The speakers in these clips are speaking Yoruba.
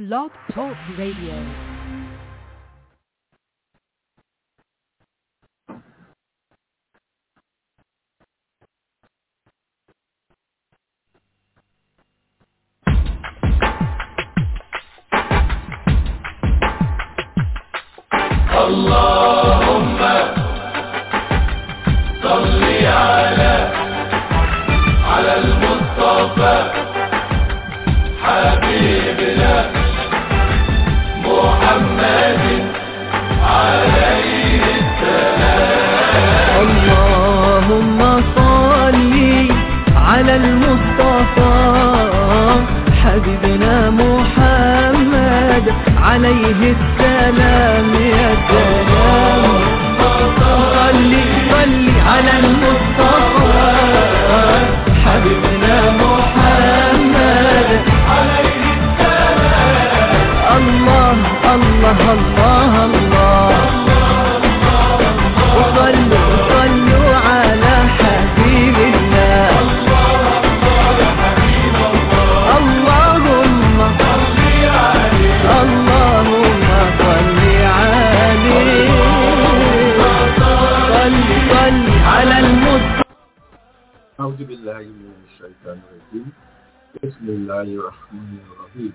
Blog Talk Radio. اللهم صل على على المصطفى حبيبنا محمد عليه اللهم صل على المصطفى حبيبنا محمد عليه السلام يا سلام صل صل على المصطفى حبيبنا محمد عليه السلام الله الله الله الله وصلوا صلوا على حبيب الله اللهم اللهم صل عليه صل صل على المصطفى أعوذ بالله من الشيطان الرجيم بسم الله الرحمن الرحيم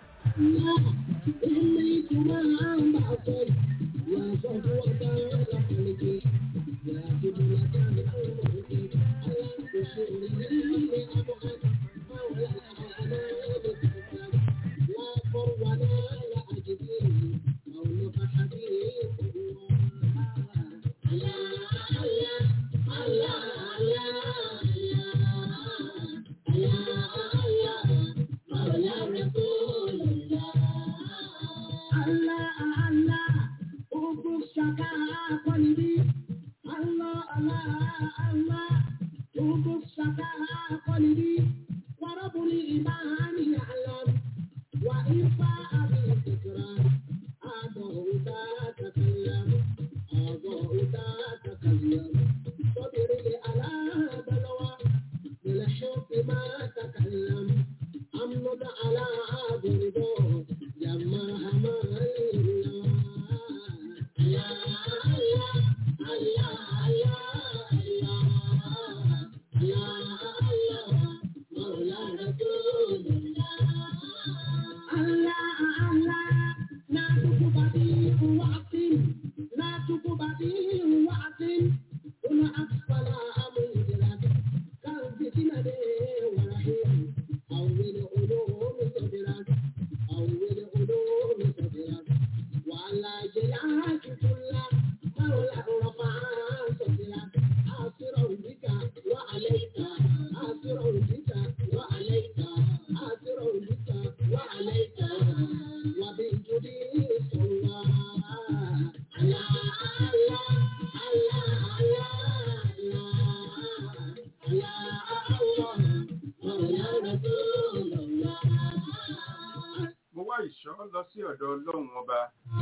mo wá ìṣọ́ lọ sí ọ̀dọ̀ ọlọ́run ọba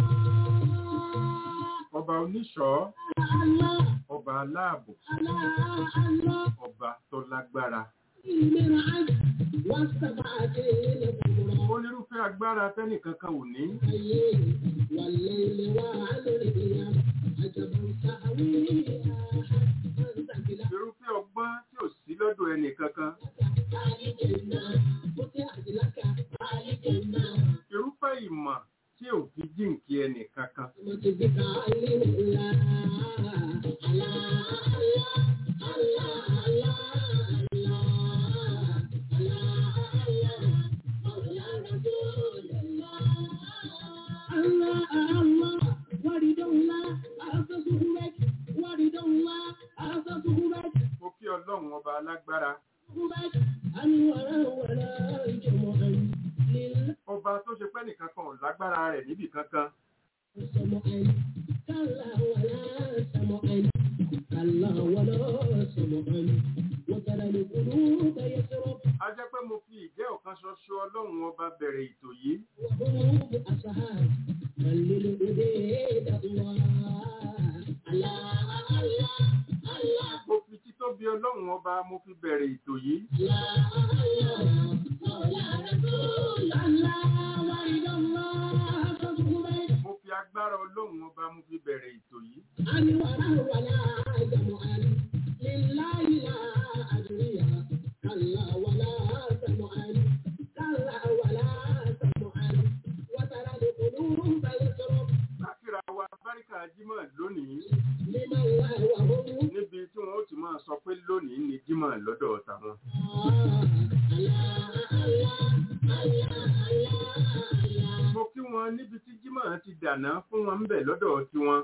ọba oníṣọ́ ọba aláàbò ọba tó lágbára onírúfẹ́ agbára tẹ́nìkankan ò ní irúfẹ́ ọgbọ́n tí ò sí lọ́dọ̀ ẹnìkankan irúfẹ́ ìmọ̀ tí ò fi jíǹkí ẹnìkankan mo kí ọlọ́run ọba alágbára ọba tó ṣe pẹ́ nìkankan ò lágbára rẹ̀ níbì kankan a jẹ́ pé mo fi ìjẹ́ ọ̀kan ṣoṣo ọlọ́run ọba bẹ̀rẹ̀ ètò yìí mo fi títóbi ọlọ́run ọba mo fi bẹ̀rẹ̀ ètò yìí. Allah, Allah, Allah, Kákìrà wa Báríkà Jímọ̀ lónìí níbi tí wọ́n ó ti máa sọ pé lónìí ni Jímọ̀ lọ́dọ̀ tàwọn. Mo kí wọn níbi tí Jímọ̀ ti dàná fún wọn ń bẹ̀ lọ́dọ̀ tiwọn.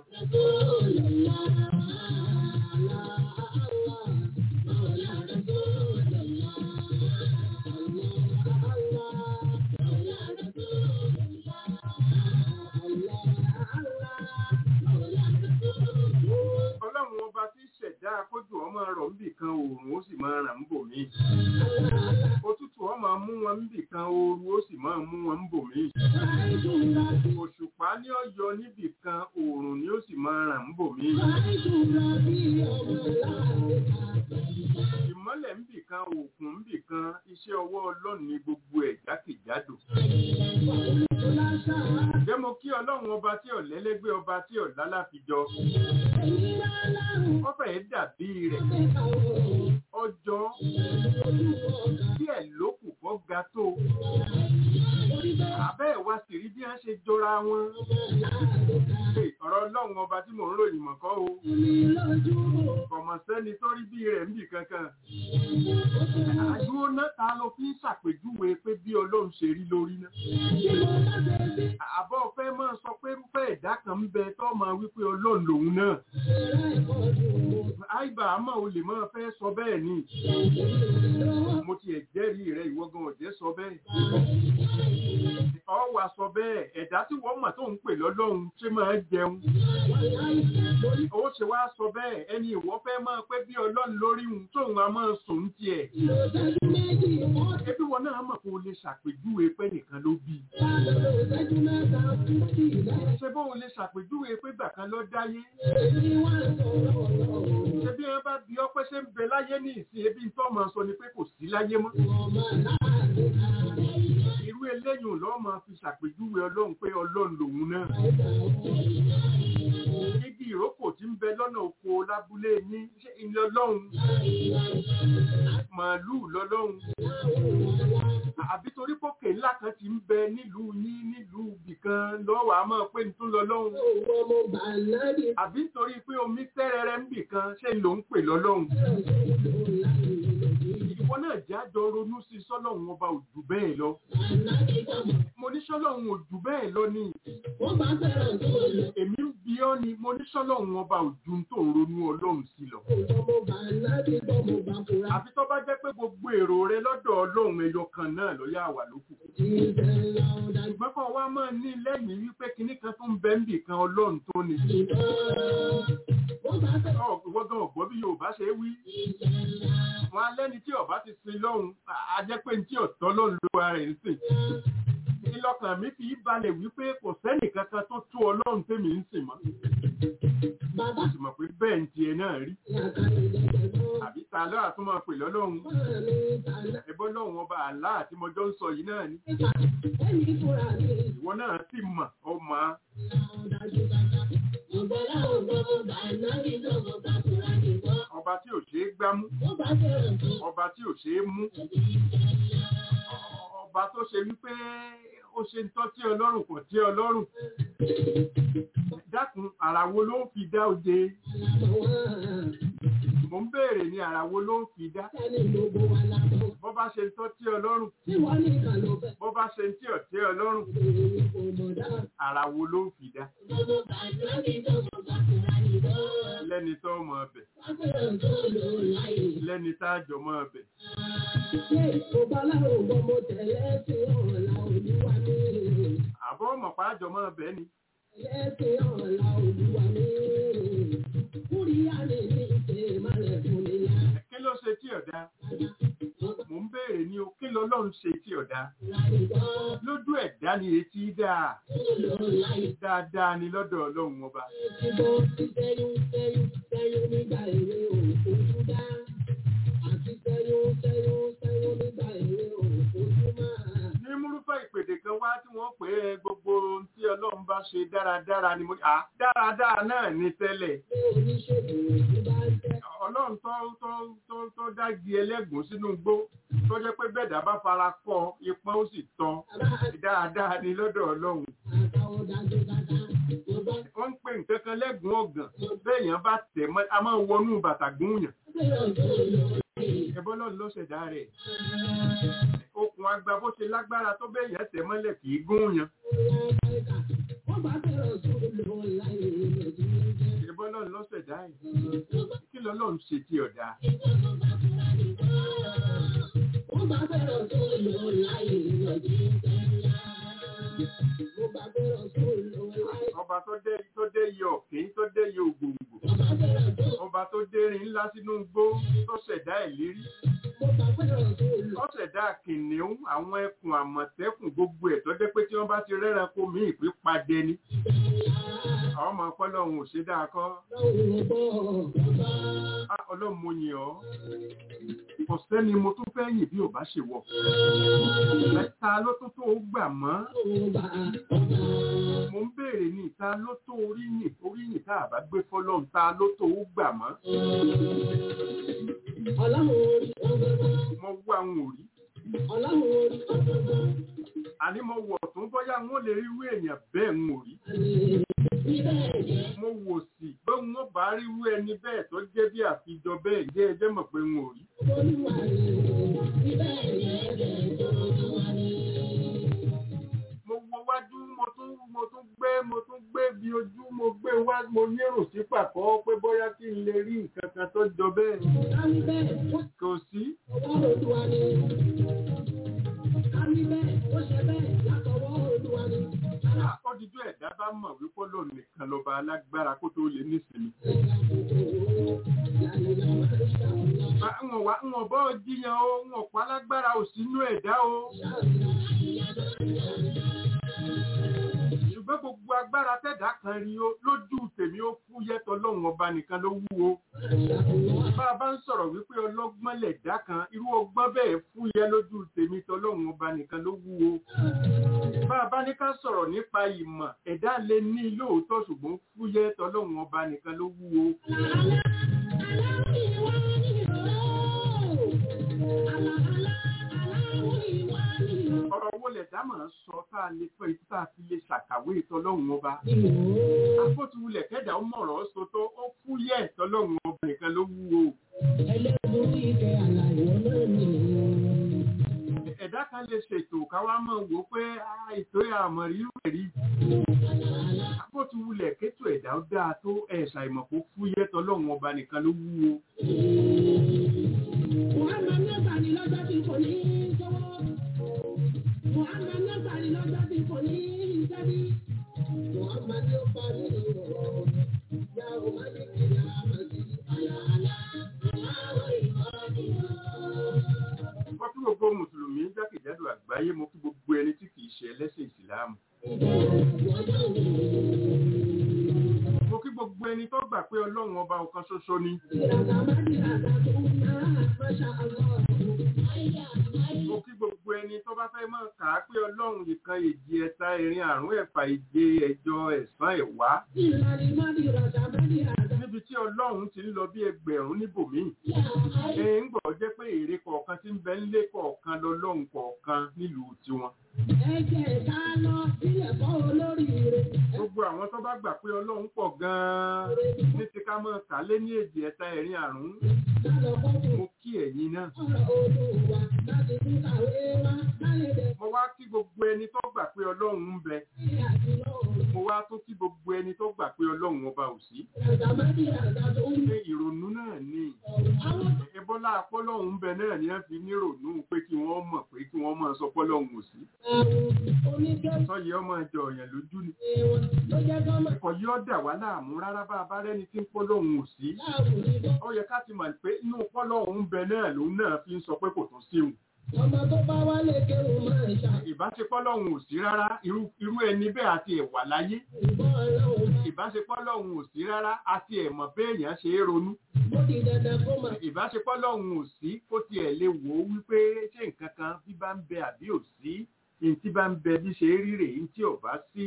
Ọlọ́run ọba tí ṣẹ̀dá kójú ọmọ rọ̀ ń bì kan oòrùn ó sì máa ràn ń bò mí. Òtútù ọmọ mú wọn ń bì kan ooru ó sì máa mú wọn ń bò mí. Òṣùpá ní ọ̀yọ́ níbì kan oòrùn ni ó sì máa ràn ń bò mí. Ìmọ́lẹ̀ ń bì kan òkun ń bì kan iṣẹ́ ọwọ́ Ọlọ́run ní gbogbo ẹ̀ jákèjádò. Ǹjẹ́ mo kí Ọlọ́run ọba tí ọ̀lẹ́lẹ́gbẹ́ ọba tí ọ̀lálàfijọ́? Ó fẹ̀ẹ́ dàbí rẹ̀. Ọjọ́ díẹ̀ lókù kọ́ ga tó. Àbẹ́ ẹ̀ wá sì rí bí wọ́n ṣe jọra wọn. Ṣé ọ̀rọ̀ Ọlọ́run ọba tí mò ń ròyìn mọ̀kọ́ o? Kọ̀mọ̀ sẹ́ni tó rí bí rẹ̀ ń bì kankan. Àdúró náà ta ló fi ń ṣàpèjúwe pé bí Ọlọ́run ṣe rí lórí náà. Àbọ̀ fẹ́ máa sọ pé irúfẹ́ ẹ̀dá kan ń bẹ tó máa wípé Ọlọ́run lòun náà. Àìbà àmọ́ o lè máa fẹ́ sọ bẹ́ẹ̀ ni. Mo ti ẹ̀jẹ́rìí rẹ̀ ìwọ gan ọ̀jẹ́ sọ bẹ́ẹ̀. Ọ wà sọ bẹ́ẹ̀ ẹ̀dá tí wọ́n mọ̀ tó ń pè lọ́lọ́run ṣé máa jẹun. Ó ṣe wá sọ bẹ́ẹ̀ ẹni ìwọ fẹ́ máa pẹ́ bí Ọlọ́run lórí òun tóun a máa sùn tiẹ̀. Ẹbí wọn náà mọ̀ kó o lè ṣàpèjúwe pé nìkan ló bí. Ṣé bó o lè ṣàpèjúwe pé gbà kan ló dáyé? Ṣé bí wọ́n bá bí ọpẹ́ ṣe ń bẹ láyé ní ìsìn ebi tó máa sọ ni pé kò sí láyé mọ́? Irú eléyìí lọ́ máa fi ṣàpèjúwe Ọlọ́run pé Ọlọ́run lòun náà. Igi ìrókò tí ń bẹ lọ́nà oko lábúlé ní ṣé ilé Ọlọ́run. Màálùú lọ́lọ́run. Àbí torí pòkè ńlá kan ti ń bẹ nílùú yín nílùú ibìkan lọ́wọ́ a máa pé nítorí lọ́lọ́run. Àbí torí pé omi tẹ́rẹrẹ ń bìkan ṣé ló ń pè lọ́lọ́run. Ìwọ náà jẹ́ àjọ ronú sí sọ́lọ́run ọba òjù bẹ́ẹ̀ lọ. Mo ní sọ́lọ́run òjù bẹ́ẹ̀ lọ ni. Èmi ń bi ọ́ ni mo ní sọ́lọ́run ọba òjù tó ń ronú ọlọ́run sí lọ. Àfi tó bá jẹ́ pé gbogbo èrò rẹ lọ́dọ̀ ọlọ́run ẹyọ kan náà ló yà wà lókù. Ṣùgbọ́n kan wá máa ní lẹ́yìn wípé kinní kan tó ń bẹ ń bì kan ọlọ́run tó ni. Ìwọ́gàn ọ̀gbọ́n bí Yorùbá ṣe wí. Wọ́n á lẹ́ni tí ọba ti sin lọ́hùn, a jẹ́ pé ní tí ọ̀tọ́ lọ́hùn ló ara rẹ̀ ń sìn. Ìlọ́kàn mi fi balẹ̀ wípé kò sẹ́nì kankan tó tó ọlọ́run tèmi ń sìn mọ́. Mo sì mọ̀ pé bẹ́ẹ̀ ń tiẹ̀ náà rí. Àbí ta lọ́ àtúmọ̀ pè lọ́lọ́run. Ẹ̀bọ́n lọ́hùn ọba àlá àti mọjọ́ ń sọ yìí náà ni. Ìwọ náà sì mọ̀ ọmọ ọba tí ò ṣeé gbámú, ọba tí ò ṣeé mú, ọba tó ṣe wípé ó ṣe ń tọ́ tí ọlọ́run kò tí ọlọ́run. Dákun àrà wo ló ń fi dá òde? Mo ń béèrè ní àrà wo ló ń fi dá? Bọ́ bá ṣe ń tọ́ tí ọlọ́run, bọ́ bá ṣe ń tí ọ̀ tí ọlọ́run, àrà wo ló ń fi dá? Lẹ́ni tó mọ ọbẹ̀, lẹ́ni tá a jọ mọ ọbẹ̀. Àbọ̀ ọmọ pàájọ mọ ọbẹ̀ ni. Kí ló ṣe tí ọ̀dá? Mo ń béèrè ní o, kí lọ́lọ́run ṣe tí ọ̀dá? Lójú ẹ̀dá ni etí dáa. Dáadáa ni lọ́dọ̀ ọlọ́run ọba. Ní múrúfẹ́ ìpèdè kan wá tí wọ́n pè é gbogbo ohun tí ọlọ́run bá ṣe dáradára ni mo à dáradára náà ní tẹ́lẹ̀ ọlọ́run tó tó tó tó dági ẹlẹ́gùn sínú igbó tó jẹ́ pé bẹ́ẹ̀dá bá fara kọ́ ipọ́n ó sì tán dáadáa ni lọ́dọ̀ ọlọ́run wọ́n ń pè nǹkan kan lẹ́gùn ọ̀gàn bẹ́ẹ̀yàn bá tẹ̀ mọ́ a máa wọnú bàtà gúnyàn ẹbọ́ lọ́run ló ṣẹ̀dá rẹ̀ okùn agba bó ṣe lágbára tó bẹ́ẹ̀yàn tẹ̀ mọ́lẹ̀ kì í gúnyàn ẹbọ́ lọ́run ló ṣẹ̀dá ẹ̀ kí lọ́lọ́run ṣe tí ọ̀dà ọba tó dé tó dé yọ ọ̀kín tó dé yọ ògbòǹgbò ọba tó dérin ńlá sínú igbó tó ṣẹ̀dá ìlérí ó ṣẹ̀dá kìnìún àwọn ẹkùn àmọ̀tẹ́kùn gbogbo ẹ̀ tó jẹ́ pé tí wọ́n bá ti rẹ́ranko mí ìpín padẹ ni àwọn ọmọ ọpọlọ́run ò ṣe dáa kọ́ Á, ọlọ́run mo yìn ọ́ kò sẹ́ni mo tún fẹ́ yìn bí ò bá ṣe wọ̀ ta ló tún tó gbà mọ́ mo ń béèrè ní ta ló tó oríyìn oríyìn tá a bá gbé fọlọ́run ta ló tó gbà mọ́ mo wá àwọn òrí àní mo wọ̀ tún bóyá n ó lè rí irú èèyàn bẹ́ẹ̀ ń òrí mo wò sí pé n ó bá rí irú ẹni bẹ́ẹ̀ tó jẹ́ bí àfijọ bẹ́ẹ̀ jẹ́ ẹjẹ́ mọ̀ pé n ò rí. mo wo wájú mo tún mo tún gbé mo tún gbé bí ojú mo gbé wá mo nírò sí pàkọ́ pé bóyá kí n lè rí nǹkan kan tó jọ bẹ́ẹ̀ kò sí. Ọdíjú ẹ̀dá bá mọ̀ wípé lòun nìkan lọ́ba alágbára kó tó lè nísìnyí. Wọ́n wá ń bọ́ jíyan o, wọ́n pa alágbára ò sínú ẹ̀dá o. Ṣùgbọ́n gbogbo agbára tẹ̀dá kan rí o, lójú tèmi ó fúyẹ́ tọlọ́run ọba nìkan ló wúwo. Bá a bá ń sọ̀rọ̀ wípé ọlọ́gbọ́n lẹ̀dá kan, irú ọgbọ́n bẹ́ẹ̀ fúyẹ́ lójú tèmi tọlọ́run ọba nìkan ló wúwo. Bá a bá ní ká sọ̀rọ̀ nípa ìmọ̀, ẹ̀dá lè ní lóòótọ́ ṣùgbọ́n fúyẹ́ tọlọ́run ọba nìkan ló wúwo. Ọ̀rọ̀ wo lẹ̀dá máa ń sọ tá a lè pẹ́ ikú tá a fi lè ṣàkàwé tọlọ́run ọba. Àpótúwulẹ̀ kẹ́dà ó mọ̀rọ̀ sọ tó ó fúyẹ́ tọlọ́run ọba nìkan ló wúwo. Ẹ̀dá kan lè ṣètò káwá máa wò pé "Ah, ètò àmọ̀rí rẹ̀ rí. Àpótúwulẹ̀ kétò ẹ̀dá ó dáa tó ẹ̀ṣà ìmọ̀ kó fúyẹ́ tọlọ́run ọba nìkan ló wúwo. Wọ́n kí gbogbo Mùsùlùmí jákèjádò àgbáyé mo kí gbogbo ẹni tí kìí ṣe ẹlẹ́sìn ìsìláàmù. Mo kí gbogbo ẹni tó gbà pé Ọlọ́run ọba ọ̀kan ṣoṣo ni. Mo kí gbogbo ẹni tó bá fẹ́ máa kà á pé Ọlọ́run nìkan èjì ẹ̀ta ẹ̀rin àrún ẹ̀fà ìje ẹ̀jọ ẹ̀sán ẹ̀wá. Níbi tí Ọlọ́run ti ń lọ bí ẹgbẹ̀rún níbòmíì. Ẹ ń gbọ́ jẹ́ pé èrè kọ̀ọ̀kan tí ń bẹ ńlé kọ̀ọ̀kan lọ́lọ́run kọ̀ọ̀kan nílùú tiwọn. Gbogbo àwọn tó bá gbà pé Ọlọ́run pọ̀ gan-an ní ti ká mọ́ kà lé ní èjì ẹ̀ta ẹ̀rin àrún. Mo kí ẹ̀yin náà. Mo wá kí gbogbo ẹni tó gbà pé Ọlọ́run ń bẹ. Mo wá tún kí gbogbo ẹni tó gbà pé Ọlọ́run ọba ò sí. Ṣé ìrònú náà ni? Ẹbọ́lá apọ́lọ́hún ń bẹ náà ni wọ́n fi nírònú pé kí wọ́n mọ̀ pé kí wọ́n máa sọ pọ́lọ́hún ò sí. Sọ́yẹ́ ọmọ ẹjọ́ ọ̀yàn lójú ni. Ẹ̀kọ́ yóò dà wá láàmú rárá bá a bá rẹ́ni tí ń pọ́lọ́hún ò sí. Ó yẹ ká ti mọ̀ pé inú pọ́lọ́hún ń bẹ náà lòun náà fi ń sọ pé kò tún sí òun. Ọmọ tó bá wálé kéwù máa ń ṣá. Ìbáṣepọ̀ lọ́hùn ò sí rárá irú irú ẹni bẹ́ẹ̀ àti ẹ̀wà láyé. Ìbọn ọlọ́run Ìbáṣepọ̀ lọ́hùn ò sí rárá àti ẹ̀mọ̀ béèyàn ṣe é ronú. ó di dandan kó máa. Ìbáṣepọ̀ lọ́hùn ò sí kó tiẹ̀ lè wò ó wípé ṣé nǹkan kan bí bá ń bẹ àbí ò sí ní tí bá ń bẹ bí ṣe rí rèé ní tí ò bá sí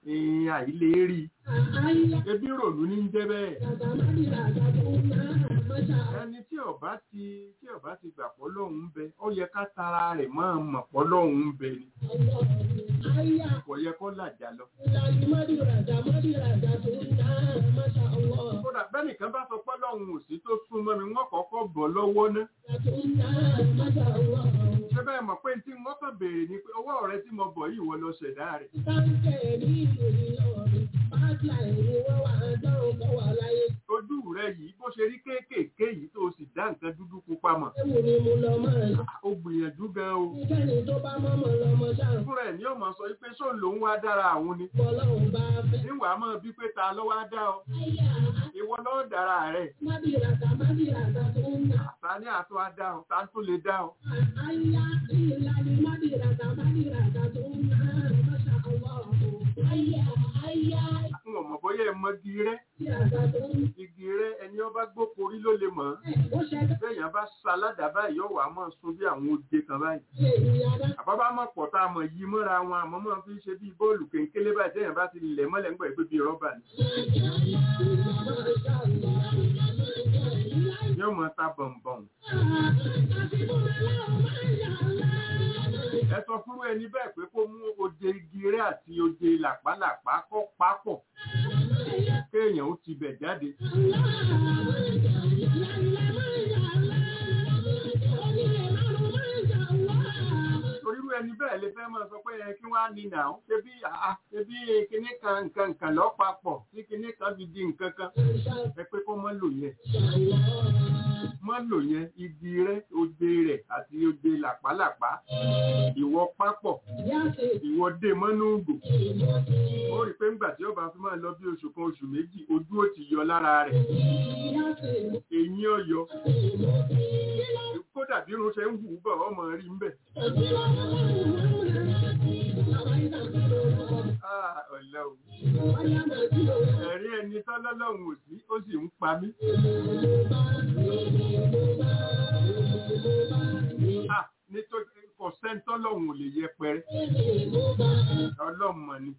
ìyìn àìlè rí Àyà ebi ròlú ní ń jẹ́ bẹ́ẹ̀ dàda mádìrà dàdú náà máṣá ẹni tí ọba ti tí ọba ti gbà pọ́ lọ́hùn ń bẹ ó yẹ ká tara rẹ̀ máa mọ̀ pọ́ lọ́hùn ń bẹ ni Allah. Àyà kò yẹ kó làjà lọ. ìlànà mádìrà dà mádìrà dàdú náà máṣá Allah. kódà bẹ́ẹ̀ nìkan bá sọ pé lọ́hùn ò sí tó súnmọ́ mi wọ́n kọ́kọ́ bọ̀ lọ́wọ́ ná. Dàdú náà máṣá Allah. ṣé bẹ́ẹ̀ mọ̀ pé tí wọ́n kàn béèrè ni pé owó rẹ tí mo bọ̀ yìí wọ́n lọ ṣẹ̀dá rẹ̀. Táǹkẹ̀ ní ìlú Ìlọrin, báàkì ni wọ́n wà dáhùn kọ́ wà láyé. ojú rẹ yìí bó ṣe rí kéékèèké yìí tó o sì dá nǹkan dúdú pupa mọ̀. Ewu ni mo lọ mọ́ ẹ̀. ó gbìyànjú gan o. Níkẹ́ni tó bá mọ́mọ́ lọ́mọ ṣáà fúnra ẹ̀ ní ọmọ sọ pé ṣó lòun wá dára àwọn ni. Ọlọ́run bá fẹ́. níwàá mọ̀ bí pé ta ló wá dá ọ. Àyà ìwọ lọ́ọ́ dára rẹ̀. mádìràtà mádìràtà tó ń nà. ta ní àtọ́ á dá ọ ta tó lè dá ọ. Àyà ìlànà mádìràtà mádìràtà tó ń nà. Máṣá Allah. Àyà àyà n ò mọ̀ bóyá ẹ mọ igi rẹ́. mádìràtà tó ń nà. igi rẹ́ ẹni ọba gbókorí ló lè mọ̀ ọ́. Ó ṣẹ̀dá bẹ́ẹ̀yàn bá sa aládàá báyìí yóò wá mọ̀ sun bí àwọn oje kan báyìí. ṣe ìyára. àbábá mọ̀ pọ̀ tá a mọ̀ yí mọ́ra wọn àmọ́ mọ̀ fi ń ṣe bí bọ́ọ̀lù kéńkélé báyìí tẹ́yàn bá ti lẹ̀ mọ́lẹ̀ ńgbà ìgbé bíi rọ́bà ni. yóò mọ̀ ta bọ̀m̀bọ̀m. ẹ sọ fúru ẹni bẹ́ẹ̀ pé kó mú oje igi rẹ́ àti oje làpálàpá kọ́ papọ̀ kéèyàn ó ti bẹ̀ jáde. orírú ẹni bẹ́ẹ̀ lè fẹ́ máa sọ pé ẹ kí wọ́n á ní nà ó ṣebí àá ṣebí kinní kan nǹkan nǹkan lọ́ papọ̀ tí kinní kan fi di nǹkan kan ẹ pé kó mọ́ lò yẹn mọ́ lò yẹn igi rẹ̀ oje rẹ̀ àti oje làpálàpá ìwọ papọ̀ ìwọ dé mọ́nú ògò ó rí i pé ńgbà tí ó bá fi máa lọ bí oṣù kan oṣù méjì ojú ó ti yọ lára rẹ̀ eyín ọ̀yọ́ kódà bí irun ṣe ń hù ú bọ̀ ọmọ rí ń bẹ̀. Ah, ọ̀lẹ́ o. Ẹ̀rí ẹni tọ́lọ́lọ́run ò sí, ó sì ń pa mí. Ah, nítorí kò sẹ́ńtọ́lọ́run ò lè yẹpẹrẹ. Ọlọ́mọ ni.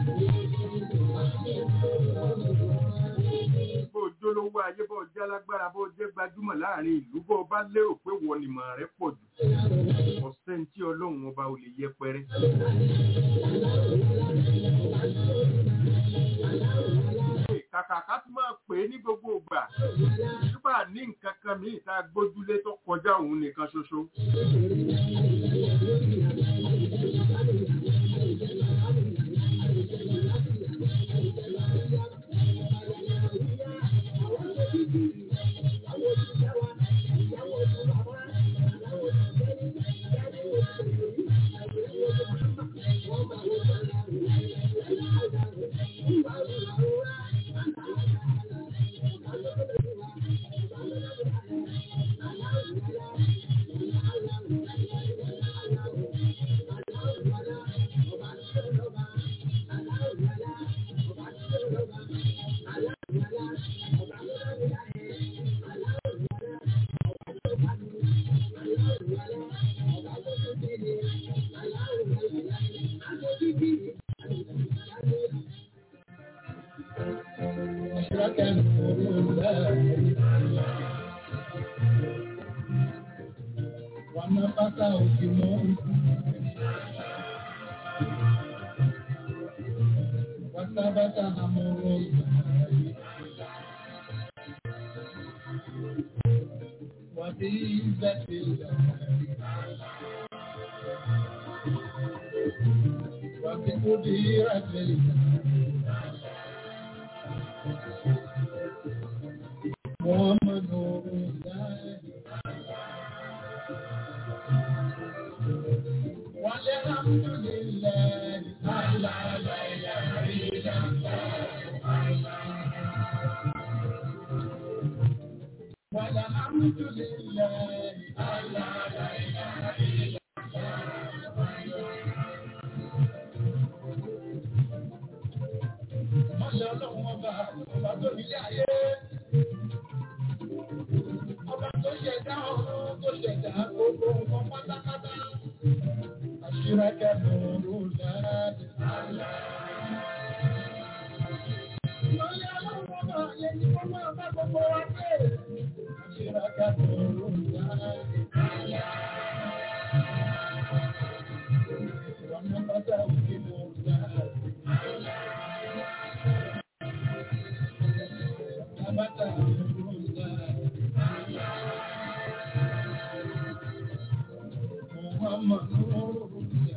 Bó o jólówó ayé bó o jẹ́ alágbára bó o jẹ́ gbajúmọ̀ láàrin ìlú bó o bá lérò pé wọ́n ni mọ̀ rẹ pọ̀ jù. Kò sẹ́ńtí ọlọ́run ọba ò lè yẹpẹrẹ. Kàkà ká tún máa pè é ní gbogbo ìgbà. Nígbà ní nǹkan kan míì tá a gbójúlé tó kọjá òun nìkan ṣoṣo. Wanapata ukimoni wasabata hamoroza wabizatillah wabikudiratillah muhammadu rasulullah والحمد لله على لا اله الا والحمد لله على لا اله الا Mọ́ṣẹ́ ọlọ́run ọba ọba tó nílé ayé. Ọba tó ṣẹ̀dá ọ̀run tó ṣẹ̀dá gbogbo nǹkan pátápátá. أشرك نور ذات ni wọ́n máa bá gbogbo wa pé. Ìrọ̀kà tó ń yá. Ìrọ̀nà bàtà òkè ló ń yá. Bàtà òkè ló ń yá. Muhammad ló ń yá.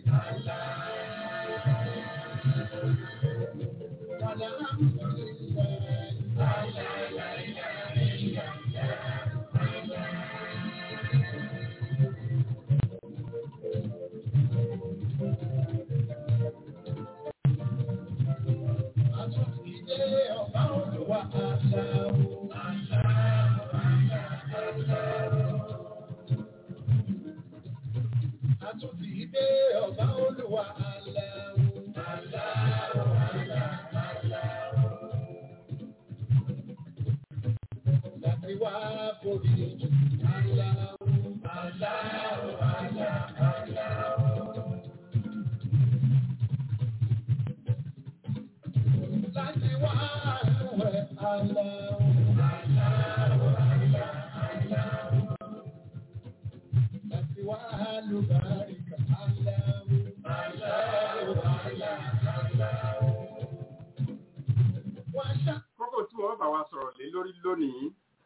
Àtúntìdé ọba olúwa aláwọ̀ aláwọ̀ aláwọ̀ láti wá borí jù aláwọ̀ aláwọ̀ aláwọ̀. Láti wá àlùwẹ̀ aláwọ̀ aláwọ̀ aláwọ̀. Láti wá àlùbáríkà aláwọ̀ aláwọ̀ aláwọ̀. Wá ṣá. kókó tí wọ́n bá wa sọ̀rọ̀ lé lórí lónìí.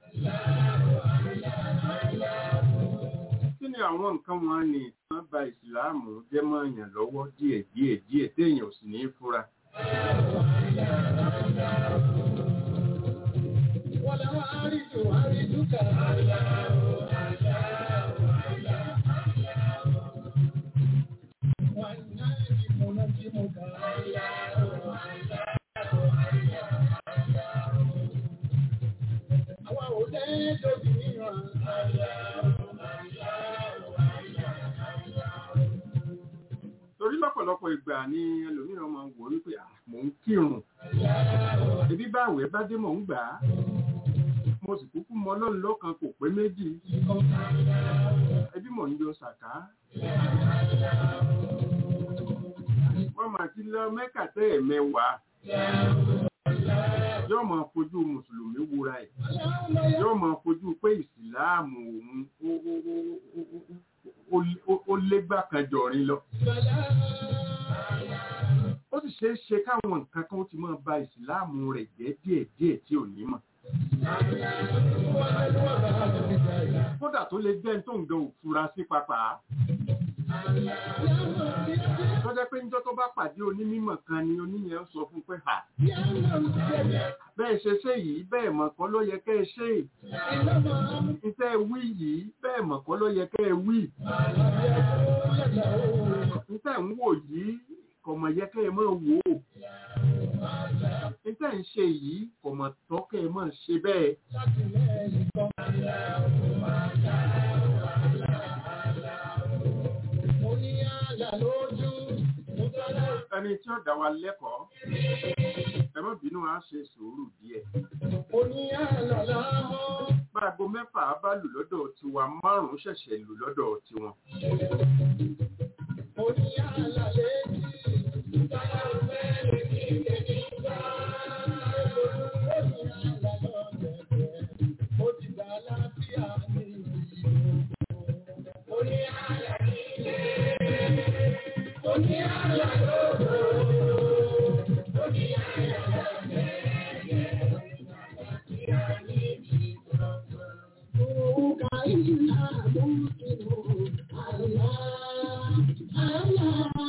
kí ni àwọn nǹkan wọn ni wọ́n ba ìsìláàmù jẹ́ mọ́ èèyàn lọ́wọ́ díẹ̀ díẹ̀ díẹ̀ téèyàn ò sì ní í fura. Wala waridu wariduka Wanajimu najimuka Àwa ò lẹ́jọ́ bí mìíràn torí lọ́pọ̀lọpọ̀ ìgbà ni ẹlòmíràn máa ń wò wípé "Ah, mò ń kírun ebi báwẹ̀ bá dé mò ń gbà á mo sì kúkú mọ ọlọ́run lọ́kan kò pé méjì ẹbí mò ń yọ sàká wọ́n máa ti lọ mẹ́kà tẹ́ ẹ̀ mẹ́wàá yóò máa fojú mùsùlùmí wúra ẹ̀ yóò máa fojú pé ìsìláàmù òun ó- ó- ó- ó- ó- ó- ó légbà kan jọ̀rin lọ ó sì ṣeé ṣe káwọn nǹkan kan ó ti máa ba ìsìláàmù rẹ̀ jẹ́ díẹ̀díẹ̀ tí ò ní mọ̀ kódà tó lè jẹ́ tó ń gan òfura sí papà tó jẹ́ pé níjọ́ tó bá pàdé onímọ̀ kan ni oníyẹn sọ fún pé hà bẹ́ẹ̀ ṣe ṣe yìí bẹ́ẹ̀ mọ̀ kọ́ ló yẹ kẹ́ ẹ ṣe iṣẹ́ wí yìí bẹ́ẹ̀ mọ̀ kọ́ ló yẹ kẹ́ ẹ wí iṣẹ́ ń wò yìí kò mọ̀ yẹ kẹ́ ẹ máa wò ó iṣẹ́ ń ṣe yìí kò mọ̀ tọ́ kẹ́ ẹ máa ṣe bẹ́ẹ̀ Mo ní àlà lójú, mo tọ́lá ẹni tí ó dá wa lẹ́kọ̀ọ́ ẹ má bínú á ṣe sùúrù díẹ̀ mo ní àlà lámọ́. báago mẹ́fà bá lù lọ́dọ̀ tiwa márùn-ún ṣẹ̀ṣẹ̀ lù lọ́dọ̀ tiwọn Mo ní àlà létí, tọ́lá fẹ́ lè kí èmi gbà. Mo ní àlà lọ́gbẹ̀ẹ́, mo ti gbà láfíà ní ìlú. Mo ní àlà nílé, mo ní àlà lóko, mo ní àlà lọ́gbẹ̀ẹ́, láfíà ní ìlú. Òkà ìlà mú kìlọ̀, àlá, àlá,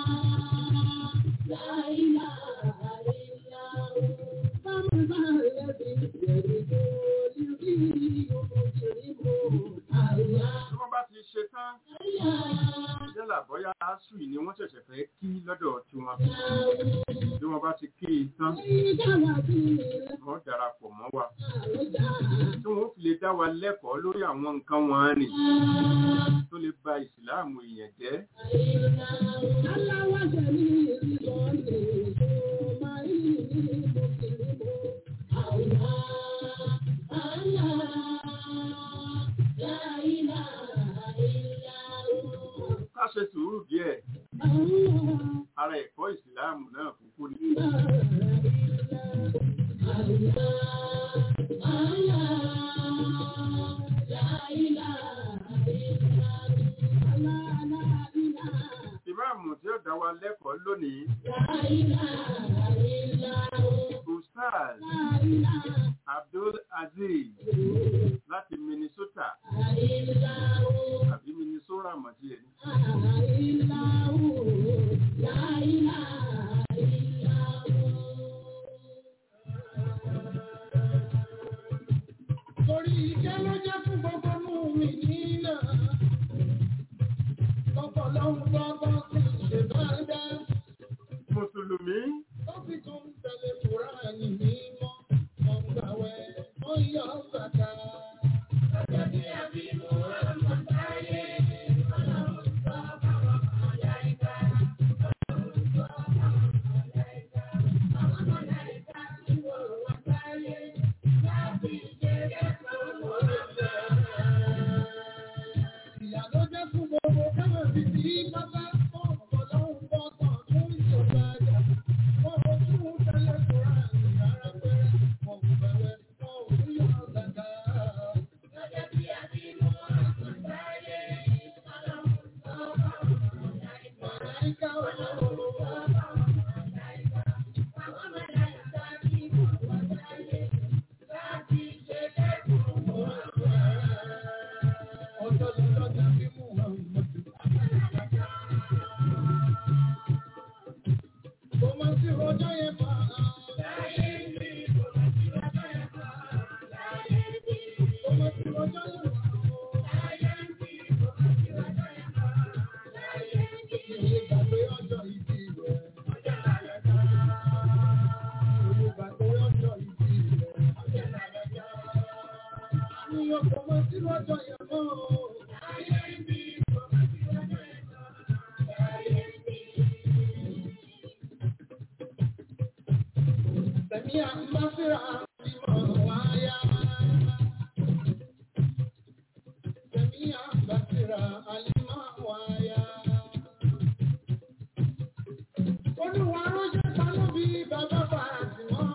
láìlá, àìlá, bàbá lẹ́bi ìbẹ̀rù tó lórí òmùtìrìbò, àlá, tí wọ́n bá ti ṣe tán àlá, yálà bóyá asui ni wọ́n ṣẹ̀ṣẹ̀ fẹ́ kí lọ́dọ̀ tiwọn tí wọ́n bá ti kí i tán ìdáwà bí wọ́n darapọ̀ mọ́ wa àlọ́jà, tí wọ́n fi lè dá wa lẹ́kọ̀ọ́ lórí àwọn nǹkan wọn nì tó lè ba ìsìláàmù èèyàn jẹ́ àìlá, aláwọ̀ jẹ̀mí ìrìbọ̀lẹ̀ tó máa ń ní mùsùlùmí, àlá, àlá, láìlá, àìlá, ká ṣe sùúrù díẹ̀ àlá. ara ẹ̀kọ́ ìsìláàmù náà kúkú ni Allah wa lẹ́kọ̀ọ́ lónìí ustaz abdul aziz láti minnesota àbí minnesota mọ̀tí ẹ̀ ní. Torí ìjẹ́ ló jẹ́ fún gbogbo mú mi nínà. Ọ̀pọ̀lọ́hún gbọ́gbọ́ sí ṣe máa dá. mùsùlùmí Ó sì tún ń tẹ̀lé Kùránì mímọ́. Ọ̀gbàwẹ̀ ó yọ bàtà. Ọjọ́ tí a bí Muhammad sáyé. Ọlọ́run sọ fáwọn màláíkà. Ọlọ́run sọ fáwọn màláíkà. Àwọn màláíkà tí wọ́n wá sáyé. Láti ṣe kẹ́kọ̀ọ́ Muhammad. Ìyá ló jẹ́ fún gbogbo káwọn ti di pátá. Ọ̀pọ̀lọ́hún gbọ́gbọ́ tún ìjọba àjà. Wọ́n ò tún tẹ́lẹ̀ Kùránì rárá pẹ́rẹ́. Wọ́n kò bẹ̀rẹ̀ wọn ò ní yọ gàgà. Lọ́jọ́ tí a bí Muhammad sáyé. Ọlọ́run sọ fáwọn màláíkà. Màláíkà ọlọ́run sọ fáwọn màláíkà. Àwọn màláíkà tí wọ́n wá sáyé. Láti ṣe kẹ́kọ̀ọ́ Muhammad. Ọjọ́ lọ́jọ́ tàbí Muhammad. Kò mọ̀ sí ọjọ́ yẹn fà á. Láyé mi, kò mọ̀ sí ọjọ́ yẹn fà á. Láyé mi, kò mọ̀ sí ọjọ́ yẹn fà á. Láyé mi, kò mọ̀ sí ọjọ́ yẹn fà á. Láyé mi, ìyè gbàgbé ọjọ́ ìbí rẹ̀. Ọjọ́ lálẹ́ ká. Ìyè gbàgbé ọjọ́ ìbí rẹ̀. Ọjọ́ lálẹ́ ká. Àníyàn kò mọ̀ sí ọjọ́ yẹn mọ́. Láyé mi, kò mọ̀ sí ọjọ́ yẹn fà á. Láyé mi. Sẹ̀míà ń bá síra ìmọ̀ wáyá. Sẹ̀míà ń bá síra àlímọ̀ wáyá. Olúwa ránṣẹ́ ta ló bí bàbá Fàtìmọ́.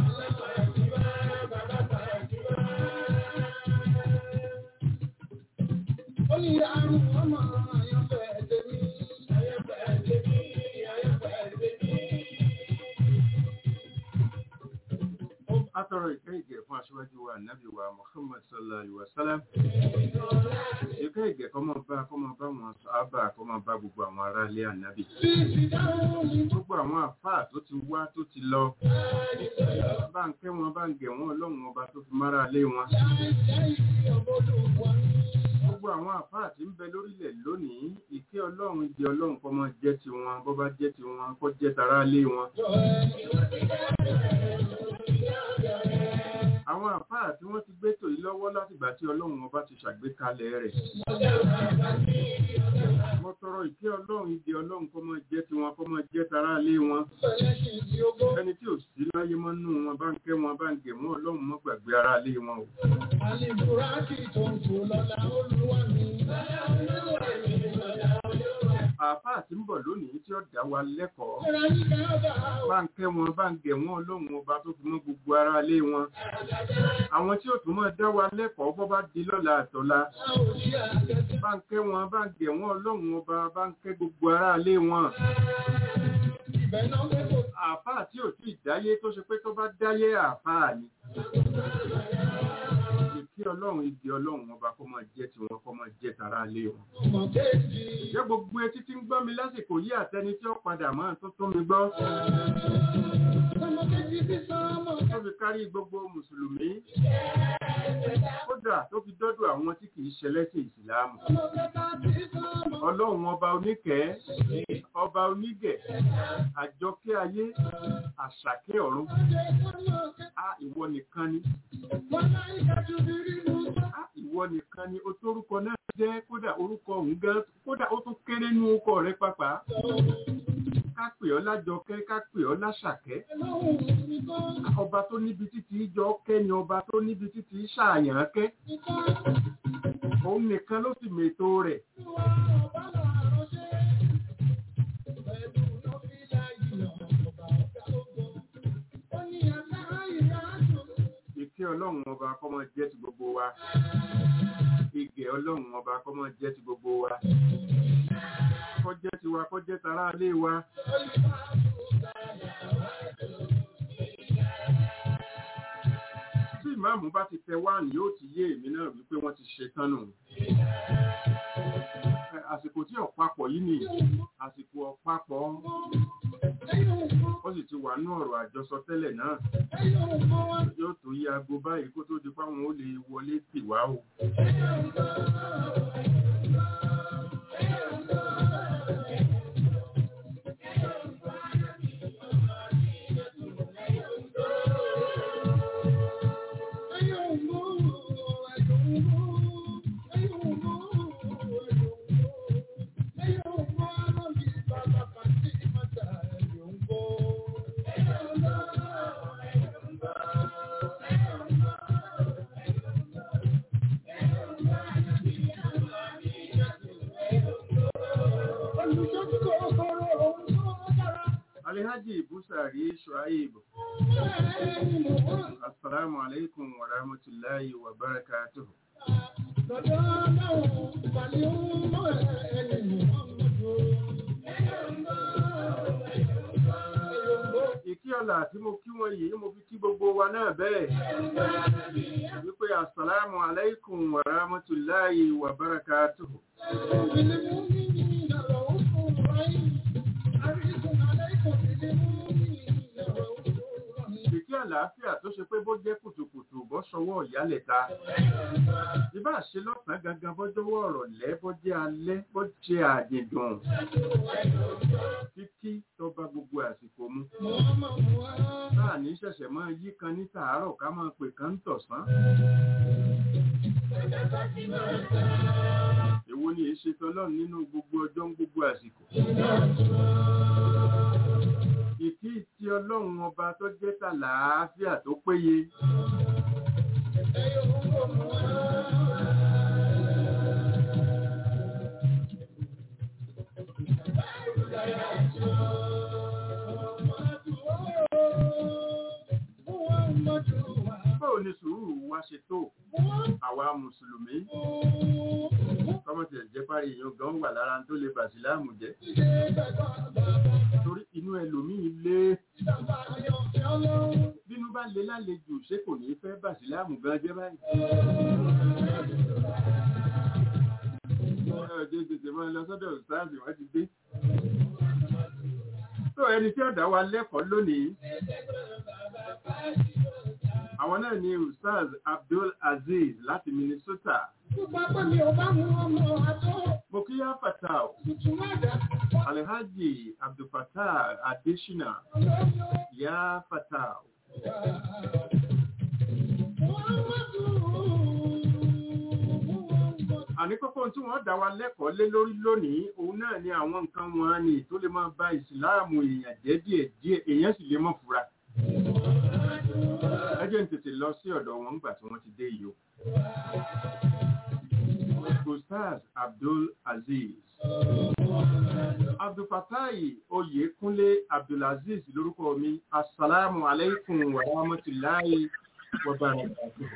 Bàbá Fàtìmọ́. Ó ní àrùn ọmọ àyànfẹ́ tèmi. Àyànfẹ́ tèmi. Àyànfẹ́ tèmi. atọrọ ìkẹ́ ìgẹ̀ fún aṣíwájú wa nàbí wa muhammad sallallahu alaihi wa sallam ìkẹ́ ìgẹ̀ kọ́mọ bá kọ́mọ bá wọn sábà kọ́mọ bá gbogbo àwọn ará ilé ànábì gbogbo àwọn àfáà tó ti wá tó ti lọ bá ń kẹ́ wọn bá ń gẹ̀ wọn ọlọ́run ọba tó fi mára lé wọn gbogbo àwọn àfáà tí ń bẹ lórílẹ̀ lónìí ìkẹ́ ọlọ́run ìdí ọlọ́run kọ́mọ jẹ́ ti wọn bọ́ bá jẹ́ ti wọn kọ́ jẹ́ tara lé wọn àwọn àfáà tí wọ́n ti gbé tò yí lọ́wọ́ látìgbà tí ọlọ́run ọba ti ṣàgbékalẹ̀ rẹ̀ mo tọrọ ìkẹ́ ọlọ́run ìdí ọlọ́run kọ́mọ jẹ́ ti wọn kọ́mọ jẹ́ tara lé wọn ẹni tí ò sí láyé mọ́ nù wọn bá ń kẹ́ wọn bá ń gẹ̀ wọn ọlọ́run mọ́ gbàgbé ara lé wọn o Àlèbùrákì tó ń tò lọ́la olúwa mi. àfáà tí ń bọ̀ lónìí tí ó dá wa lẹ́kọ̀ọ́ Ẹ̀rọ ní káàbà bá ń kẹ́ wọn bá ń gẹ̀ wọn ọlọ́run ọba tó fi mọ́ gbogbo ara lé wọn àwọn tí ó tún mọ́ dá wa lẹ́kọ̀ọ́ bọ́ bá di lọ́la àtọ́la a ò sí àgẹ́sí. bá ń kẹ́ wọn bá ń gẹ̀ wọn ọlọ́run ọba bá ń kẹ́ gbogbo ara lé wọn Ibẹ̀ náà pé kò àfáà tí ò tí ì dáyé tó ṣe pé tó bá dáyé àfáà ni ìkí ọlọ́run igi ọlọ́run ọba kó máa jẹ́ tiwọn kó máa jẹ́ tara lé wọn mọ̀ kéèjì. jẹ́ gbogbo etí tí ń gbọ́ mi lásìkò yí àtẹni tí ó padà máa tó tó mi gbọ́ Ọmọ kéèjì sí sọ́mọ. tó fi kárí gbogbo mùsùlùmí kódà tó fi dọ́dọ̀ àwọn tí kì í ṣẹlẹ́sìn ìsìláàmù Ọmọ kẹta sí sọ́mọ. ọlọ́run ọba oníkẹ́ ọba onígẹ̀ àjọkẹ́ ayé àṣàkẹ́ ọ̀run Ọjọ́ ìfọ́nà kẹta. á ìwọ nìkan ni Wọ́n náà ìkájú bí rí mú sọ́. á ìwọ nìkan ni o tórúkọ náà jẹ́ kódà orúkọ òun gan kódà ó tún kéré ní orúkọ rẹ pàpà ká pè ọ́ lájọkẹ́ ká pè ọ́ láṣàkẹ́ Ẹlọ́hùn mi kọ́. ọba tó níbi títí jọ kẹ́ ni ọba tó níbi títí ṣàyàn kẹ́ Mi kọ́. òun nìkan ló sì mètò rẹ̀ Ìwà ọ̀bá náà ránṣẹ́. Pẹ̀lú nọ́fílà yìí ọ̀bà ọ̀gá ogun. Ó ní àṣà ìrájò. ìkẹ́ ọlọ́run ọba kọ́mọ jẹ́ ti gbogbo wa ìgẹ̀ ọlọ́run ọba kọ́mọ jẹ́ ti gbogbo wa kó jẹ́ tiwa kó jẹ́ tara ilé wa tí ìmáàmù bá ti tẹ wá ní yóò ti yé èmi náà wípé wọ́n ti ṣe tán nù Ẹ, àsìkò tí ọ̀pápọ̀ yìí ni àsìkò ọ̀pápọ̀ ó sì ti wà nú ọ̀rọ̀ àjọsọ tẹ́lẹ̀ náà yóò tó yí aago báyìí kó tó di páwọn ó lè wọlé tì wá o. Alhaji Busari Shuaib, Assalamu alaikum wa rahmatullahi wa barakatuh. Ìkí ọ̀la tí mo kí wọn yìí mo fi kí gbogbo wa náà bẹ́ẹ̀. Wípé Assalamu alaikum wa rahmatullahi wa barakatuh. Ìkí àlàáfíà tó ṣe pé bó jẹ́ kùtùkùtù bọ́ sọwọ́ ìyálẹ̀ta. Ìbá ṣe lọ́sàn-án gangan bọ́jọ́wọ́ ọ̀rọ̀ lẹ́ bọ́ jẹ́ alẹ́ bọ́ jẹ́ àdìdùn. Títí tó bá gbogbo àsìkò mu. Táà ní ṣẹ̀ṣẹ̀ máa yí kan ní tàárọ̀ ká máa pè kan ń tọ̀sán. Èwo ni èé ṣe tọ́lọ́run nínú gbogbo ọjọ́ ń gbogbo àsìkò? Ìkí ti ọlọ́run ọba tó jẹ́ tàlàáfíà tó péye. Báwo ni sùúrù wa ṣe tó? Àwa Mùsùlùmí. Kọ́mọ̀tì ẹ̀jẹ̀ parí èèyàn gan wà lára tó lè bàṣìláàmù jẹ́. Torí inú ẹlòmíì lé. Bínú bá lé lálejò ṣé kò ní fẹ́ bàṣìláàmù gan jẹ́ báyìí. Ọjọ́ tètè máa lọ sọ́dọ̀ ìsáàbì wọ́n ti dé. Tó ẹni tí ọ̀dà wa lẹ́kọ̀ọ́ lónìí. Àwọn náà ni Ustaz Abdul Aziz láti Minnesota. Mo kí yá Fatal, Alhaji Abdul Fatal Adeshina, yá Fatal. Àní kókó tí wọ́n dá wa lẹ́kọ̀ọ́ lé lórí lónìí, òun náà ni àwọn nǹkan wọn ni tó lè máa ba ìsìláàmù èèyàn jẹ́ díẹ̀ díẹ̀, èèyàn sì lè mọ̀ fura. Ẹ jẹ́ n tètè lọ sí ọ̀dọ̀ wọn nígbà tí wọ́n ti dé yìí o. Ustaz Abdul Aziz. Abdulfatai Oyèkúnlé Abdulaziz lórúkọ mi. Assalamu alaikum wa rahmatullahi wa barakatuh.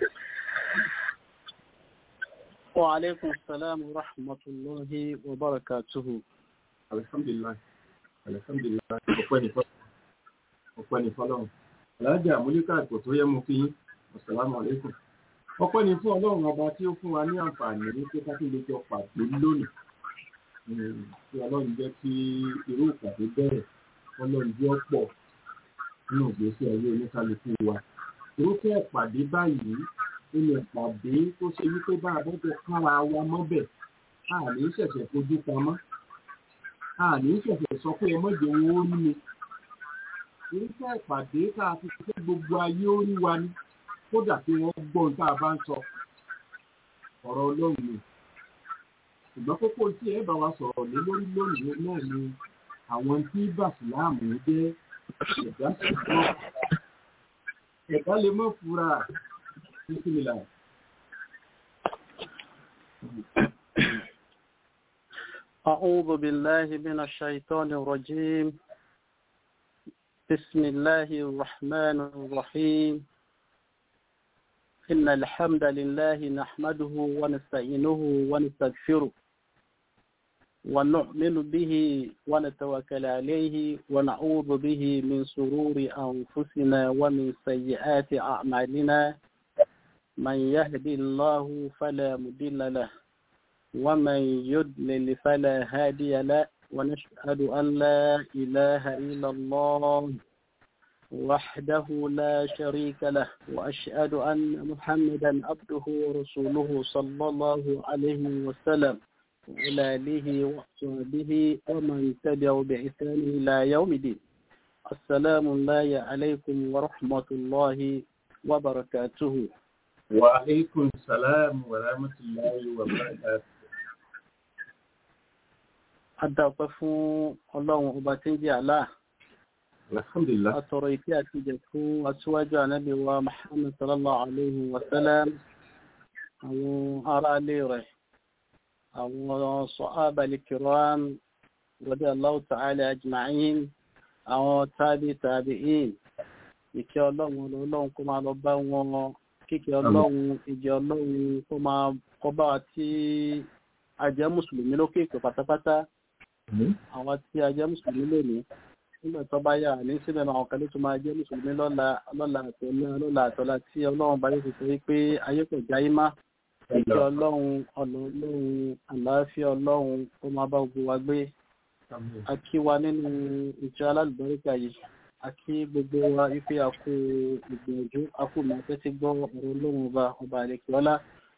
Wa alaikum salam wa rahmatullahi wa barakatuhu. Alhamdulillah. Alhamdulillah. Ọpẹ́ ni fọ́lọ́run. Ọpẹ́ ni fọ́lọ́run. Alájà Múlíkà kò tó yẹ mú kí yín. Assalamu alaikum. Ọpẹ́ ni fún Ọlọ́run ọba tí ó fún wa ní àǹfààní ní pé ká tún lè jọ pàdé lónìí. Mm, Kí Ọlọ́run jẹ́ kí irú ìpàdé bẹ̀rẹ̀. Ọlọ́run jẹ́ ọ̀pọ̀ nínú ìgbésí ayé oníkálukú wa. Irúfẹ́ ìpàdé báyìí nínú ìpàdé tó ṣe wípé bá a bọ́jọ kára wa mọ́bẹ̀. A ní ṣẹ̀ṣẹ̀ fojú pamọ́. A ní ṣẹ̀ṣẹ̀ sọ pé ọmọdé wọn ó rí mi. Irúfẹ́ ìpàdé tá a fi ṣe gbogbo ayé ó rí wa ni kódà tí wọ́n gbọ́ ohun tá a bá ń sọ ọ̀rọ̀ ọlọ́run ni ṣùgbọ́n kókó tí ẹ bá wa sọ̀rọ̀ lé lórí lónìí náà ni àwọn tí bàṣìláàmù jẹ́ ẹ̀dá ṣùgbọ́n ẹ̀dá lè mọ̀ fura bísímìlà. أعوذ بالله من الشيطان الرجيم بسم الله الرحمن الرحيم إن الحمد لله نحمده ونستعينه ونستغفره ونؤمن به ونتوكل عليه ونعوذ به من سرور أنفسنا ومن سيئات أعمالنا من يهدي الله فلا مضل له ومن يضلل فلا هادي له ونشهد أن لا إله إلا الله وحده لا شريك له وأشهد أن محمدا عبده ورسوله صلى الله عليه وسلم وعلى آله وصحبه ومن تبعه بإحسان إلى يوم الدين السلام الله عليكم ورحمة الله وبركاته وعليكم السلام ورحمة الله وبركاته Adáwọ̀pẹ́ fún ọlọ́run ọba tí ń jẹ́ Allah. Alhamdulillah. Àtọ̀rọ̀ ìfẹ́ àti ìjẹ̀ fún aṣíwájú ànábì wa Muhammad sallallahu alayhi wa sallam, àwọn ará ilé rẹ̀, àwọn sahaba al-kiram, radiyallahu ta'ala ajma'in, àwọn tabi tabi'in, ìkẹ́ ọlọ́run ọlọ́run kó máa lọ bá wọn, kíkẹ́ ọlọ́run, ìjẹ́ ọlọ́run kó máa kọ́ bá wa tí a jẹ́ mùsùlùmí lókè ìpè pátápátá àwọn tí a jẹ́ mùsùlùmí lónìí nígbà tó bá yà ní síbẹ̀ náà ọ̀kan ló tún máa jẹ́ mùsùlùmí lọ́la lọ́la àtọ́lá lọ́la àtọ́lá tí ọlọ́run bá yóò fi sọ wípé ayé kò já yín má ìkẹ́ ọlọ́run ọ̀nà ọlọ́run àlàáfíà ọlọ́run ó máa bá gbogbo wa gbé a kí wa nínú ìjọ alálùbáríkà yìí a kí gbogbo wa wípé a kú ìgbìyànjú a kú máa tẹ́tí gbọ́ ọ̀rọ̀ ọlọ́run ọba ọba àlekè ọlá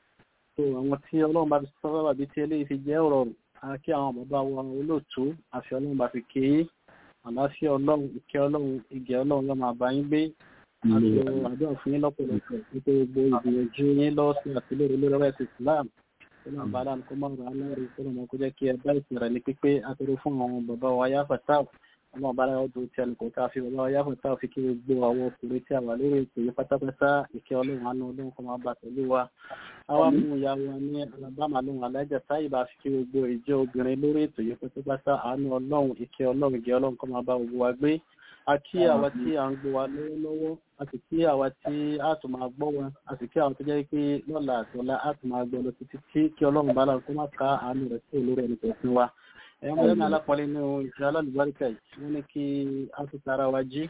tó àwọn tí ọlọ́run bá fi sọ́wọ́ bàbí tí eléyìí fi jẹ́ ọ̀rọ̀ àkí àwọn bàbá wa olóòtú àfi ọlọ́run bá fi ké àláfíà ọlọ́run ìkẹ́ ọlọ́run ìgẹ̀ ọlọ́run lọ́mọ àbá yín gbé àti àdúrà fún yín lọ́pọ̀lọpọ̀ nítorí gbogbo ìgbìyànjú yín lọ́wọ́ sí àtìlẹ́rẹ́ lórí ọ̀rẹ́ ti Islam tó náà bá dáa kó máa rà á lẹ́rìí tó náà kó jẹ́ kí ẹ bá ìsìn rẹ̀ ní pípé àtẹrù fún àwọn bàbá wa yáfà táw ọlọ́run bá dáa ọdún tí ẹnì kò tá a fi bàbá wa yáfà táw fi kí gbogbo àwọn ọkùnrin tí a wà lórí ètò yìí pátápátá ìkẹ́ ọlọ́run àánú ọlọ́run kó máa bá pẹ̀lú wa àwa mú ìyá wa ní alabama lóhun alájà táyì bá fi kí gbogbo ìjọ obìnrin lórí ètò yìí pátápátá àánú ọlọ́run ìkẹ́ ọlọ́run ìgẹ́ ọlọ́run kó máa bá gbogbo wa gbé a kí àwa tí à ń gbọ́ wa lọ́wọ́lọ́wọ́ a sì kí àwa tí a tún máa gbọ́ wa a sì kí àwọn tó jẹ́ pé lọ́la àtọ́lá a tún máa gbọ́ lọ títí tí kí ọlọ́run bá lára kó má ka àánú rẹ̀ sí olórí ẹnì kọ̀ọ̀kan wa ẹ̀yọ́ mọ́lẹ́ náà alápọ̀lẹ́ nínú ìṣẹ́ alálùbáríkà yìí wọ́n ní kí a ti tara wa jí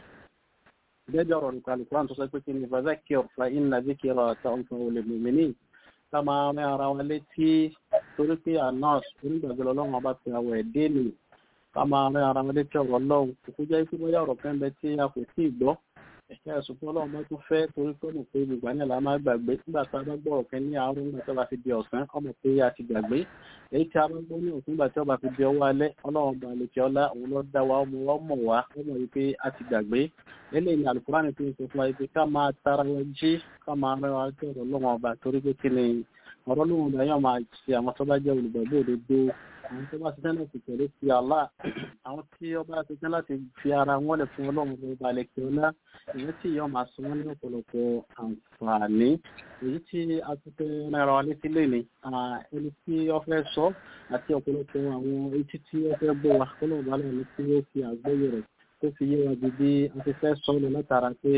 gẹ́gẹ́ ọ̀rọ̀ nípa alùpùpù tó sọ pé kí ni fazakir fa inna zikra tanfa'u lil mu'minin ká máa rán ara wa létí torí pé anas onígbàgbọ́ ọlọ́run ọba ti àwọ̀ ẹ̀dẹ́ nì ká máa rán ara wa létí ọ̀rọ̀ ọlọ́run kò jẹ́ pé bóyá ọ̀rọ̀ kan bẹ tí a kò tí ì gbọ́ ẹ̀ka ẹ̀sùn fún ọlọ́run bá tún fẹ́ torí pé mọ̀ pé gbogbo àná la máa gbàgbé nígbà tá a bá gbọ́ ọ̀kan ní àárọ̀ nígbà tí ó bá fi di ọ̀sán ọmọ pé a ti gbàgbé èyí tí a bá gbọ́ ní òkú nígbà tí ó bá fi di ọwọ́ alẹ́ ọlọ́run bá lè kí ọlá òun ló dá wa ọmọ wa mọ̀ wá ọmọ yìí pé a ti gbàgbé eléyìí ni alukurani tó ń sọ fún wa yìí pé ká máa tara wa jí ká máa rẹ wa jẹ́ ọ̀rọ̀ lọ́wọ́ ọba torí pé kí ni ọ̀rọ̀ lóhùn ọba yóò máa ṣe àwọn tó bá jẹ́ olùgbàgbọ́ òdodo àwọn tó bá ti tẹ́lẹ̀ ti tẹ̀lé ti Allah àwọn tí ọba ti tẹ́lẹ̀ láti fi ara wọn lè fún ọlọ́run ọba lẹ́kẹ̀ ọlá èyí tí yóò máa sọ wọn ní ọ̀pọ̀lọpọ̀ àǹfààní èyí tí a ti fẹ́ rárá wa létí lẹ́ni ẹni tí ó fẹ́ sọ àti ọ̀pọ̀lọpọ̀ àwọn etí tí ó fẹ́ bọ̀ wá kọ́lọ̀ ọba lẹ́nu tí ó fi àgbọ́yé rẹ̀ tó fi yé wa bí a ti fẹ́ sọ lọ látara pé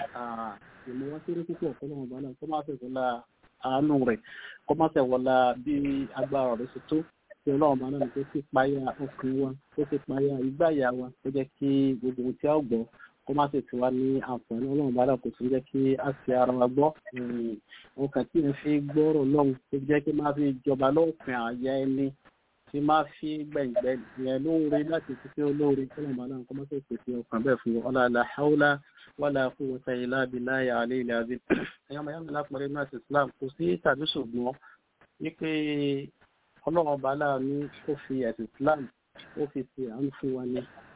ìmọ̀ wọn kéré púpọ̀ kọ́lọ̀ ọba lẹ́nu tó máa fẹ́ wọlá àánú rẹ̀ kó má fẹ́ wọlá bí agbára rẹ̀ ṣe tó tí ọlọ́run bá náà tó sì páyà ọkàn wa tó sì páyà ìgbáyà wa tó jẹ́ kí gbogbo ohun tí a gbọ́ kó má sì ti wá ní àǹfààní ọlọ́run bá náà kò sí jẹ́ kí a fi ara wa gbọ́ ọkàn tí n fi gbọ́rọ̀ lọ́hùn tó jẹ́ kí má fi jọba lọ́ọ̀fin àyà ẹni tí má fi gbẹ̀ngbẹ̀ yẹn lóore láti fi fi olóore ọlọ́run bá náà kó má sì pèsè ọkàn bẹ́ẹ̀ fún ọlá la haúlá wala quwwata illa billahi aliyyil azim ẹ̀yọ́ mayami lápẹ̀rẹ̀ náà ti Islam kò sí tàbí ṣùgbọ́n wípé ọlọ́run ọba láàánú ó fi ẹ̀sìn Islam ó fi ti àánú fún wa ní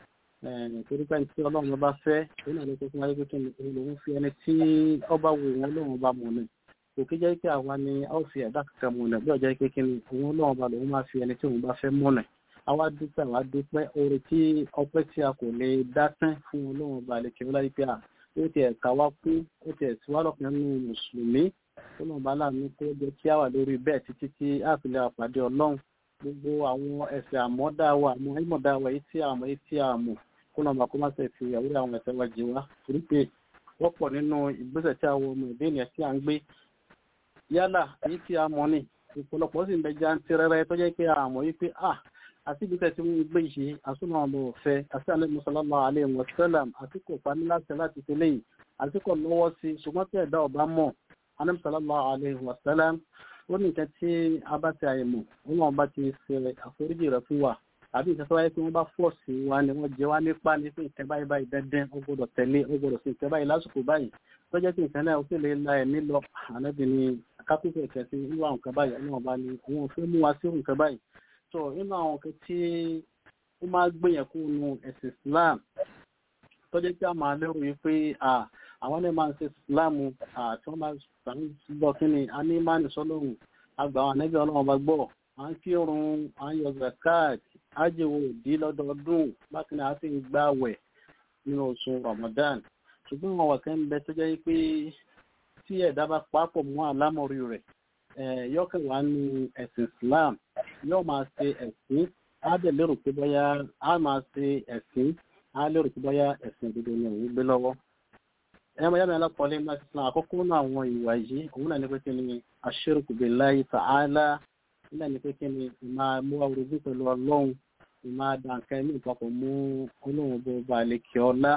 torí pé tí ọlọ́run ọba fẹ́ ó náà ló tó fún wa pé kí ni òun fi ẹni tí ọba wo òun ọlọ́run ọba mọ̀ ní kò kí jẹ́ pé àwa ni a ó fi ẹ̀dá kankan mọ̀ ní bí ọjọ́ pé kí ni òun ọlọ́run ọba lòun máa fi ẹni tí òun bá fẹ́ mọ̀ ní àwa dúpẹ́ àwa dúpẹ́ oore tí ọpẹ́ tí a kò lè dá tán fún ọlọ́run ọba àlekè ọlá yìí pé à ó ti ẹ̀ka wá kú ó ti ẹ̀sìn wá lọ́kùnrin nínú mùsùlùmí ọlọ́run bá láàánú kó jẹ́ kí á wà lórí bẹ́ẹ̀ títí tí a fi lè pàdé ọlọ́run gbogbo àwọn ẹ̀sẹ̀ àmọ́dá wa àmọ́ ìmọ̀dá wa èyí tí a mọ̀ èyí tí a mọ̀ kó lọ́mọ kó má ṣe fi àwúrẹ́ àwọn ẹ̀sẹ̀ wa jì wá torí pé wọ́pọ̀ nínú ìgbésẹ̀ tí àwọn ọmọ ìdí ènìyàn tí a ń gbé yálà èyí tí a mọ̀ ni ìpọ̀lọpọ̀ sì ń bẹ já ń tirẹrẹ tó jẹ́ pé a mọ̀ yí pé à àti ibi tẹ̀sí wọn gbé ìṣe àsúnmọ́ ọmọ ọ̀fẹ́ àti alẹ́ sallallahu alaihi wasallam àti kò pa ní láti láti tẹ́lẹ̀ yìí àti kò lọ́wọ́ sí ṣùgbọ́n tí ẹ̀dá ọba mọ̀ alẹ́ sallallahu alaihi wasallam ó ní nǹkan tí a bá ti àyẹ̀mọ̀ wọn bá ti ṣe àforíjì rẹ̀ fún wa àbí ìtẹ́sọ́ wáyé pé wọ́n bá fọ́ sí wa ni wọ́n jẹ wá nípa ní pé nǹkan báyìí báyìí dandan ó gbọ́dọ̀ tẹ̀lé ó gbọ́dọ̀ sí nǹkan báyìí lásìkò báyìí tó jẹ́ pé nǹkan náà ó sì lè la ẹ̀mí lọ ànábì ni kápẹ́tẹ̀ ìkẹsí irú àwọn nǹkan báyìí ọlọ́run bá ní àwọn òfin mú wa sí nǹkan báyìí tó nínú àwọn nǹkan tí ó máa gbìyàn kú nu ẹ̀sìn Islam tó jẹ́ pé a máa lérò yìí pé àwọn náà máa ń ṣe Islam tí wọ́n máa gbọ́ kí ni a ní máa ní sọ́lọ́run àgbà àwọn ànábì ọlọ́run bá gbọ́ à ń kírun à ń yọ zakat ájèwò òdí lọ́dọọdún bákan náà a sì ń gbààwẹ̀ nínú oṣù Ramadan ṣùgbọ́n àwọn wà kan bẹ tó jẹ́ pé tí ẹ̀dá bá papọ̀ mọ́ àlámọ̀rí rẹ̀ yọ́kàn wá ní ẹ̀sìn Islam yóò máa ṣe ẹ̀sìn á dẹ̀ lérò pé bóyá á máa ṣe ẹ̀sìn á lérò pé bóyá ẹ̀sìn òdodo ni òun gbé lọ́wọ́. ẹ̀yà máa yá mi alákọ̀ọ́lé máa ti san àkọ́kọ́ náà àwọn ìwà yìí òun náà ní pé kí ni aṣirku billahi ta'ala nígbà ní pé kí ni ìmáa mú orogún pẹ̀lú ọlọ́run ìmáa dà nǹkan ẹ̀mí ìpapọ̀ mú ọlọ́run bó ba lè kí ọlá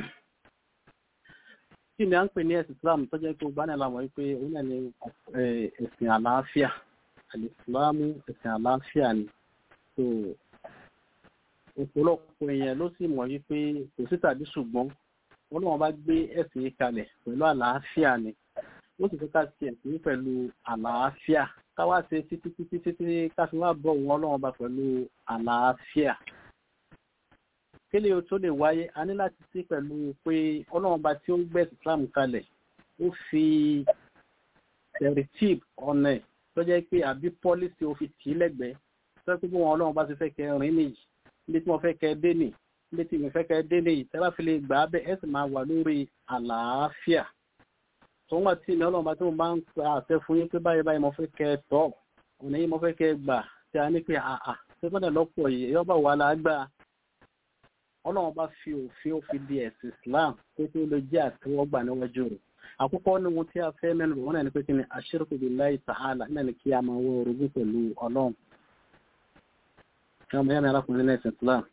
kí ni a ń pè ní ẹ̀sìn islam tó jẹ́ pé ó bá ní àlàmọ́ wípé ó náà ní ẹ̀sìn àlàáfíà àlìsílámù ẹ̀sìn àlàáfíà ni so ọ̀pọ̀lọpọ̀ èèyàn ló sì mọ̀ wípé kò sí tàbí ṣùgbọ́n ọlọ́run bá gbé ẹ̀sìn yìí kalẹ̀ pẹ̀lú àlàáfíà ni ó sì fẹ́ ká ṣe ẹ̀sìn yìí pẹ̀lú àlàáfíà káwá ṣe títí títí títí ká fi wá bọ̀ wọn ọlọ́run bá pẹ̀lú àlàáfíà kílè o tó lè wáyé a ní láti sí pẹ̀lú pé ọlọ́run bá tí ó ń gbé islam kalẹ̀ ó fi tẹ̀rìtìb ọ̀nà ẹ̀ tó jẹ́ pé àbí pọ́lísì ó fi tì í lẹ́gbẹ̀ẹ́ tó jẹ́ pé bí wọn ọlọ́run bá ti fẹ́ kẹ́ rìn nìyí níbi tí wọ́n fẹ́ kẹ́ dé nì níbi tí wọ́n fẹ́ kẹ́ dé nìyí tẹ́ bá fi lè gbà á bẹ́ẹ̀ ẹ̀ sì máa wà lórí àlàáfíà tó ń wà tí ìní ọlọ́run bá tó máa ń pa àṣẹ fún yín pé báyìí báyìí mo fẹ́ kẹ́ tọ́ ọ̀nà yìí mo fẹ́ kẹ́ gbà tí a ní pé àà ṣé fọ́nà lọ́pọ̀ yìí ẹ̀yọ́ bá wà lágbà ọlọ́run bá fi òfin òfin di ẹ̀sìn islam pé kí ó lè jẹ́ àtẹ́wọ́gbà níwájú rẹ̀ àkọ́kọ́ ní ohun tí a fẹ́ mẹ́nu bọ̀ wọ́n náà ní pé kí ni ashirku billahi ta'ala náà ní kí a máa wọ orogún pẹ̀lú ọlọ́run kí wọ́n mẹ́rin arákùnrin ní ẹ̀sìn islam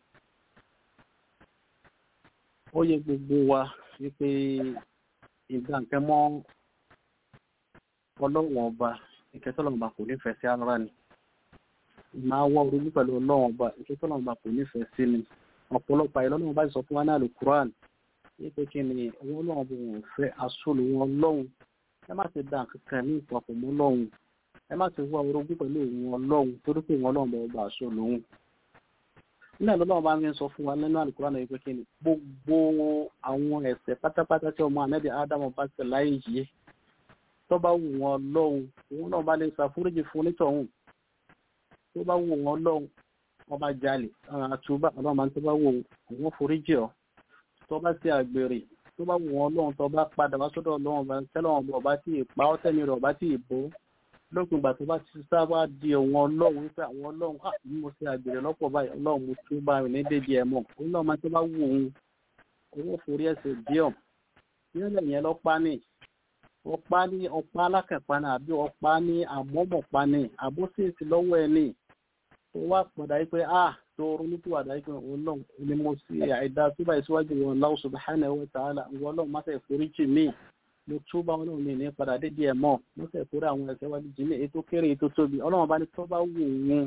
ó yẹ gbogbo wa wípé ìgbà nǹkan mọ́ ọlọ́run ọba ìkẹtọ́lọ́run ọba kò nífẹ̀ẹ́ sí ara ni máa wọ orogún pẹ̀lú ọlọ́run ọba ìkẹtọ́lọ́run ọba kò nífẹ̀ẹ́ sí ni ọ̀pọ̀lọpọ̀ àìlọ́nà wọn bá sọ fún wa náà lè Quran wípé kí ni wọn lọ́wọ́ bó wọn fẹ́ aṣọ́lù wọn lọ́hùn ẹ má ti dá kankan ní ìpapọ̀ mọ́ lọ́hùn ẹ má ti wá orogún pẹ̀lú wọn lọ́hùn torí pé wọn lọ́wọ́ bá aṣọ́lù wọn. nílẹ̀ lọ́wọ́ bá ń sọ fún wa nínú àlùkùrán náà wípé kí ni gbogbo àwọn ẹ̀ṣẹ̀ pátápátá tí ọmọ ànábì Ádámù bá ṣẹ̀ láyé yìí tó bá wù wọn lọ́hùn òun náà bá lè ṣàforíjì fún onítọ̀hún tó bá wù wọn lọ́hùn wọ́n bá jalè àtúbà ọlọ́run máa ń tó bá wò wọ́n foríjì ọ́ tó bá ti àgbèrè tó bá wù wọ́n lọ́run tó bá padà wá sọ́dọ̀ ọlọ́run bá tẹ́lọ̀wọ̀n bọ̀ bá tí ì pa ọ́ tẹ́ni rẹ̀ ọba tí ì bó lópin ìgbà tó bá ti sábà di òun ọlọ́run wípé àwọn ọlọ́run á ní mo ṣe àgbèrè lọ́pọ̀ báyìí ọlọ́run mo tún bá rìn ní dédé ẹ̀ mọ̀ ọlọ́run máa tó bá wù òun owó forí ẹsẹ̀ díọ̀ nílẹ̀ yẹn lọ́pá ní ọ̀pá ní ọ̀pá alákẹ̀pá ní àbí ọ̀pá ní àmọ́mọ̀pá ní àbóṣèṣì lọ́wọ́ ẹ̀ ní tó wá padà yìí pé ah tó ronú tó wà dáyìí pé ọlọ́run ni mo sì àìdá tó báyìí síwájú wọn Allah subhanahu wa ta'ala ìwọ ọlọ́run má fẹ́ foríjì mí mo tún bá ọlọ́run mi ní padà dédé ẹ̀ mọ́ mo fẹ́ forí àwọn ẹ̀ṣẹ̀ wájú jì mí ètò kéré ètò tóbi ọlọ́run bá ní tó bá wù wọn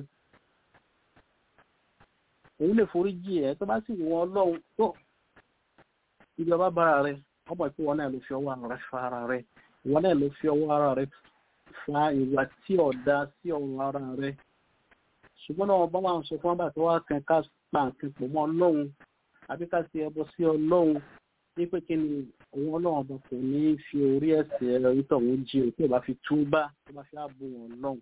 òun lè foríjì ẹ̀ tó bá sì wù wọn ọlọ́run tó ìjọba bára rẹ ọmọ ìpín wọn náà ló fi ọwọ́ ara rẹ fa ara rẹ wọn náà ló fi ọwọ́ ara rẹ fa ìwà tí ọ̀dà sí ọ̀run ara rẹ ṣùgbọ́n náà bá wà ń sọ fún wọn bá tó wá kan ká pa nǹkan pọ̀ mọ́ ọlọ́run àbí ká ṣe ẹbọ sí ọlọ́run ní pé kí ni òun ọlọ́run ọba kò ní fi orí ẹ̀sẹ̀ ẹ̀rọ ìtọ̀hún jí o tí ò bá fi túbá tó bá fi ààbò wọn lọ́hùn.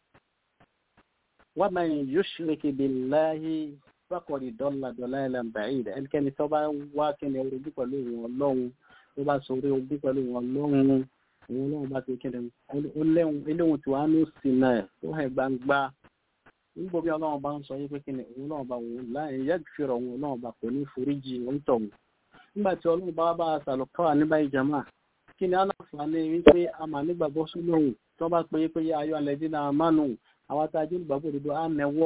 wa man yushrik billahi faqad dalla dalalan ba'ida ẹnikẹ́ni tó bá wá kí ni orogún pẹ̀lú òun ọlọ́run tó bá sọ orí ogún pẹ̀lú òun ọlọ́run òun ọlọ́run bá ti kí ni ó léwu tí wàá ní òsì náà tó hẹ̀ gbangba nígbò bí ọlọ́run bá ń sọ yí pé kí ni òun náà bá wò láì yẹ́gìfìrọ̀ òun náà bá kò ní foríjì òun tọ̀hún nígbà tí ọlọ́run bá bá sàlùkọ́ wà níbà ìjàmà kí ni aláǹfààní wípé a mà nígbàgbọ́ sólóhùn tó bá pé pé ayọ̀ alẹ́dí náà mánu àwọn tá a jẹ́ olùgbàgbọ́ òdodo á nẹ́wọ̀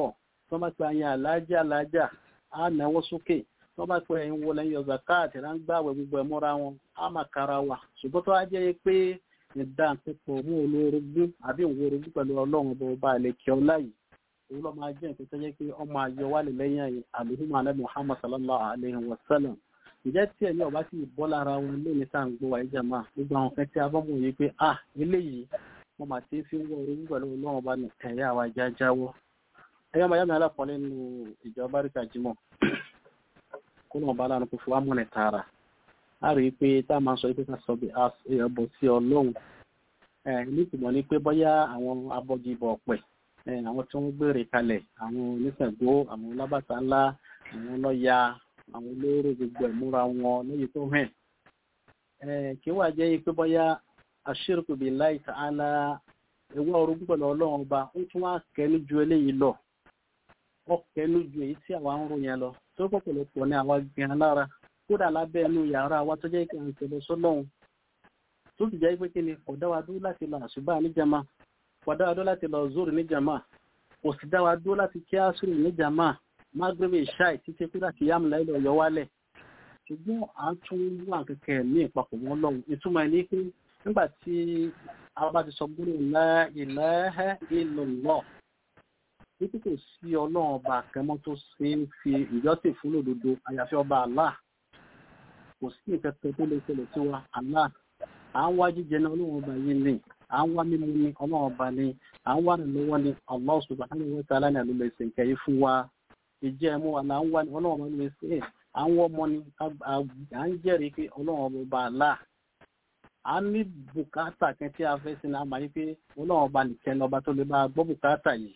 tó bá pe àyàn alájà alájà á náwó sókè tó bá pe ẹ̀yin wọlé yọ zakat rà ń gbàwẹ̀ gbogbo ẹ̀ mọ́ra wọn á máa kára wa ṣùgbọ́n tó wá jẹ́ pé ìdá pípọ̀ mú olórogún àbí òwòrogún pẹ̀lú ọlọ́run ọba ọba àlekè ọlá yìí òun ló máa jẹ́ nǹkan tó jẹ́ pé ọmọ ayọ̀ wà lẹ́yìn ẹ̀yìn àlùhùmọ̀ alẹ́ muhammad sallallahu alayhi wa sallam ìjẹ́ tí ẹ̀mí ọba sì bọ́ lára wọn lónìí tá à ń gbọ́ wa ìjà máa gbogbo àwọn kan tí a bọ́ mọ̀ yìí pé ah eléyìí wọ́n máa ti fi ń wọ orogún pẹ̀lú ọlọ́run ọba ní ẹ̀yà àwa jájáwọ́ ẹ̀yọ́ máa yá mi alápọ̀lẹ́ nínú ìjọ báríkà jimọ̀ kó lọ́wọ́ bá lánàá kó fi wá mọ̀nẹ̀ tààrà a rí i pé tá a máa sọ pé ká sọ bí ẹbọ sí ọlọ́run ní ìtumọ̀ ni pé bóyá àwọn abọ́gibọ̀ ọ̀pẹ̀ àwọn tí wọ́n gbére kalẹ̀ àwọn oníṣègbó àwọn olábàtà ńlá àwọn ọlọ́ya àwọn olóró gbogbo ẹ̀múra wọn lóye tó hàn kí wàá jẹ́ pé bóyá àṣírùkù billahi ta'ala ewu orogún pẹ̀lú ọlọ́run ọba ó tún wá kẹ́nu ju eléyìí lọ ó kẹ́nu ju èyí tí àwa ń rò yẹn lọ tó pọ̀pọ̀lọpọ̀ ní àwa gan lára kódà lábẹ́ ẹnu yàrá wa tó jẹ́ kí à ń tẹ̀lé sọ́lọ́hún tó sì jẹ́ pé kí ni kò dá wa dúró láti lọ àṣùbà níjàmá kò dá wa dúró láti lọ zoro níjàmá kò sì dá wa dúró láti kí ásùrù níjàmá mágbébé ṣáì títí kúrò kí yá múlá ilẹ̀ ọ̀yọ́ wálẹ̀ ṣùgbọ́n à ń tún wà kẹ̀kẹ́ ní ìpapọ̀ wọn lọ́hùn ìtumọ̀ ẹni pé nígbà tí a bá ti sọ gbọ́dọ̀ la ilaha illallah títí kò sí ọlọ́run ọba àkẹ́mọ́ tó ṣe ń fi ìjọ́sìn fún lòdodo àyàfi ọba Allah kò sí ìkẹtẹ tó lè ṣẹlẹ̀ sí wa Allah à ń wá jíjẹ ní ọlọ́run ọba yìí ni à ń wá mímu ní ọlọ́run ọba ni à ń wá nílọ́wọ́ ní Allah subhanahu wa ta'ala ní àlùlẹ̀ ìsìnkẹ́ yìí fún wa ìjẹ́ ẹ̀mú wa là ń wá ní ọlọ́run ọba ní ṣe à ń wọ́ ọmọ ni à ń jẹ́rìí pé ọlọ́run ọba Allah a ní bùkátà kan tí a fẹ́ sí ní àmà yìí pé ọlọ́run ọba nìkan lọ́ba tó lè bá gbọ́ bùkátà yìí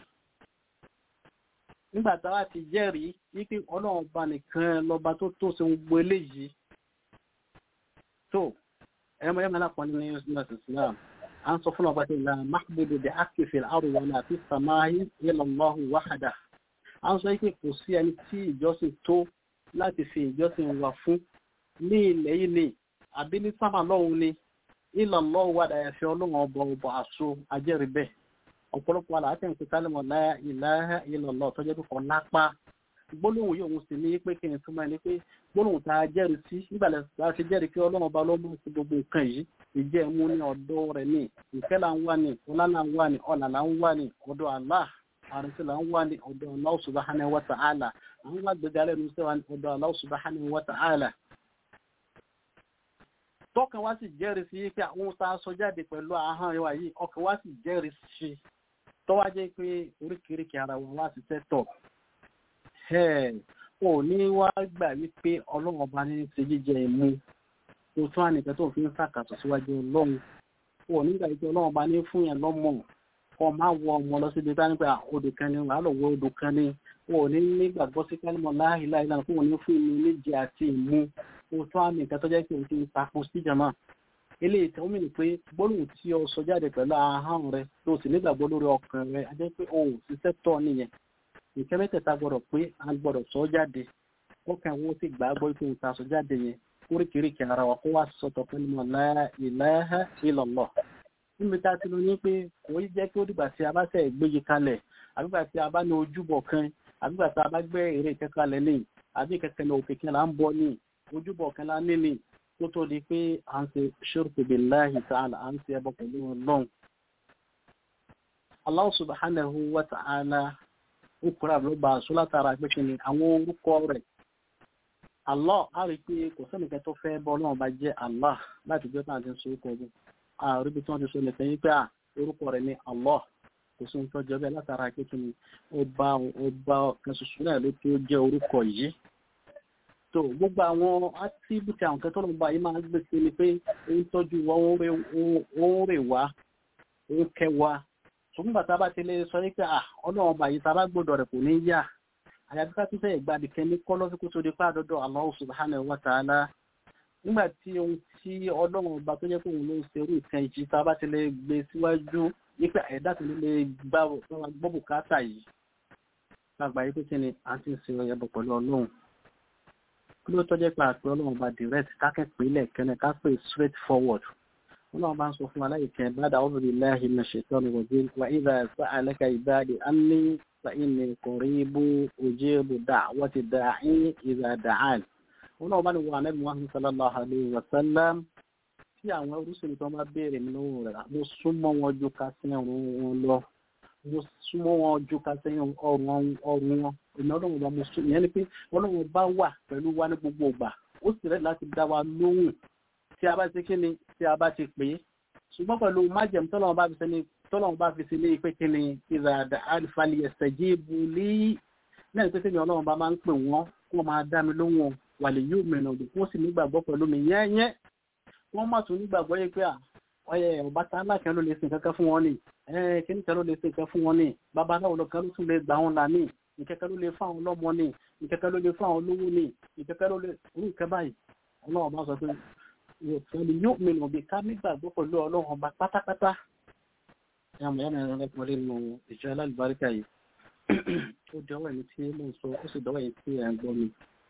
nígbà táwa ti jẹ́rìí wípé ọlọ́run ọba nìkan lọ́ba tó tó ṣe gbogbo eléyìí tó ẹmọ ẹmọ alápọ̀ ní us islam a ń sọ fún ọba tí ìlà mahbudu bí akifil arúgbó náà fi sàmáhí ilallahu wahada a ń sọ wípé kò sí ẹni tí ìjọsìn tó láti fi ìjọsìn wà fún ní ilẹ̀ yìí ni àbí ní sábà lọ́hùn ni ilallahu wahada ẹ̀fẹ́ ọlọ́run ọba ọba àṣọ ajẹ́rìí bẹ́ẹ̀ ọ̀pọ̀lọpọ̀ àlà àti ẹ̀ǹkú kálímọ̀ la ilaha illallah tọ́jọ́ tó kọ́ lápá gbólóhùn yìí òun sì ní pé kí n túmọ̀ ní pé gbólóhùn tá a jẹ́rìí sí nígbàlẹ̀ tá a ti jẹ́rìí pé ọlọ́run ọba ló mú sí gbogbo nǹkan yìí ìjẹ́ ẹ̀mú ní ọ̀dọ́ rẹ̀ ní ìfẹ́ là ń wá ní ọlá là ń wá ní ọ̀là là ń wá ní ọ̀dọ̀ Allah àrùnsí là ń wá ní ọ̀dọ̀ Allah subhanahu wa ta'ala à ń wá gbẹ̀gà lẹ́nu sí wa ní ọ̀dọ̀ Allah subhanahu wa ta'ala. tọkàn wá sì jẹ́rìí sí pé àwọn tá a sọ jáde pẹ̀lú ahọ́n wa yìí ọkàn wá sì jẹ́rìí sí tọ́wájẹ́ pé oríkèéríkè ara wọn wá sí tẹ́tọ̀ ò ní wá gbà wípé ọlọ́run ọba ní ti jíjẹ ìmú tó tún ànìkẹ́ tó fi ń sàkàtọ̀ síwájú ọlọ́run ò nígbà wípé ọlọ́run ọba ní fún yẹn lọ́mọ kọ́ máa wọ ọmọ lọ síbi tá nípa odò kan ní wàá lọ wọ odò kan ní ò ní nígbàgbọ́ sí kálímọ̀ láìláì lánàá kó ò ní fún ìmú níjẹ àti ìmú tó tún ànìkẹ́ tó jẹ́ pé o ti ń takun síjàmá eléyìí tí ó mìíràn pé gbólóhùn tí o sọ jáde pẹ̀lú ahọ́n rẹ tó sì nígbàgbọ́ lórí ọkàn rẹ a jẹ́ pé o ò ṣiṣẹ́ tọ́ nìyẹn nǹkan mẹ́tẹ̀ẹ̀ta gbọ́dọ̀ pé a gbọ́dọ̀ sọ jáde ọkàn wo sì gbàgbọ́ pé nǹkan sọ jáde yẹn oríkèéríkèé ara wa kó wá sọ̀tọ̀ pé nínú la ilaha illallah níbi tá a ti lọ ní pé kò í jẹ́ kí ó dìgbà tí a bá sẹ̀ gbéye kalẹ̀ àbígbà tí a bá ní ojúbọ kan àbígbà tí a bá gbé èrè kẹkalẹ̀ ní àbí kẹkẹ ní òkè kan là ń bọ ní ojúbọ kan lá ní ní tó tó di pé à ń ṣe ṣirku billahi ta'ala à ń ṣe ẹbọ pẹ̀lú ọlọ́run Allah subhanahu wa ta'ala ó kúrò àbúrò bá aṣọ látara pé kí ni àwọn orúkọ rẹ̀ Allah á rí i pé kò sẹ́nìkan tó fẹ́ bọ́ ọlọ́run bá jẹ́ Allah láti jẹ́ pé àti ń sọ orúkọ ọdún àrí bí tí wọ́n ti sọ nìkan yín pé à orúkọ rẹ̀ ní Allah kò sí nǹkan jọ bẹ́ẹ̀ látara pé kí ni ọba ọba kan ṣoṣo náà ló tó jẹ́ orúkọ yìí tó gbogbo àwọn átìbùtì àwọn kan tó lọ́nà báyìí máa ń gbé sí ni pé ó ń tọ́jú wa ó ń rè wá ó ń kẹ́ wa ṣùgbọ́n bàtà bá ti lè sọ wípé à ọlọ́run ọba yìí tábà gbọ́dọ̀ rẹ̀ kò ní yá àyàfi ká tún fẹ́ ìgbàdì kẹ́ni kọ́ lọ́sí kó tó di pa àdọ́dọ̀ Allah subhanahu wa ta'ala nígbà tí ohun tí ọlọ́run ọba tó jẹ́ pé òun ló ń ṣerú ìkan ìjì tá a bá ti lè gbé síwájú wípé ẹ̀dá tó lè gbọ́ bùkátà yìí lágbà yìí pé kí ni à ń ti ń ṣe ọyẹ bọ̀ pẹ̀lú ọlọ́run kí ló tọ́jẹ́ pé àpẹ ọlọ́run ọba direct kákẹ́pẹ́ ilẹ̀ kẹ́ni ká pè straight forward wọn bá ń sọ fún aláìkẹ́ bada a'udhu billahi minash shaitani rajim wa idha sa'alaka ibadi anni فإني قريب أجيب دعوة الداعي إذا دعان wọn náà bá ní wà nẹ́bí Muhammad sallallahu alayhi wa sallam tí àwọn oríṣiríṣi tó bá béèrè mi lọ́wọ́ rẹ̀ mo súnmọ́ wọn ju ká sí ọ̀run wọn lọ mo súnmọ́ wọn ju ká sí ọ̀run ọ̀run wọn èmi ọlọ́run bá mo sún ìyẹn ni pé ọlọ́run bá wà pẹ̀lú wa ní gbogbo ìgbà ó sì rẹ̀ láti dá wa lóhùn tí a bá ti kí ni tí a bá ti pè é ṣùgbọ́n pẹ̀lú májẹ̀mú tọ́lọ́run bá fi sí ní tọ́lọ́run bá fi sí ní pé kí ni ìzàdà alifali ẹ̀sẹ̀ jíìbù lé náà pé kí ni ọlọ́run bá máa ń pè wọ́n kó máa dá mi lóhùn wàlẹ̀ yóò mẹ́nà òdò wọ́n sì nígbàgbọ́ pẹ̀lú mi yẹ́nyẹ́ wọ́n má tún nígbàgbọ́ yẹ pé ọyẹ ọba tá aláàkẹ́ ló lè sin kankan fún wọn ni kíní kan ló lè sin kankan fún wọn ni babaláwo lọ́kàn ló tún lè gbà wọn là ní ìkẹ́kẹ́ ló lè fún àwọn ọlọ́mọ ni ìkẹ́kẹ́ ló lè fún àwọn olówó ni ìkẹ́kẹ́ ló lè rú ìkẹ́ báyìí ọlọ́run bá sọ pé wàlẹ̀ yóò mẹ́nà òbí ká nígbàgbọ́ pẹ̀lú ọlọ́run ọba pátápátá yàmù yàmù ẹ̀rọ lẹ́kọ̀ọ́ nínú ìjọ alálùbáríkà yìí ó dọ́wọ́ ẹni tí mo sọ ó sì dọ́wọ́ ẹni tí ẹ̀ ń gbọ́ mi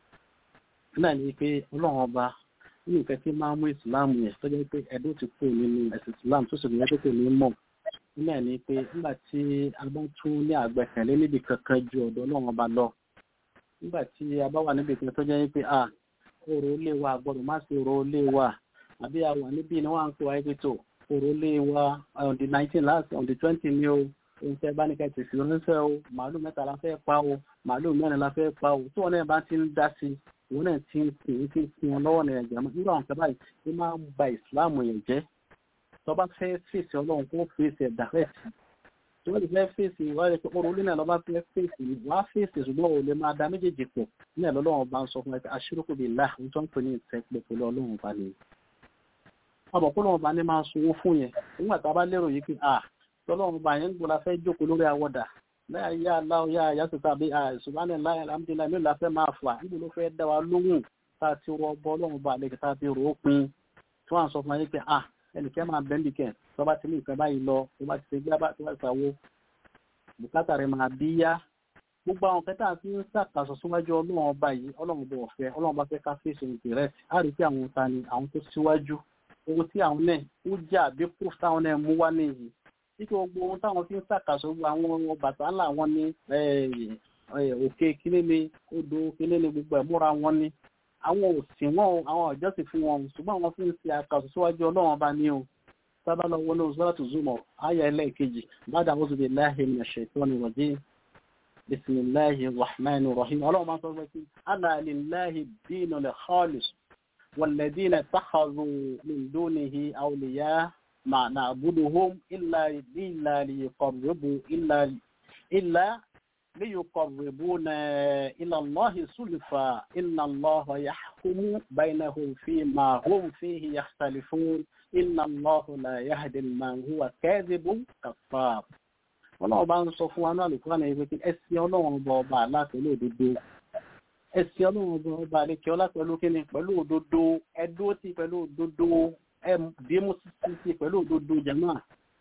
náà ni pé ọlọ́run ọba nínú nǹkan tí máa ń mú ìsìláàmù yẹn tó jẹ́ pé ẹ̀dùn ti kú nínú ẹ̀sìn ìsìláàmù tó sì rí ẹjọ́ kò ní mọ̀ náà ni pé nígbà tí a bá tún ní àgbẹ̀kẹ̀lé níbi kankan ju ọ̀dọ̀ ọlọ́run ọba lọ nígbà tí a bá wà níbi kan tó jẹ́ pé à ọ̀rọ̀ ilé wa gbọ́dọ̀ má sí ọ̀rọ̀ ilé wa àbí a wà níbí ni wọ́n á ń pè wá ibi tó ọ̀rọ̀ ilé wa on the nineteen last on the twenty ni o ohun tẹ́ bá ní ká ti fi ránṣẹ́ o màálù mẹ́ta la fẹ́ pa o màálù mẹ́rin la fẹ́ pa o tí wọ́n náà bá ti ń dá sí i òun náà ti ń pè é ti ń fi wọn lọ́wọ́ nìyẹn jẹ́ nígbà wọn kẹ́bàá yìí máa ń ba ìsìláàmù yẹn jẹ́ tó bá fẹ́ fèsì ọlọ́run kó fèsì ẹ̀dá fẹ́ẹ̀sì tó bá ti fẹ́ fèsì ìwádìí pé ọrọ̀ orí náà lọ́ba fẹ́ fèsì wá fèsì ṣùgbọ́n ò lè máa da méjèèjì pọ̀ ní ẹ̀ lọ́lọ́run bá ń sọ fún ẹ pé aṣírùkù bíi láà ń tó ń pè ní ìtẹ́pẹ́ pẹ̀lú ọlọ́run bá ní. ọmọ kó lọ́run bá ní máa sunwó fún yẹn nígbà tá a bá lérò yìí pé à tọ́lọ́run bá yẹn ń gbọ́dọ̀ fẹ́ jókòó lórí awọ́dà láyà yá aláwọ̀ yá àyà síta bí ṣùgbọ́n láyà alhamdulilayi mélòó la fẹ́ máa fà níbo ló fẹ́ dá wa lóhùn tá a ti rọ bọ́ ọlọ́run bá àlejò tá a ti rò ó pin tí wọ́n á sọ fún wa yín pé ah ẹnìkẹ́ máa bẹ́ńbì kẹ̀ tó bá ti ní ìfẹ́ báyìí lọ tó bá ti ṣe gbá tó bá ti ṣàwo bùkátà rẹ̀ máa bí yá gbogbo àwọn kẹta tí ń ṣàkàṣọ síwájú ọlọ́run ọba yìí ọlọ́run bọ̀ ọ̀fẹ́ ọlọ́run bá fẹ́ ká fèsì ìdìrẹ́ á rí pé àwọn ta ni àwọn tó síwájú owó tí àwọn náà ó jà bí proof táwọn náà mú wá nìyí títí gbogbo ohun táwọn fi ń ṣàkàṣọ àwọn bàtà ńlá wọn ní òkè kíní ni odò kíní ni gbogbo ẹ̀ múra wọn ni àwọn òsì wọn àwọn ọ̀jọ́sìn fún wọn ṣùgbọ́n àwọn fi ń ṣe àkàṣọ síwájú ọlọ́run ọba ní o sábà lọ wọnú sọ́rọ̀tù zumọ̀ ayà ẹlẹ́ẹ̀kejì bàdà wọ́n zùbí láàyè ní ṣètò ní wọ̀dí bisimilahi rahman rahim ọlọ́run máa sọ pé ala lillahi dínú lè khalis wàlẹ́dínà tàkàzù min dúnihi awliya ma na'buduhum illa illa liyuqarribu illa illa liyuqarribuna ila allahi sulfa inna allaha yahkumu bainahum fima hum fihi yakhtalifun inna allahu la yahdi man huwa kadhibun kaffar ọlọ́run bá ń sọ fún wa náà lùkúrò náà ìwé pé ẹsìn ọlọ́run ọba ọba aláàpẹ̀lú òdodo ẹsìn ọlọ́run ọba ọba àlekẹ́ ọlá pẹ̀lú kíni pẹ̀lú òdodo ẹdúró tí pẹ̀lú òdodo ẹbímú sí pẹ̀lú òdodo jẹ̀mọ́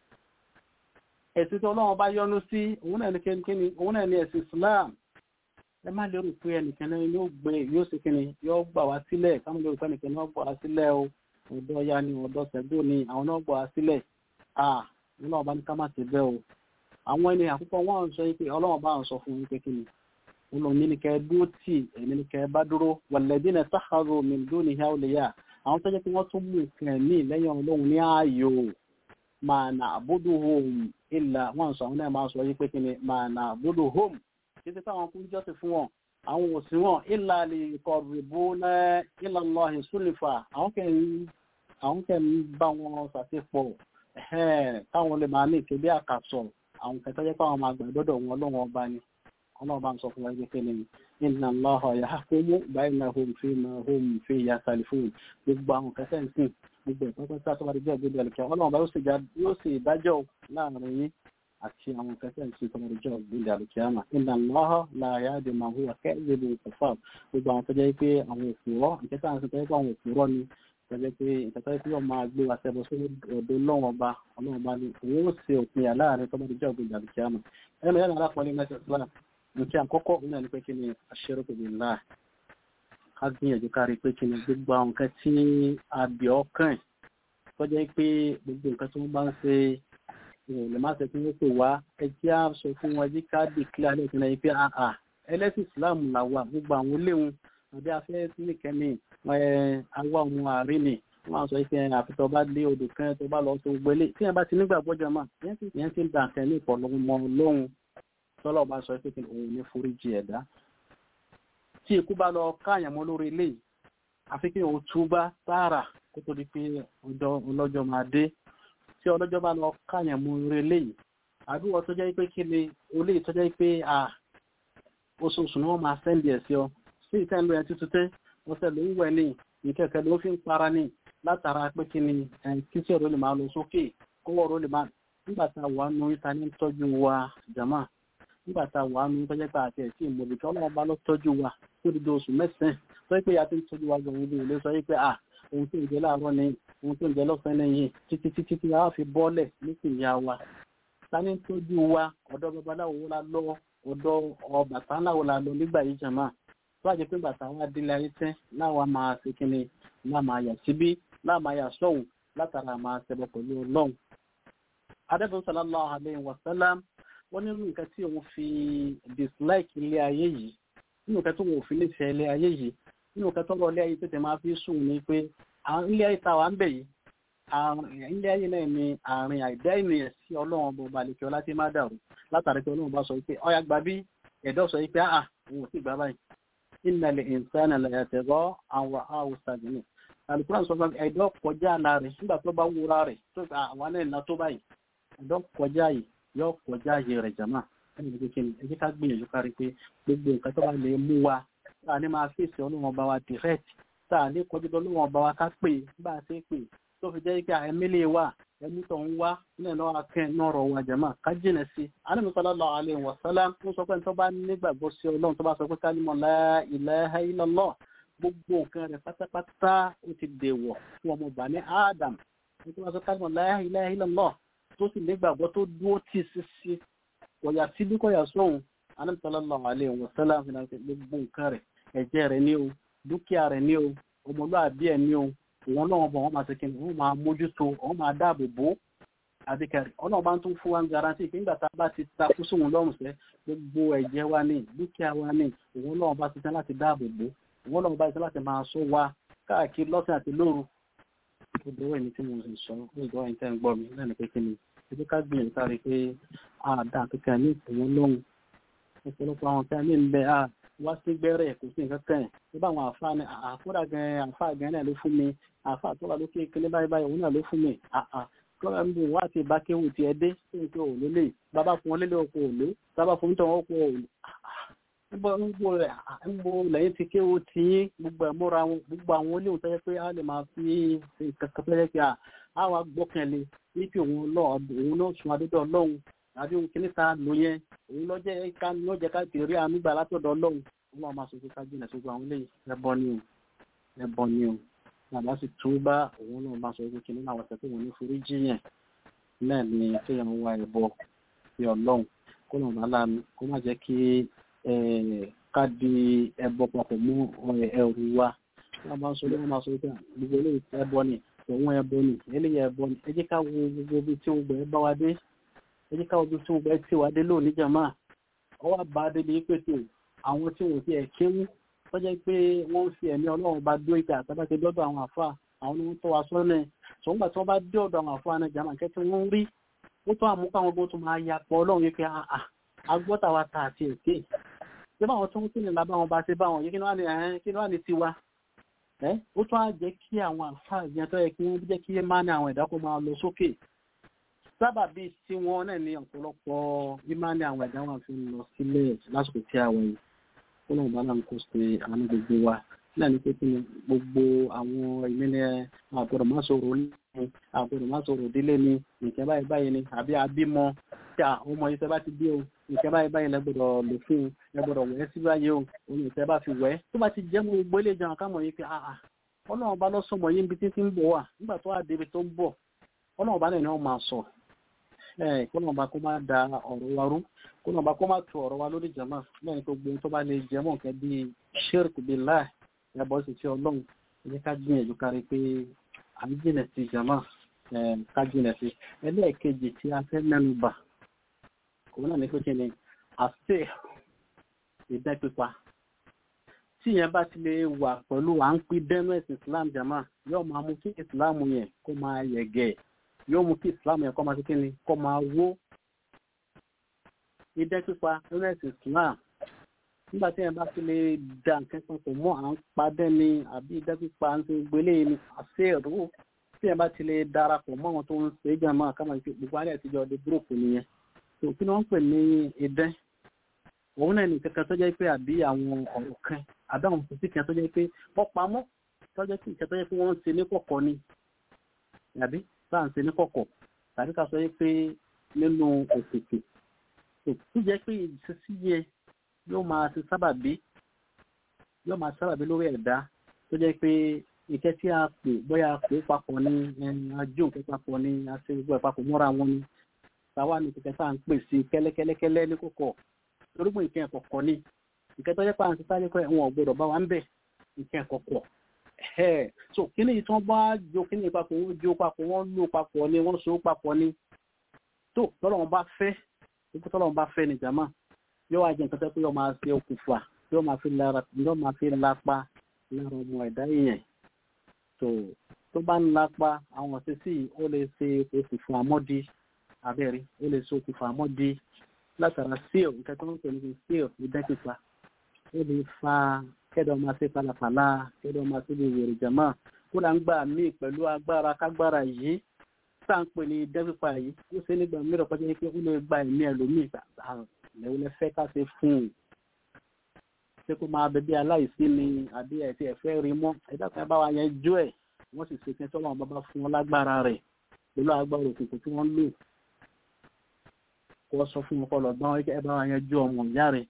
ẹ̀sìn tí ọlọ́run bá yọ́nú sí òun náà ní kíni òun náà ní ẹ̀sìn islam ẹ má lérò pé ẹnìkan náà yóò gbé yóò sì kíni yóò gbà wá sílẹ̀ káwọn lérò pé ẹnìkan náà gbà wá sílẹ̀ o ọ̀dọ́ ya ni ọ̀dọ́ sẹ́gbó ni àwọn náà gbà wá sílẹ̀ ah òun náà bá ní ká má ti bẹ́ o àwọn ẹni àkọ́kọ́ wọ́n sọ pé ọlọ́run bá ń sọ fún wípé kí ni olóòní ni kẹ́ dúró tì ẹ̀mí ni kẹ́ bá dúró wàlẹ́dí ní sáhàrò mìíràn ní ìhàwùlẹ̀yà àwọn tó jẹ́ pé wọ́n tún mú nǹkan ẹ̀mí lẹ́yìn ọlọ́run ní ààyò máa nà àbúdó home ìlà wọ́n sọ àwọn náà máa sọ wípé kí ni máa nà àbúdó home títí táwọn kún jọ́sìn fún wọn àwọn òsì wọn ìlà lè kọ rìbó náà ìlà lọ ìsúlìfà àwọn kẹ́ ń bá wọn ṣàṣepọ̀ káwọn lè máa ní ìkéde àkàsọ̀ àwọn kẹta jẹ́ pàwọn máa gbàgbọ́dọ̀ wọn ọlọ́run ọba ni ọlọ́run bá ń sọ fún wa pé ní inna Allaha yahkumu bainahum fima hum fihi yakhtalifun gbogbo àwọn kẹta ń sìn gbogbo ẹ̀kọ́ pẹ́sẹ́ tó bá di jẹ́ ògbédè àlùkẹ́ ọlọ́run bá yóò sì ìdájọ́ láàrin yín àti àwọn kẹta ń sìn tó bá di jẹ́ ògbédè àlùkẹ́ àmà inna Allaha la yahdi man huwa kadhibun kafar gbogbo àwọn tó jẹ́ pé àwọn òfurọ́ ìkẹta ń sìn tó jẹ́ pé àwọn òfurọ́ ni pẹ̀lẹ́ pé ìtàtà tí wọ́n máa gbé wa sẹ́bọ̀ sí ọ̀dọ̀ lọ́wọ́ ọba ọlọ́wọ́ bá ní òun ó ṣe òpin àláàrin tó bá di jẹ́ ògbìn ìdàlùkẹ́ àmọ́ ẹnu yẹn lára pọ̀lẹ́ mẹ́sẹ̀ sílá nǹkan àkọ́kọ́ òun náà ní pé kí ni àṣẹrò kò ní là ká gbìyànjú ká rí pé kí ni gbogbo àwọn nǹkan tí a bì ọ́ kàn tó jẹ́ pé gbogbo nǹkan tí wọ́n bá ń ṣe wọn ò lè má ṣe kí wọ́n pè wá ẹjẹ́ á sọ fún wọn ẹjẹ́ ká dì kílẹ̀ alẹ́ ìpínlẹ̀ yìí pé àà ẹlẹ́sìn Islam là wà gbogbo àwọn léwu àbí afẹ́ nìkẹ́ni àwa ọmọ àárín ni wọ́n á sọ pé àfitọ́ bá lé odò kan tó bá lọ sí gbogbo ilé tí yẹn bá ti nígbàgbọ́ jọ mà yẹn ti ń dà kẹ́ ní ìpọ̀lọmọ lóhun tọ́lọ́ bá sọ pé òun ní foríjì ẹ̀dá tí ikú bá lọ káàyàn mọ́ lórí ilé àfi kí òun túbá tààrà kó tó di pé ọlọ́jọ́ máa dé tí ọlọ́jọ́ bá lọ káàyàn mọ́ lórí ilé yìí àdúgbò tó jẹ́ pé kí ni olè tó jẹ́ pé à oṣooṣù ni wọ́n máa sẹ́ndì ẹ̀ sí ọ sí ìtẹ́ ìlú ẹ̀ tuntun tẹ́ ọ̀sẹ̀ ló ń wẹ̀ ní ìkẹ́kẹ́ ló fi ń para ní látara pé kí ni kí tí ọ̀rọ̀ lè máa lọ sókè kówó ọ̀rọ̀ lè máa nígbà tá a wà nù ìta ní tọ́jú wa jàmá nígbà tá a wà nù tọ́jú pé àti ẹ̀sìn ìmọ̀lẹ̀ tí ọlọ́run bá lọ tọ́jú wa tó di oṣù mẹ́sàn-án tó yẹ pé ya ti ń tọ́jú wa gan ilé ilé sọ pé à ohun tó ń jẹ láàárọ̀ ni ohun tó ń jẹ lọ́sàn-án lẹ́yìn títí títí tí a fi bọ́ọ̀lẹ̀ nípìnyà wa ta ní tọ́jú wa ọ̀dọ́ babaláwo la lọ ọ̀dọ̀ Ọbàtálá la lọ nígbà yìí jàmá tó àjẹ́ pé bàtà wa délé ayé tẹ́ láwa máa ṣe kíni láà máa yà síbí láà máa yà sọ́hùn látara máa ṣẹbọ pẹ̀lú ọlọ́run adébọ̀n sallallahu alayhi wa sallam wọ́n nínú nǹkan tí òun fi dislike ilé ayé yìí nínú nǹkan tó wọ́n fi nífẹ̀ẹ́ ilé ayé yìí nínú nǹkan tó rọ ilé ayé tètè máa fi sùn ní pé ilé ayé tá a wà ń bẹ̀ yìí ilé ayé náà ni àárín àìdá ènìyàn sí ọlọ́run ọba ọba àlekẹ́ ọlá tí má dàrú látàrí pé ọlọ́run bá sọ pé ọyà gbà bí ẹ̀dọ́ sọ pé àà òun ò sì gbà báyìí innal insana la yatgha an ra'ahu istaghna alukura sọ fún ẹ̀dọ́ kọjá àlá rẹ̀ nígbà tó bá wúra rẹ̀ tó gba àwọn náà ńlá tó báyìí ẹ̀dọ́ kọjá yìí yóò kọjá yìí rẹ̀ jàmá ẹni bí kékeré ẹ jẹ́ ká gbìyànjú kárí pé gbogbo nǹkan tó bá lè mú wa tá a ní máa fèsì ọlọ́run ọba wa direct tá a ní kọjú ọlọ́run ọba wa ká pè bá a ṣe pè tó fi jẹ́ pé ẹ̀mílẹ̀ wà ẹ̀mí tó ń wá nílẹ̀ lọ́wọ́ akẹ́ náà rọ̀ wá jàmá ká jìnà sí Ànábì sallallahu alaihi wasallam ń sọ pé tó bá nígbàgbọ́ sí ọlọ́run tó bá sọ pé kálímọ̀ la ilaha illallah gbogbo nǹkan rẹ̀ pátápátá ó ti dèwọ̀ fún ọmọ ọba ní Adam nítorí wọn sọ kálímọ̀ la ilaha illallah tó sì nígbàgbọ́ tó dúró tì sí sí kọ̀yà sí bí kọ̀yà sóhun Ànábì sallallahu alaihi wasallam fi náà gbogbo nǹkan rẹ̀ ẹ̀jẹ̀ rẹ̀ ní o dúkìá rẹ̀ ní o ọmọlúwàbí ẹ̀ ní o òun náà bọ̀ wọ́n máa ṣe kí ni wọ́n máa mójútó wọ́n máa dáàbò bò àbíkẹ́rì ọlọ́run bá ń tún fún wa ń garanti pé nígbà tá a bá ti ta kú sóhun lọ́rùn sẹ́ gbogbo ẹ̀jẹ̀ wa ní dúkìá wa ní òun náà bá ti tán láti dáàbò bò òun náà bá ti tán láti máa sọ wa káàkiri lọ́sìn àti lóru ó dọwọ́ ẹni tí mo sì sọ ó dọwọ́ ẹni tẹ́ ń gbọ́ mi lẹ́nu pé kí ni ebi ká gbìyànjú kárí pé àdá kíkà ní ìpínlẹ̀ lóhùn ọ̀pọ̀lọpọ̀ àwọn tí a ní ń bẹ wá sí gbẹ́rẹ́ kò sí nǹkan kan ẹ̀ bá àwọn àfa ni àfúrà gan àfa gan náà ló fún mi àfa tó wà lókè kíní báyìí báyìí òun náà ló fún mi àà kọ́ra ń bò wá àti ìbákéwù ti ẹ dé sí nǹkan ò lólè bàbá fún wọn lélẹ̀ ọkọ̀ òló bàbá fún tọ̀ wọn ọkọ̀ òló níbo níbo rẹ̀ níbo lẹ́yìn ti kéwò tí yín gbogbo ẹ̀ múra wọn gbogbo àwọn olóhùn tẹ́lẹ̀ pé a lè máa fi kankan tẹ́lẹ̀ pé a wá gbọ́kànlé wípé òun náà sun adédọ̀ ọlọ́run àbí ohun kìíní ta lò yẹn òun lọ́jẹ́ ká lọ́jẹ́ ká tèrè àmúgbà látọ̀dọ̀ ọlọ́run wọn máa máa sọ pé ká jìnà sógbó àwọn eléyìí ẹbọ ni o ẹbọ ni o bàbá sì tún bá òun náà máa sọ pé kìíní àwọn ọ̀sẹ̀ tó wọn ní forí jiyàn náà ni kéèyàn wá ẹbọ sí ọlọ́run kó lọ́n bá láàánú kó má jẹ́ kí ká di ẹbọ papọ̀ mú ẹrù wa wọn máa sọ pé wọn máa sọ pé gbogbo eléyìí ẹbọ ni òun ẹbọ ni eléyìí ẹbọ ni ẹ jẹ́ ká wo gbogbo ibi tí gbogbo ẹ bá wa dé ẹ jẹ́ ká wo ibi tí gbogbo ẹ ti wá dé lónìí jàmá ọwọ́ bá a débi pèsè àwọn tí wọ́n ti ẹ̀ kéwú tó jẹ́ pé wọ́n ń fi ẹ̀mí ọlọ́run bá dó ìgbà àtàbà ti dọ́dọ̀ àwọn àfa àwọn ni wọ́n tó wa sọ́nà tó ń gbà tí wọ́n bá dé ọ̀dọ̀ àwọn àfa náà jàmá kẹ́tí wọ́n rí ó tó àmú káwọn gbọ́ tó máa ya pọ̀ ọlọ́run yìí pé agbọ́ta wa ta àti èké ṣé báwọn tó ń kí ni lábá wọn bá ṣe báwọn yìí kí ni wọ́n ní tiwa ó tó á jẹ́ kí àwọn àfa ìyẹn tó yẹ kí wọ́n jẹ́ kí má ní àwọn ẹ̀dá kó máa lọ sókè sábàbí tí wọ́n náà ní ọ̀pọ̀lọpọ̀ ìmáàní àwọn ẹ̀dá wọn fi ń lọ sílẹ̀ lásìkò tí a wọ̀ yìí ó lóun bá náà kó ṣe àwọn gbogbo wa náà ní pé kí ni gbogbo àwọn ìmílẹ̀ àgbọ̀dọ̀ má sọ̀rọ̀ ní àgbọ̀dọ̀ má sọ̀rọ̀ délé ni nǹkan báyìí báyìí ni àbí abímọ tí àwọn ọmọ yìí tẹ́ bá ti bí o nǹkan báyìí báyìí lẹ gbọ́dọ̀ lò fún un ẹ gbọ́dọ̀ wẹ̀ sí báyìí o òun ìtẹ́ bá fi wẹ̀ tó bá ti jẹ́ mú gbogbo ilé ìjọba kámọ̀ yìí pé àà ọlọ́run bá lọ́sọ̀mọ̀ yìí níbi tí ti ń bọ̀ wà nígbà tó wà débi tó ń bọ̀ ọlọ́run bá náà ni wọ́n máa sọ kọ́nà ọba kó má da ọ̀rọ̀ wa rú kọ́nà ọba kó má tu ọ̀rọ̀ wa lórí jama lẹ́yìn tó gbóhun tó bá lè jẹ́ mọ́ nǹkan bíi shirk billah ẹ̀bọ̀ sì ti ọlọ́run ẹ̀jẹ̀ ká gbìyànjú kárí pé à ń jìnà sí jama kájínlẹ̀ sí ẹlẹ́ẹ̀kejì tí a fẹ́ mẹ́nu bà òun náà ní pé kí ni àṣẹ ìdẹ́ pípa tí yẹn bá ti lè wà pẹ̀lú à ń pín dẹ́nu ẹ̀sìn islam jama yóò máa mú kí islam yẹn kó máa yẹ̀gẹ̀ yóò mú kí islam yẹn kó máa kí ni kó máa wó ìdẹ́ pípa nínú ẹ̀sìn islam nígbà tí yẹn bá ti lè da nǹkan kan pọ̀ mọ́ à ń padẹ́ ni àbí ìdẹ́ pípa ń ṣe gbélé ni àṣẹ ìrú tí yẹn bá ti lè darapọ̀ mọ́ àwọn tó ń ṣe é jama káma ìpè gbogbo alẹ́ àtijọ́ ọdẹ búròkù nìyẹn tó kí ni wọ́n ń pè ní ìdẹ́ òun náà ní kankan tó jẹ́ pé àbí àwọn ọ̀rọ̀ kan àbí àwọn òṣìṣì kan tó jẹ́ pé wọ́n pamọ́ tó jẹ́ pé ìkan tó jẹ́ pé wọ́n ń ṣe ní kọ̀kọ̀ ni àbí bá ń ṣe ní kọ̀kọ̀ tàbí ká sọ pé nínú òkùnkùn tó jẹ́ pé ìṣesí yẹ yóò máa ṣe sábàbí yóò máa sábàbí lórí ẹ̀dá tó jẹ́ pé ìkẹ́ tí a pè bóyá a pè papọ̀ ní ajú nǹkan papọ̀ ní aṣẹ gbogbo ẹ̀ papọ̀ mọ́ra wọn ni táwa ní kẹ̀kẹ́ tá à ń pè sí kẹ́lẹ́kẹ́lẹ́kẹ́lẹ́ ní kọ̀kọ̀ torípò nǹkan ẹ̀kọ̀kọ̀ ni nǹkan tó jẹ́ pé àwọn ti sáré kọ́ ẹ̀wọ̀n ọ̀gbọ́dọ̀ bá wa ń bẹ̀ nǹkan ẹ̀kọ̀kọ̀ ẹ̀ so kíní yìí tí wọ́n bá jo kíní papọ̀ wọ́n jo papọ̀ wọ́n lò papọ̀ ni wọ́n so papọ̀ ni tó tọ́lọ̀ wọn bá fẹ́ ipò tọ́lọ̀ wọn bá fẹ́ ni jàmá yóò wá jẹ́ nǹkan tó pé yóò máa ṣe okùnfà yóò máa fi lára yóò máa fi lápa lára ọmọ ẹ̀dá yẹn tó tó bá ń lápa àwọn ọ̀sẹ̀sì ó lè ṣe okùnfà àmọ́dí abẹ́rẹ́ ó lè ṣe okùnfà àmọ́dí látara seal nǹkan tó ń pè ní seal ìdẹ́kìpa ó lè fa kẹ́dọ̀ máa ṣe palapàla kẹ́dọ̀ máa ṣe lè wèrè jàmá kó là ń gbà míì pẹ̀lú agbára kágbára yìí tá à ń pè ní ìdẹ́kìpa yìí ó ṣe nígbà mìíràn pàṣẹ pé ó lè gba ẹ̀mí ẹlòmíì lẹ́wọ́n lẹ fẹ́ ká ṣe fún un ṣé kó máa bẹ bí aláìsí ni àbí ẹ̀tí ẹ̀fẹ́ rí mọ́ ẹ̀dá kan bá wa yẹn jó ẹ̀ wọ́n sì ṣe kí n tọ́lọ́wọ́n bá bá fún wọn lágbára rẹ̀ pẹ̀lú agbára òkùnkùn tí wọ́n lò kó sọ fún wọn kọ́ lọ gbọ́n ẹ bá wa yẹn jó ọmọ ìyá rẹ̀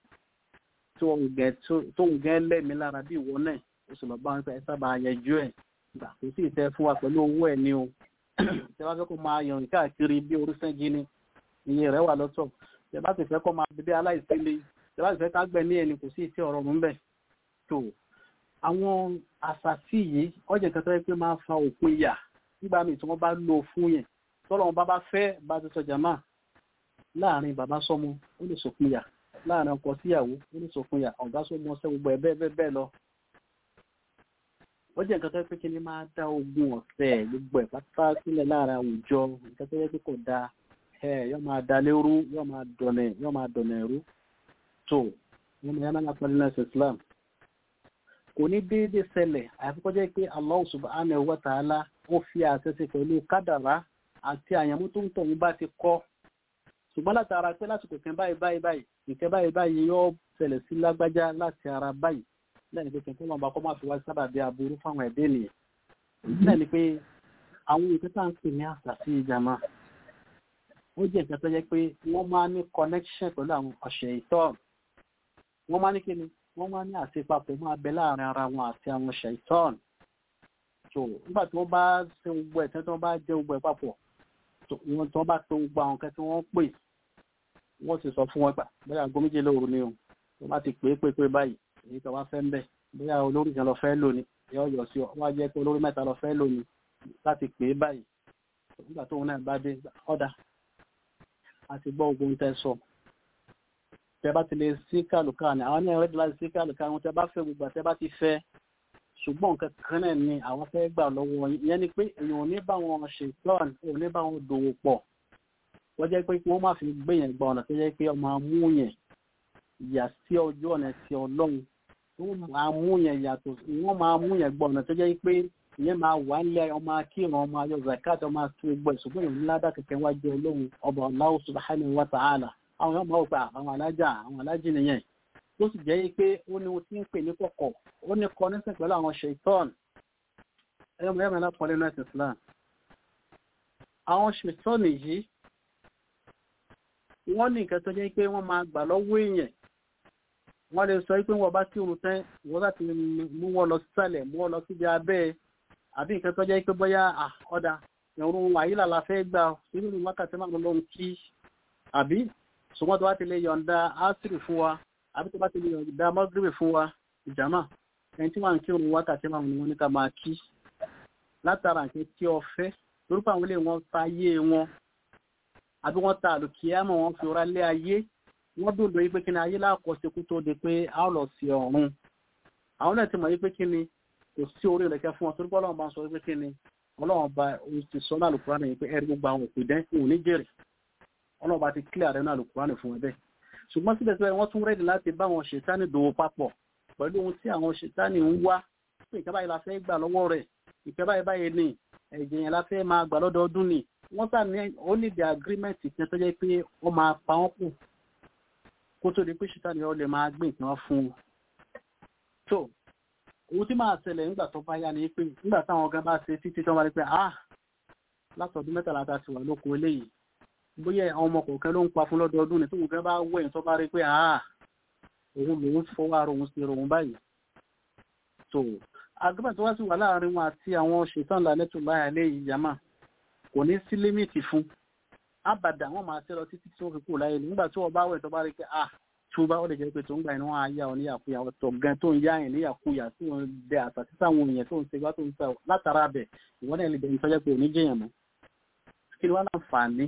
tó ń gẹ́ lẹ́mí lára bí ìwọ náà ó sì lọ bá wọn pé ẹ sábà yẹn jó ẹ̀ gbà kò sí ìtẹ́ fún wa pẹ̀lú owó ẹ̀ ni o tẹ bá fẹ́ kó máa yàn káàkiri bí orísẹ́gi ni iye rẹ̀ wà lọ́tọ̀ tẹ bá sì fẹ́ kó máa bíbí aláìsí le tẹ bá sì fẹ́ ká gbẹ ní ẹni kò sí ìtẹ́ ọ̀rọ̀ mú bẹ̀ tó àwọn àṣàtì yìí ọjà kan tó yẹ pé máa fa òpin yà nígbà míì tí wọ́n bá lò fún yẹn tọ́lọ́ wọn bá bá fẹ́ bá ti sọ jàmá láàrin bàbá sọmọ ó lè sòpin yà láàrin ọkọ síyàwó ó lè sòpin yà ọ̀gá sọmọ ṣẹ́ gbogbo ẹ̀ bẹ́ẹ̀ bẹ́ẹ̀ bẹ́ẹ̀ lọ ó jẹ́ nǹkan tó yẹ pé kí ni máa dá ogun ọ̀sẹ̀ gbogbo ẹ̀ pátá sílẹ̀ láàrin àwùjọ nǹkan tó yẹ pé kò dáa ẹ yóò máa da lérú yóò máa dọ̀nẹ̀ yóò máa dọ̀nẹ̀ rú tó wọn ni yánà lápá nínú ẹsẹ̀ Islam kò ní déédéé ṣẹlẹ̀ àfikọ́ jẹ́ pé Allah subhanahu wa ta'ala ó fi àṣẹ sí pẹ̀lú kádàrá àti àyàmú tó ń tọ̀hún bá ti kọ́ ṣùgbọ́n látara pé lásìkò kan báyìí báyìí báyìí nǹkan báyìí báyìí yóò ṣẹlẹ̀ sí lágbájá láti ara báyìí lẹ́yìn pé kẹ̀kẹ́ wọn bá kọ́ máa fi wá sábà bí aburú fáwọn ẹ̀dẹ́ nìyẹn lẹ́yìn pé àwọn nǹkan tá à ń pè ní àṣà sí ìjàmá ó jẹ́ nǹkan tó jẹ́ pé wọ́n máa ní connection pẹ̀lú àwọn ọ̀ṣẹ̀ ìtọ́ wọ́n máa ní kí ni wọ́n máa ní àṣepapọ̀ máa bẹ láàrin ara wọn àti àwọn ọ̀ṣẹ̀ ìtọ́ so nígbà tí wọ́n bá ṣe gbogbo ẹ̀ tí wọ́n bá jẹ́ gbogbo ẹ̀ papọ̀ wọ́n tí wọ́n bá tó gbogbo àwọn nǹkan tí wọ́n pè wọ́n sì sọ fún wọn gbà bóyá aago méje lóru ni o wọ́n bá ti pè é pé pé báyìí èyí tó wá fẹ́ ń bẹ̀ bóyá olórí kan lọ fẹ́ lò ní yọ yọ sí ọ wọ́n á jẹ́ pé olórí mẹ́ta lọ fẹ́ lò ní láti pè é báyìí nígbà tóun náà bá dé ọ̀dà àti gbọ́ ogun tẹ́ sọ tẹ́ bá ti lè sí kàlùkà ní àwọn ní ẹ̀rẹ́dì láti sí kàlùkà wọn tẹ́ bá fẹ́ gbogbo tẹ́ bá ti fẹ́ ṣùgbọ́n nǹkan kan náà ni àwọn fẹ́ gbà lọ́wọ́ yẹn ni pé èèyàn ò ní bá wọn ṣe plan ò ní bá wọn dòwò pọ̀ wọ́n jẹ́ pé kí wọ́n má fi gbé yẹn gba ọ̀nà tó jẹ́ pé ọmọ amú yẹn yà sí ọjọ́ ọ̀nà ti ọlọ́run wọ́n máa mú yẹn yàtọ̀ wọ́n máa mú yẹn gbọ́ ọ̀nà tó jẹ́ pé ìyẹn máa wà nílẹ̀ ọmọ akíran ọmọ ayọ̀ zakat ọmọ àti gbọ́ ìṣùgbọ́n ìrìn ládà kẹ̀kẹ́ wá jẹ́ ọlọ́run ọba Allah subhanahu wa ta'ala àwọn ọmọ ọgbà àwọn alájà àwọn alájì nìyẹn tó sì jẹ́ pé ó ní ohun tí ń pè ní kọ̀kọ̀ ó ní kọ́ nísìn pẹ̀lú àwọn ṣètọ́n ẹ̀yọ́mọ̀ yẹ́mọ̀ lápọ̀ nínú ẹ̀sìn Islam àwọn ṣètọ́n yìí wọ́n ní nǹkan tó jẹ́ pé wọ́n máa gbà lọ́wọ́ èèyàn wọ́n lè sọ pé wọ́n bá tí òun tẹ́ wọ́n láti mú wọn lọ sísàlẹ̀ mú wọn lọ síbi abẹ́ àbí nǹkan tó jẹ́ pé bóyá ọ̀dà ìrun àyílà la fẹ́ gbà nínú wákàtí máa lọ lọ́n kí àbí ṣùgbọ́n tó bá ti lè yọ̀ǹda ásírì fún wa àbí tó bá ti lè yọ̀ǹda mọ́gírì fún wa ìjàmà ẹni tí wọ́n ń kí òun wákàtí máa ní wọ́n ní ká máa kí látara nǹkan tí ọ fẹ́ lórúkọ àwọn ilé wọn ta ayé wọn àbí wọ́n ta àlùkìyàmọ̀ wọn fi ọ̀rá lé ayé wọ́n dòdò yí pé kí ni ayé láàkọ́sí kú tó di pé a ó lọ sí ọ̀run àwọn náà ti mọ̀ yí pé kí ni kò sí orí ìrẹ̀kẹ́ fún wọn torí pé ọlọ́run bá ń sọ pé kí ni ọlọ́run bá ti sọ náà lùkúránì yìí pé ẹ̀rí gbogbo àwọn òpè dẹ́ òun ní jèrè ọlọ́run bá ti kílẹ̀ àrẹ náà lùkúránì fún ẹ bẹ́ẹ̀ ṣùgbọ́n síbẹ̀síbẹ̀ wọ́n tún rẹ́dì láti bá àwọn ṣètánì dòwò papọ̀ pẹ̀lú ohun tí àwọn ṣètánì ń wá pé ìkẹ́ báyìí la fẹ́ gbà lọ́wọ́ rẹ̀ ìkẹ́ báyìí báyìí ni ẹ̀jẹ̀ yẹn la fẹ́ máa gbà lọ́dọọdún ni wọ́n sà ní ó ní the agreement kan tó jẹ́ pé ó máa pa wọ́n kù kó tó di pé ṣètánì ọ lè máa gbé nǹkan fún un. so ohun tí máa ṣẹlẹ̀ nígbà tó bá yá ni pé nígbà táwọn ọ̀gá bá ṣe títí tó bá rí pé ah látọ̀dún mẹ́tàlá ta ti wà lóko eléyìí bóyá àwọn ọmọ kọ̀ọ̀kan ló ń pa fún lọ́dọọdún ni tó nǹkan bá wẹ̀yìn tó bá rí pé ah òun lòun fọwọ́ ara òun sí òun báyìí so agbábà tó wá sí wà láàrin wọn àti àwọn ṣètàn lálẹ́tò báyà léyìí yàmà kò ní sí límìtì fún àbàdà wọn máa ṣe lọ títí tí wọn fi kú láyé nígbà tí wọn bá wẹ̀ tó bá rí pé ah tí wọn bá wọ́n lè jẹ́ pé tó ń gbà iná wọn á yá ọ níyàkúyà ọ̀tọ̀ gan tó ń yá ẹ̀ níyàkúyà tí wọn dẹ àṣà títà àwọn èèyàn tó ń ṣe wá tó ń sà látara bẹ̀ ìwọ́n náà lè bẹ̀rẹ̀ tọ́jọ́ pé òní jẹ́yàn mọ́ kí ni wọ́n láǹfààní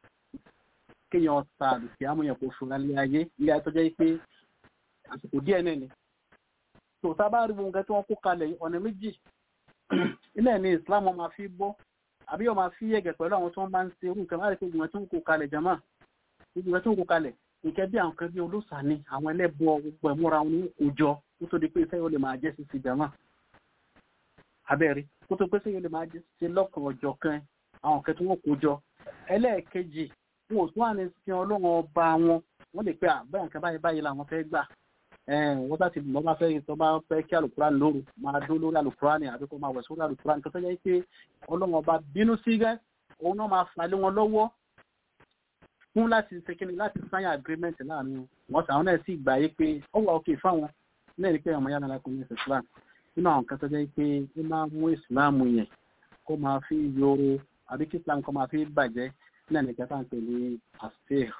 kéèyàn ta àdùkì àmúyàn kò fura lé ayé ilé ayé tọ́jọ́ pé àsìkò díẹ̀ náà ni tó tá a bá rí wọn nǹkan tí wọ́n kó kalẹ̀ ọ̀nà méjì ilé ní Islam wọn máa fi bọ́ àbí wọn máa fi yẹ̀gẹ̀ pẹ̀lú àwọn tí wọ́n bá ń ṣe irú nǹkan láti pé ìgbìmọ̀ tí wọ́n kó kalẹ̀ jama ìgbìmọ̀ tí wọ́n kó kalẹ̀ nǹkan bí àwọn kan bí olóòsà ni àwọn ẹlẹ́bọ gbogbo ẹ̀múra wọn ní òjọ kó tó di pé iṣẹ́ yóò lè máa jẹ́ sísè jama abẹ́rí kó tó pé iṣẹ́ yóò lè máa jẹ́ sísè lọ́kàn ọjọ́ kan àwọn kan tí wọ́n kó jọ ẹlẹ́ẹ̀kejì wọn ò tún wà ní sin ọlọ́run ọba wọn wọ́n lè pe àbẹ́ nǹkan báyìí báyìí làwọn fẹ́ gbà wọ́n bá ti lọ́ bá fẹ́ tó bá fẹ́ kí alukurani lóru máa dún lórí alukurani àbí kó máa wẹ̀ sórí alukurani tó sẹ́yìn pé ọlọ́run ọba bínú sí gẹ́ òun náà máa fà lé wọn lọ́wọ́ fún láti ṣe kíni láti sign agreement láàrin wọn sàwọn náà sì gbà yé pé ó wà òkè fáwọn náà ní pé ọmọ yàrá lákùn ní islam nínú àwọn kan tó jẹ́ pé ó máa mú islam yẹn kó máa fi yòrò àbí kí islam kó máa fi bàjẹ́ náà ní kẹta ń pè ní asir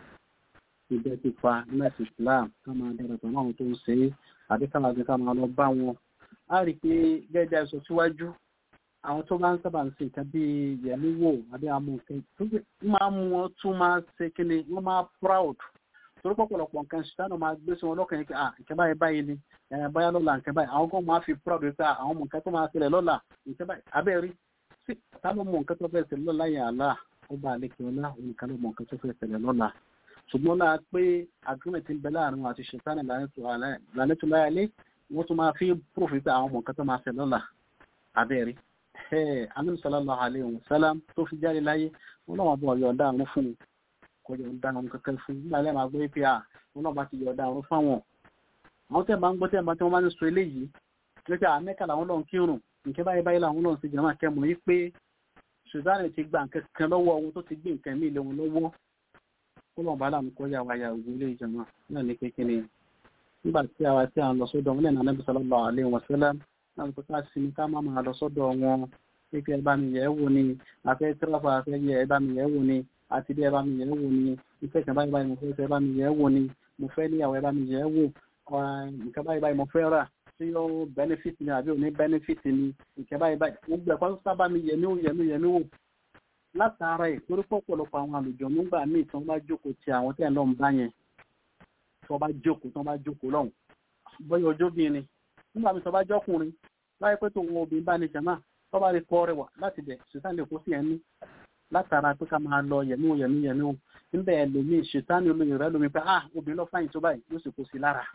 ìbẹ́ pípa nẹ́ẹ̀sì islam ká máa darapọ̀ mọ́ àwọn tó ń ṣe é àbí ká máa gbé ká máa lọ bá wọn. a rí i pé gẹ́gẹ́ ẹ̀sọ́ síwájú àwọn tó bá ń sábà ń ṣe nǹkan bíi yẹ̀mí wò àbí àmú nǹkan tó máa mú wọn tún máa ṣe kíni wọ́n máa proud torí pọ̀pọ̀lọpọ̀ nǹkan ṣìṣánà máa gbé sí wọn lọ́kàn yìí pé ah nǹkan báyìí báyìí ni ẹ̀yà báyà lọ́la nǹkan báyìí àwọn kan máa fi proud pé àwọn ọmọ nǹkan tó máa ṣẹlẹ̀ lọ́la nǹkan báyìí abẹ́rí sí ta ló mọ nǹkan tó fẹ́ ṣẹlẹ̀ lọ́la yẹn àlá ọba àlekè ọlá òun nìkan ló mọ nǹkan tó fẹ́ ṣẹlẹ̀ lọ́la ṣùgbọ́n náà pé agreement ń bẹ láàrin wọn àti ṣètánì lánàtò láyálé wọ́n tún máa fi proof pé àwọn ọmọ nǹkan tó máa ṣẹlẹ̀ lọ́la abẹ́rí anam sallallahu alayhi wa sallam tó fi jáde láyé wọn náà wọn bọ yọ̀ǹda àrùn fún un kò yọ̀ǹda àrùn kankan fún un nígbà lẹ́yìn máa gbé pé à wọn náà bá ti yọ̀ǹda àrùn fáwọn àwọn tẹ́ bá ń gbọ́ tẹ́ bá tí wọ́n bá ń sọ eléyìí lókè àmẹ́kà làwọn lọ́n kírun nǹkan báyìí báyìí làwọn lọ́n sì jẹ́ máa kẹ́mu yìí pé sùdánì ti gba nǹkan kan lọ́wọ́ ohun tó ti gbé nǹkan mí lé wọn lọ́wọ́ kó lọ́n bá làwọn kọjá wa ya ògùn ilé ìjọba náà ní kékeré nígbà tí àwa tí à ń lọ sọ́dọ̀ wọn lẹ́nu anábì sallallahu alaihi wasallam náà kó ká sí ni ká má máa lọ sọ́dọ̀ wọn pé ẹ bá mi yẹ̀ wò ni àfẹ́ tíráfà àfẹ́ yẹ ẹ bá mi yẹ̀ wò ni àti bí ẹ bá mi yẹ̀ wò ni ìfẹ́ kan báyìí báyìí mo fẹ́ ẹ bá mi yẹ̀ wò ni mo fẹ́ níyàwó ẹ bá mi yẹ̀ wò nǹkan báyìí báyìí mo fẹ́ rà tí ó benefit ni àbí ò ní benefit ni nǹkan báyìí báyìí gbogbo ẹ̀kọ́ sábà mi yẹ̀ mí wò yẹ̀ mí yẹ̀ mí wò látara ẹ̀ torí pọ̀pọ̀lọpọ̀ àwọn àlùjọ nígbà míì tí wọ́n bá jókòó ti àwọn tẹ̀ lọ́n bá yẹn tí wọ́n bá jókòó tí wọ́n bá jókòó lọ́hùn bóyá ọjọ́ bíi ni nígbà míì tí wọ́n bá jọ́kùnrin láyé pé tòun obìnrin bá ní jàmá tó bá rí kọ́ rẹ̀ wà láti bẹ̀ ṣètàn lè kó sí ẹni látara pé ká máa lọ yẹ̀mí wò yẹ̀mí yẹ̀mí wò níbẹ̀ ẹlòmíì ṣètàn olóyè rẹ̀ lómi pé ah obìnrin lọ fáyìn tó báyìí yóò sì kó sí lára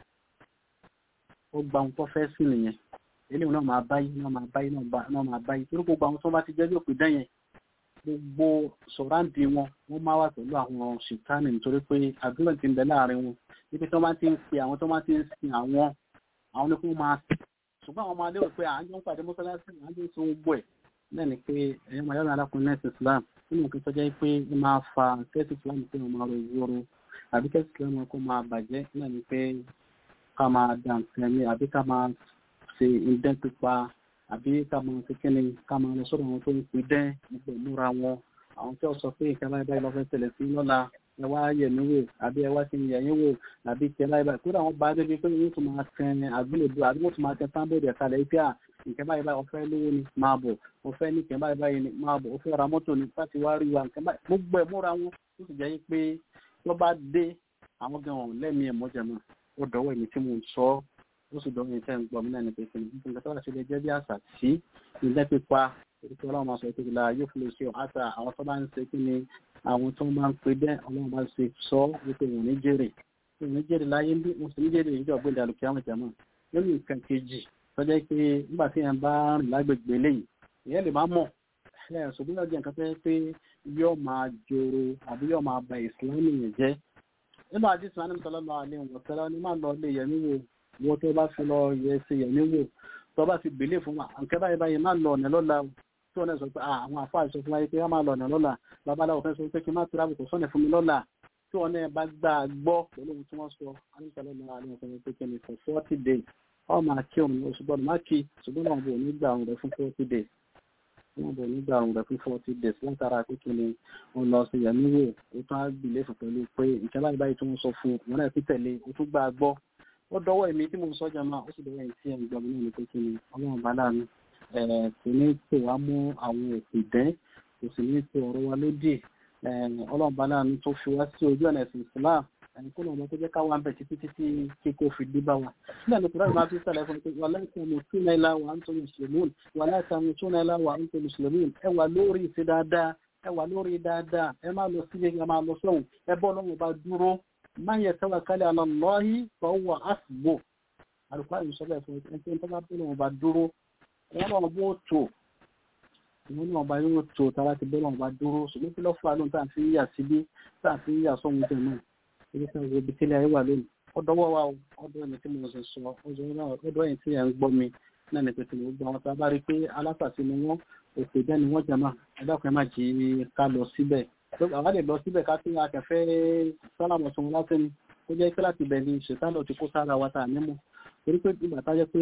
ó gba ohun tó fẹ́ sí nìyẹn eléyìí náà máa báyìí náà máa báyìí náà máa báyìí torí gbogbo àwọn tó bá ti jẹ́ bí òpin dẹ́yẹn gbogbo sọ̀ráǹdì wọn wọ́n máa wà pẹ̀lú àwọn ṣìkánì nítorí pé àdúrà ti ń bẹ láàrin wọn níbi tí wọ́n bá ti ń pe àwọn tó bá ti ń sin àwọn àwọn ní kó máa sìn ṣùgbọ́n àwọn máa lérò pé àjọ ń pàdé mọ́sálásí àjọ ń sọ gbogbo ẹ̀ náà ni pé ẹ̀yọ́ máa yọ̀rọ̀ alákùnrin nẹ́ẹ̀sì Islam nínú nǹkan tó jẹ́ pé ó máa fa kẹ́sì Islam pé wọ́n máa ro ìwúro àbí kẹ́sì Islam kó máa bàjẹ́ náà ni pé ká máa dà nǹkan ní àbí ká máa ṣe ìdẹ́ pípa àbí ká máa fi kíni ká máa lọ sọ́dọ̀ àwọn tó ń pè dẹ́ gbogbo ìmúra wọn àwọn tí ó sọ pé ìkẹ́ báyìí báyìí lọ́fẹ́ tẹ̀lẹ̀ sí lọ́la ẹ wá yẹ̀ mí wò àbí ẹ wá sí yẹ̀ yín wò àbí ìkẹ́ báyìí báyìí kódà wọn bá débi pé yóò tún máa tẹ àgbélébùú àbí wọ́n tún máa tẹ sáńbọ̀dì ẹ̀ka lẹ́yìn pé à nǹkan báyìí báyìí ọ̀fẹ́ lówó ni máa bọ̀ ọ̀fẹ́ ní nǹkan báyìí báyìí ni máa bọ̀ ọ̀fẹ́ ra mọ́tò ni láti wá rí wa nǹkan báyìí gbogbo ẹ̀ múra wọn ó sì jẹ́ pé tó bá dé àwọn gan ọ̀hún lẹ́mìí ẹ̀ mọ́jà náà ó dọ̀wọ́ èmi tí mo ń sọ ó sì dọ̀wọ́ èmi tẹ́ ń gbọ́ mi náà ní pé kí ni nǹkan tó bá ṣe lè jẹ́ bí àṣà sí ilé pípa ètò ọlọ́run máa sọ pé kí la yóò fi lè ṣe àṣà àwọn tó bá ń ṣe kí ni àwọn tó máa ń pe bẹ́ẹ̀ ọlọ́run bá ṣe sọ wípé wọn ní jèrè wọn ní jèrè láyé bí wọn sì ní jèrè ìjọ gbé ìdàlùkì àwọn jàmọ́ nínú nǹkan kejì tọ́jà pé nígbà tí yẹn bá rìn lágbègbè lẹ́yìn ìyẹn lè má mọ̀ ẹ̀ ṣùgbọ́n yóò jẹ́ nǹkan tó yẹ pé yóò máa joro àbí yóò máa ba ìsìlámù yẹn jẹ́ nínú àdìsí wọn ní sọlọ́lọ́ alẹ́ wọn sọlọ́ ní má lọ lé yẹmí wò wọ́n tó bá fi lọ yẹ ṣe yẹmí wò tó bá fi bèlè fún wa nǹkan báyìí báyìí má lọ ọ̀nà lọ́la tí wọ́n náà sọ pé àwọn àfáà sọ fún wa pé wọ́n máa lọ ọ̀nà lọ́la babaláwo fẹ́ sọ pé kí n má tura kò sọ́nà fún mi lọ́la tí wọ́n náà bá gbà gbọ́ pẹ̀lú ohun tí wọ́n sọ alẹ́sọ̀lọ́lọ́ alẹ́ wọn sọ pé kí ni for forty days wọ́n máa kí òun oṣù gbọ́dọ̀ má kí ṣùgbọ́n wọn bò ní gbà òun rẹ̀ fún forty days wọ́n bò ní gbà òun rẹ̀ fún forty days látara pé kí ni wọ́n lọ sí yẹmí wò ó tún á gbìlẹ̀ fún pẹ̀lú pé nǹkan báyìí báyìí tí wọ́n sọ fún wọn náà fi tẹ̀lé ó tún gbà gbọ́ ó dọwọ́ èmi tí mo ń sọ́jà máa ó sì dọwọ́ èyí tí ẹ̀ ń gbọ́ mi náà ní pé kí ni ọlọ́run bá láàánú kò ní pè wá mú àwọn òpè dẹ́ kò sì ní pè ọ̀rọ̀ wa lódì ọlọ́run bá láàánú tó fi wá sí ojú ọ̀nà ẹ̀sìn Islam ẹni kó lọ́mọ tó jẹ́ káwá ń bẹ̀ títí títí kíkó fi dé bá wa sílẹ̀ ní kúrẹ́ máa fi sẹ́lẹ̀ fún pé wàlá ìtàmù túnà ilá wa ń tó mùsùlùmí wàlá ìtàmù túnà ilá wa ń tó mùsùlùmí ẹ wà lórí ìṣe dáadáa ẹ wà lórí dáadáa ẹ máa lọ sílé ẹ máa lọ sọ́hùn ẹ bọ́ lọ́wọ́ bá dúró man yatawakkal ala Allahi fa huwa hasbuh àlùkò àyè sọ bẹ́ẹ̀ fún ẹ ẹni tó bá bọ́ lọ́wọ́ bá dúró wọn náà bó tó wọn náà bá yóò tó tara ti bọ́ lọ́wọ́ bá dúró ṣùgbọ́n kí ló fà lóhun tá à ń fi yà síbí tá à ń fi yà sọ́hun jẹ náà ibi tí wọ́n ibi tílé ayé wà lónìí ọdọwọ́ wa o ọdọ ẹni tí mo sì sọ ọdọ ẹni tí ẹ̀ ń gbọ́ mi náà ní pẹ̀tẹ̀ gbogbo àwọn tá a bá rí i pé alásàsí ni wọ́n òkè bẹ́ẹ̀ ni wọ́n jẹ máa ẹ̀dáàkùn ẹ̀ má jí ká lọ síbẹ̀ àwa lè lọ síbẹ̀ ká tí akẹ́fẹ́ sálàmù sọ̀rọ̀ láti ní ó jẹ́ pé láti bẹ̀ ni ṣètàlọ́ ti kó sára wa tá a nímọ̀ torí pé ìgbà tá a jẹ́ pé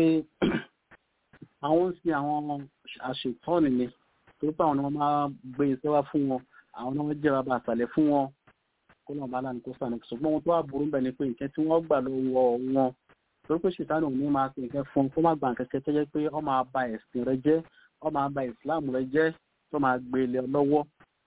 àwọn ń sin àwọn àṣetọ́ni ni torí pé àwọn ni wọ́n máa gbé iṣẹ́ wá fún wọn àwọn ni wọ́n jẹ́ bàbá àtàlẹ̀ fún wọn kó náà bá láǹkó sànù ṣùgbọ́n ohun tó wà burú bẹ̀ ni pé nǹkan tí wọ́n gbà lọ́wọ́ wọn torí pé ṣètàlọ́ ò ní máa fi nǹkan fún kó má gbà kẹ́kẹ́ tó jẹ́ pé ó máa ba ẹ̀sìn rẹ jẹ́ ó máa ba ìsìláàmù rẹ jẹ́ tó máa gbé ilé lọ́wọ́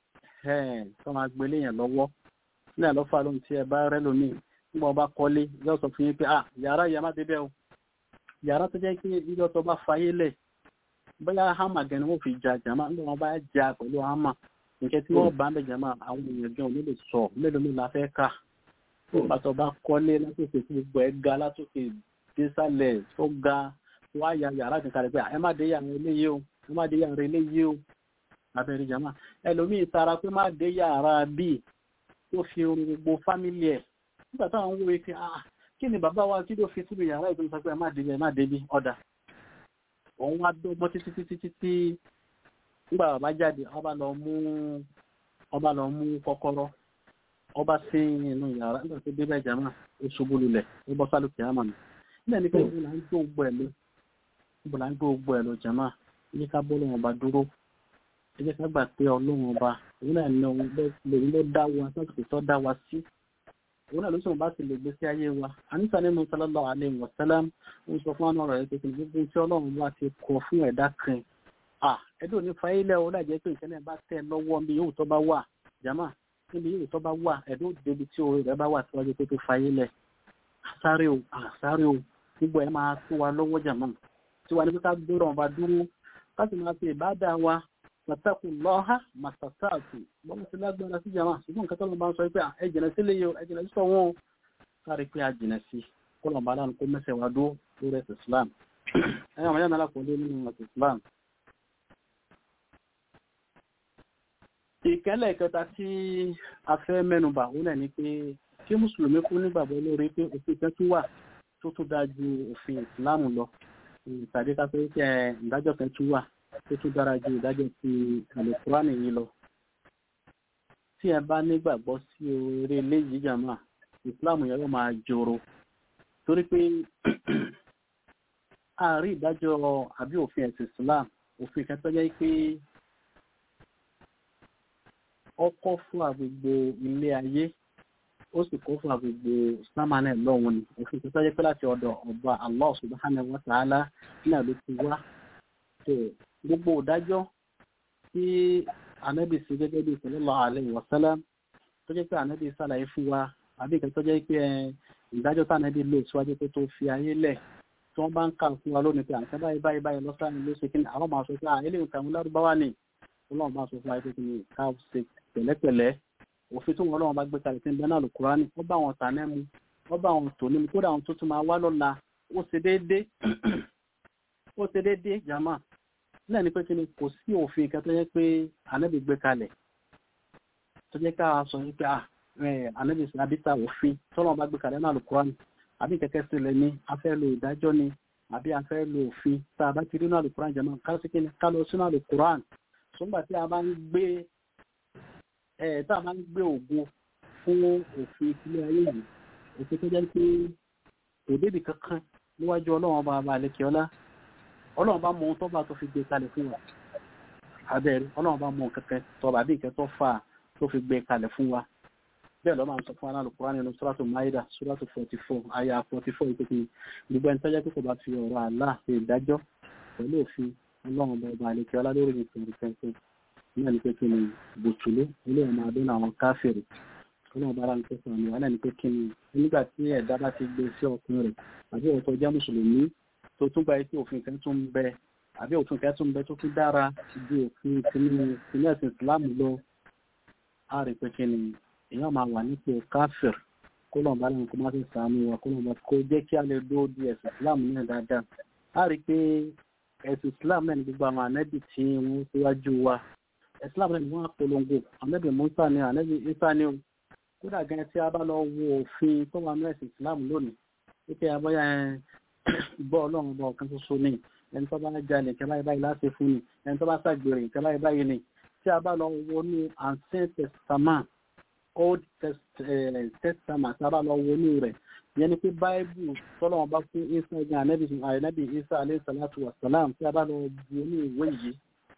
tó máa gbé ilé yẹn lọ́wọ́ ní àlọ́fà lóhun tí ẹ bá rẹ́ lómi nígbà ọba kọ́lé yóò sọ fún yín pé ah yàrá yẹn má débẹ̀ o yàrá tó jẹ́ pé ìjọ tó bá fayé lẹ̀ bóyá hámà gan ni wọ́n fi jà jàmá nígbà wọn bá jà pẹ̀lú hámà nǹkan tí wọ́n bá ń bẹ̀ jàmá àwọn èèyàn gan ò ní lè sọ mélòó mélòó la fẹ́ kà nígbà tó bá kọ́lé látòkè tí gbogbo ẹ̀ ga látòkè désàlẹ̀ tó ga wá ya yàrá kan kalẹ̀ pé ẹ má dé yàrá eléyìí o ẹ má dé yàrá eléyìí o abẹ́rẹ́ jàmá ẹlòmíì tara pé má dé yàrá bíi tó fi orun gbogbo fámìlì ẹ̀ nígbà táwọn ń wo ike ah kí ni bàbá wa kí ló fi síbi yàrá ìpín sọ pé ẹ má débi ẹ má débi ọ̀dà òun wá dọ́gbọ́n títí títí títí nígbà bàbá jáde ọba lọ mú ọba lọ mú kọ́kọ́rọ́ ọba sí inú yàrá nígbà tó débẹ̀ jàmá ó ṣubú lulẹ̀ ó bọ́ sálùkì àmà mi nígbà ní pé ìbò là ń gbó gbọ́ ẹ̀ lọ ìbò là ń gbó gbọ́ ẹ̀ lọ jàmá ilé ká bọ́ lọ́wọ́ ọba dúró ẹ jẹ́ ká gbà pé ọlọ́run ọba òun náà ní òun ló dá wa sọ́kùtì tó dá wa sí òun náà ló sọ̀rọ̀ bá ti lè gbé sí ayé wa àníṣà nínú sallallahu alaihi wasallam ń sọ fún àwọn ọ̀rọ̀ ẹ̀ pé gbogbo tí ọlọ́run bá ti kọ fún ẹ̀dá kan à ẹ̀dùn ò ní fa ilẹ̀ o láì jẹ́ pé ìṣẹ̀lẹ̀ bá tẹ̀ lọ́wọ́ níbi yóò tó bá wà jàmá níbi yóò tó bá wà ẹ̀dùn débi tí orí rẹ̀ bá wà síwájú pé tó fa ilẹ̀ àsáré o àsáré o gbogbo ẹ̀ máa tó wa lọ́wọ́ jàmá tí wà ní pé ká gbọ́dọ̀ ọba dúró ká sì máa fi ìbádà wa pàtàkù lọ́ha màtàtàkù bọ́n ti lágbára sí jama ṣùgbọ́n nǹkan tó lọ bá ń sọ pé ẹ jìnà sí lè yọ ẹ jìnà sí sọ́wọ́n o sáré pé a jìnà sí kó lọ́n bá láǹkó mẹ́sẹ̀ wá dó lórí ẹ̀sìn Islam ẹ̀yà ọmọdé náà kò lé nínú ẹ̀sìn Islam. ìkẹ́lẹ̀ kẹta tí a fẹ́ mẹ́nubà òun náà ni pé kí mùsùlùmí kú nígbàgbọ́ lórí pé òfin kan tún wà tó tún dáa ju òfin Islam lọ tàbí ká pé ìdájọ́ kan tún wà tó tún dára ju ìdájọ́ ti àlùkùránì yìí lọ. tí ẹ bá nígbàgbọ́ sí orí eléyìí jàmá ìsìláàmù yẹn yóò máa jòrò torí pé àárín ìdájọ́ àbí òfin ẹ̀sìn islam òfin kan tó jẹ́ pé ọkọ̀ fún àgbègbè ilé ayé ó sì kó fún àgbègbè sámánẹ̀ lọ́wọ́ ni òfin kan tó jẹ́ pé láti ọ̀dọ̀ ọba Allah subhanahu wa ta'ala náà ló ti wá tó gbogbo ìdájọ́ tí ànábì sí gẹ́gẹ́ bí sallallahu alaihi wasallam tó jẹ́ pé ànábì sàlàyé fún wa àbí ìkẹ́ tó jẹ́ pé ìdájọ́ tí ànábì lò síwájú pé tó fi ayé lẹ̀ tí wọ́n bá ń kà fún wa lónìí pé àǹkẹ́ báyìí báyìí báyìí lọ́sàn ló ṣe kí ni àwọn máa sọ pé à eléyìí kan lárúbáwá ni ọlọ́run bá sọ fún wa pé kí ni ká ṣe pẹ̀lẹ́pẹ̀lẹ́ òfin tó wọn ọlọ́run bá gbé kalẹ̀ tí ń bẹ náà Al-Kùránì wọ́n bá wọn tà nẹ́mu wọ́n bá wọn tò nímu kódà àwọn tó tún máa wá lọ́la ó ṣe déédéé ó ṣe déédéé jàmá náà ni pé kí ni kò sí òfin kan tó yẹ pé ànábì gbé kalẹ̀ tó jẹ́ ká sọ wípé à ànábì àbíta òfin tọ́lọ́run bá gbé kalẹ̀ náà Al-Kùránì àbí kẹ̀kẹ́ sílẹ̀ ní a fẹ́ lo ìdájọ́ ni àbí a fẹ́ lo òfin tá a bá ti rí náà Al-Kùránì jàmá ká sí kí ni ká lọ sínú Al-Kùránì sọ́gbà tí a bá ń gbé ẹ̀ tá a bá ń gbé ògo fún òfin ìpínlẹ̀ ayé yìí òfin tó jẹ́ pé kò débi kankan níwájú ọlọ́run ọba ọba àlekè ọlá ọlọ́run bá mọ ohun tó bá tó fi gbé kalẹ̀ fún wa abẹ́rẹ́ ọlọ́run bá mọ kankan tó bá bí nǹkan tó fà tó fi gbé kalẹ̀ fún wa bẹ́ẹ̀ lọ́ máa ń sọ fún aláàlú kúrán nínú sóràtò maida sóràtò forty four aya forty four ìpèkè gbogbo ẹni tó jẹ́ pé kò bá fi ọ̀rọ̀ àlá ṣe ìdájọ́ pẹ̀lú òfin ọlọ́run ọba ọba àlekè ọlá lórí ìpínlẹ̀ pẹ̀lú náà ní pé kí ni bùtùlù ilé ọmọ adé àwọn káfíìrì ọlọ́run bára ń pèsè àmì wàhálà ní pé kí ni nígbà tí ẹ̀dá bá ti gbé sí ọkùnrin rẹ̀ àbí ọ̀tọ̀ jẹ́ mùsùlùmí tó tún gba etí òfin kan tún bẹ àbí òfin kan tún bẹ tó tún dára ju òfin tinú tinú ẹ̀sìn Islam lọ á rí pé kí ni èèyàn máa wà nípò káfíìr kó lọ́n bá lẹ́nu kó má ti sàánú wa kó lọ́n bá kó jẹ́ kí a lè dúró di ẹ̀sìn Islam náà dáadáa á rí pé ẹ̀sìn Islam náà ní gbogbo àwọn ànábì tí wọ́n síwájú wa Islam náà ní wọ́n á polongo ànábì Musa ni ànábì Isa ni o kódà gan tí a bá lọ wo òfin tó wà ní ẹ̀sìn Islam lónìí wípé abọ́yá gbọ́ ọlọ́run bọ̀ kan ṣoṣo ní ẹni tó bá jalè kẹ́ báyìí báyìí láti fún ni ẹni tó bá ṣàgbèrè kẹ́ báyìí báyìí ni tí a bá lọ wo ní ancient testament old testament tí a bá lọ wo ní rẹ̀ yẹn ni pé báìbù tọ́lọ́wọ́n bá fún isa gan anabi anabi isa alayhi salatu wa salam tí a bá lọ wo ní ìwé yìí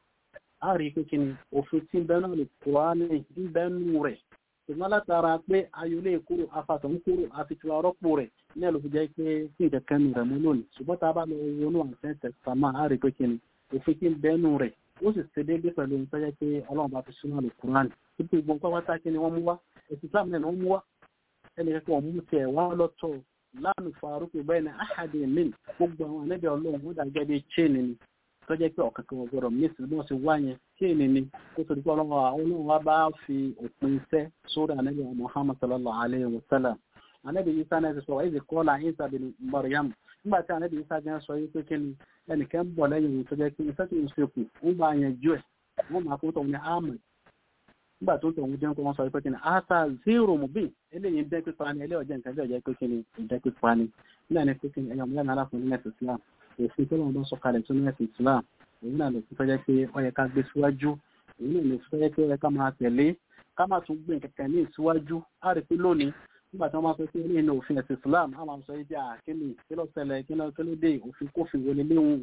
a rí i pé kí ni òfin tí ń bẹ náà lè Kùránì ń bẹ nù rẹ̀ ṣùgbọ́n látara pé ayọ̀lé kúrò afàtàn kúrò àfitiwa rọ́pò rẹ̀ ní ẹ̀lú fi jẹ́ pé kí nǹkan kan rẹ̀ mú lónìí ṣùgbọ́n tá a bá lọ wọnú àǹtẹ̀ tẹ̀sánmà á rí pé kí ni òfin kí n bẹ́nu rẹ̀ ó sì ṣe déédé pẹ̀lú ohun tó jẹ́ pé ọlọ́run bá fi sínú àlùkùránì títí ìgbọ̀n pátá kí ni wọ́n mú wá èsì islam náà wọ́n mú wá ẹnì kẹ́kọ̀ọ́ mú tiẹ̀ wá lọ́tọ̀ láàmì faruq bẹ́ẹ̀ ni ahadi min gbogbo àwọn anábì ọlọ́run ó dàgẹ́ bí chain ni tó jẹ́ pé ọ̀kankan wọn gbọ́dọ̀ mí sí bí wọ́n ti wá yẹn chain ni kó tó di pé ọlọ́run ọlọ́run wa bá fi òpin iṣẹ́ sórí anábì muhammad sallallahu alayhi wa sallam anábì isa náà ti sọ wáyé kọ́lá isa bin maryam nígbà tí anábì isa gan sọ yìí pé kí ni ẹnìkan bọ̀ lẹ́yìn òun tó jẹ́ pé iṣẹ́ tó ń ṣe kù ń bá yẹn jú ẹ̀ wọ́n máa kó tọ̀hún ní ahmed nígbà tó tọ̀hún jẹ́ kó wọ́n sọ pé kí ni asa zero mubin eléyìí ń dẹ́ pípa ni eléyìí ọ̀jẹ̀ nǹkan bí ọ̀jẹ̀ pé kí ni ìdẹ́ pípa ni nígbà ní pé kí ni ẹ̀yọ̀ mọ́lá náírà fún ní ẹ̀sìn islam òfin tó lọ́wọ́ bá sọ kalẹ̀ tó ní ẹ̀sìn islam èyí náà lè fi tọ́jẹ́ pé ó yẹ ká gbé síwájú èyí náà lè fi tọ́jẹ́ pé ó yẹ ká máa tẹ̀lé ká má tún gbé kẹ̀kẹ́ ní ìsíwájú á rí pé lónìí nígbà tí wọ́n máa sọ pé ní ìlú òfin ẹ̀sìn islam á máa sọ ibi àkíní kí ló ṣẹlẹ̀ kí ló kí ló dé òfin kófin wọlé léwu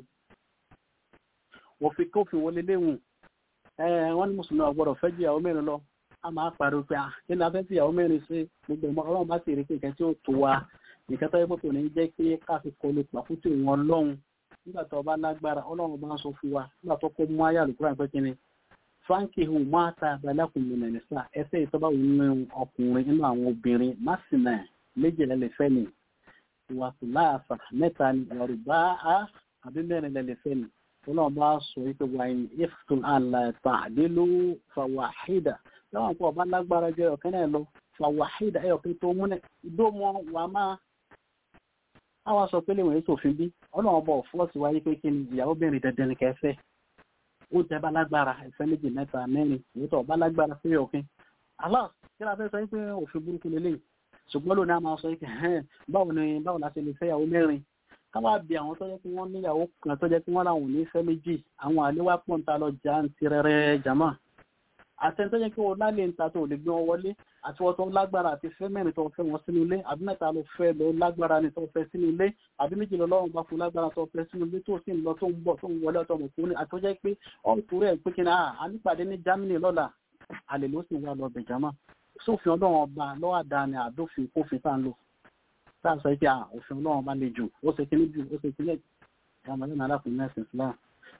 òfin kófin wọlé léwu wọ́n ní mùsùlùmí ọ̀gbọ́dọ̀ fẹ́ ju ìyàwó mẹ́rin lọ a máa pariwo pé kí ni a fẹ́ fi ìyàwó mẹ́rin ṣe gbogbo ìmọ̀ ọlọ́run bá sì rí pé nǹkan tí ó tó wa nǹkan tó yẹ kó ní jẹ́ pé káfí kọlu pàkútì wọn lọ́hùn nígbà tó bá lágbára ọlọ́run bá ń sọ fún wa nígbà tó kó mú ayé àlùkùránì pé kí ni frankie hu máa ta abalẹ́kùn mi nàìjíríà sá ẹsẹ̀ ìtọ́ba wù nínú ọkùnrin nínú àwọn obìnrin másìnà méjì lẹ́lẹ́fẹ́ ni wàtúláàfà mẹ́ta ni yorùbá á àbí mẹ́rin lẹ́lẹ́fẹ́ ni ọlọ́run bá sọ wípé wàyìn iftul àlàtà àdélú fàwáhídà láwọn kó ọba lágbára jẹ ọ̀kẹ́ náà lọ fàwáhídà ẹ̀ ọ̀kẹ́ tó múnẹ̀ ìdómọ wà máa àwọn sọ pé léwọ̀n ètò òfin bí ọlọ́run bọ̀ fọ́ọ̀sì wáyé pé kí ni ìyàwó bẹ̀rẹ̀ dandan ní kẹfẹ́ ó tẹ bá lágbára ẹ̀fẹ́ méjì mẹ́ta mẹ́rin èyí tó bá lágbára pé ọ̀kẹ́ alá kí la fẹ́ sọ pé òfin burúkú lélẹ̀ ṣùgbọ́n lónìí a máa sọ pé báwo ni báwo la ṣe lè fẹ́ ìyàwó mẹ́rin ká wá bí àwọn tó jẹ́ pé wọ́n níyàwó kan tó jẹ́ pé wọ́n làwọn ò ní fẹ́ méjì àwọn àléwá pọ̀ ń ta lọ jà ń ti rẹ́rẹ́ jàmá àtẹni tó jẹ́ pé wọ́n lálé ń ta tó lè gbé wọn wọlé àti wọ́n tó lágbára àti fẹ́ mẹ́rin tó fẹ́ wọn sínú ilé àbí mẹ́ta ló fẹ́ lọ lágbára ni tó fẹ́ sínú ilé àbí méjì lọ lọ́rùn bá fún lágbára tó fẹ́ sínú ilé tó sì ń lọ tó ń bọ̀ tó ń wọlé ọ̀tọ̀ ọmọkùnrin àti tó jẹ́ pé ọ̀nkùnrin ẹ̀ pé kí ni a nípàdé ní Germany lọ́la àlè ló sì wà lọ bẹ̀jámà sófin ọlọ́run ọba lọ́wọ́ àdáni àdófin kófin tá ń lò tá a sọ pé òfin ọlọ́run ọba le jù ó ṣe kíní jù ó ṣe kíní ọmọdé náà lápò ní ẹ̀sìn Islam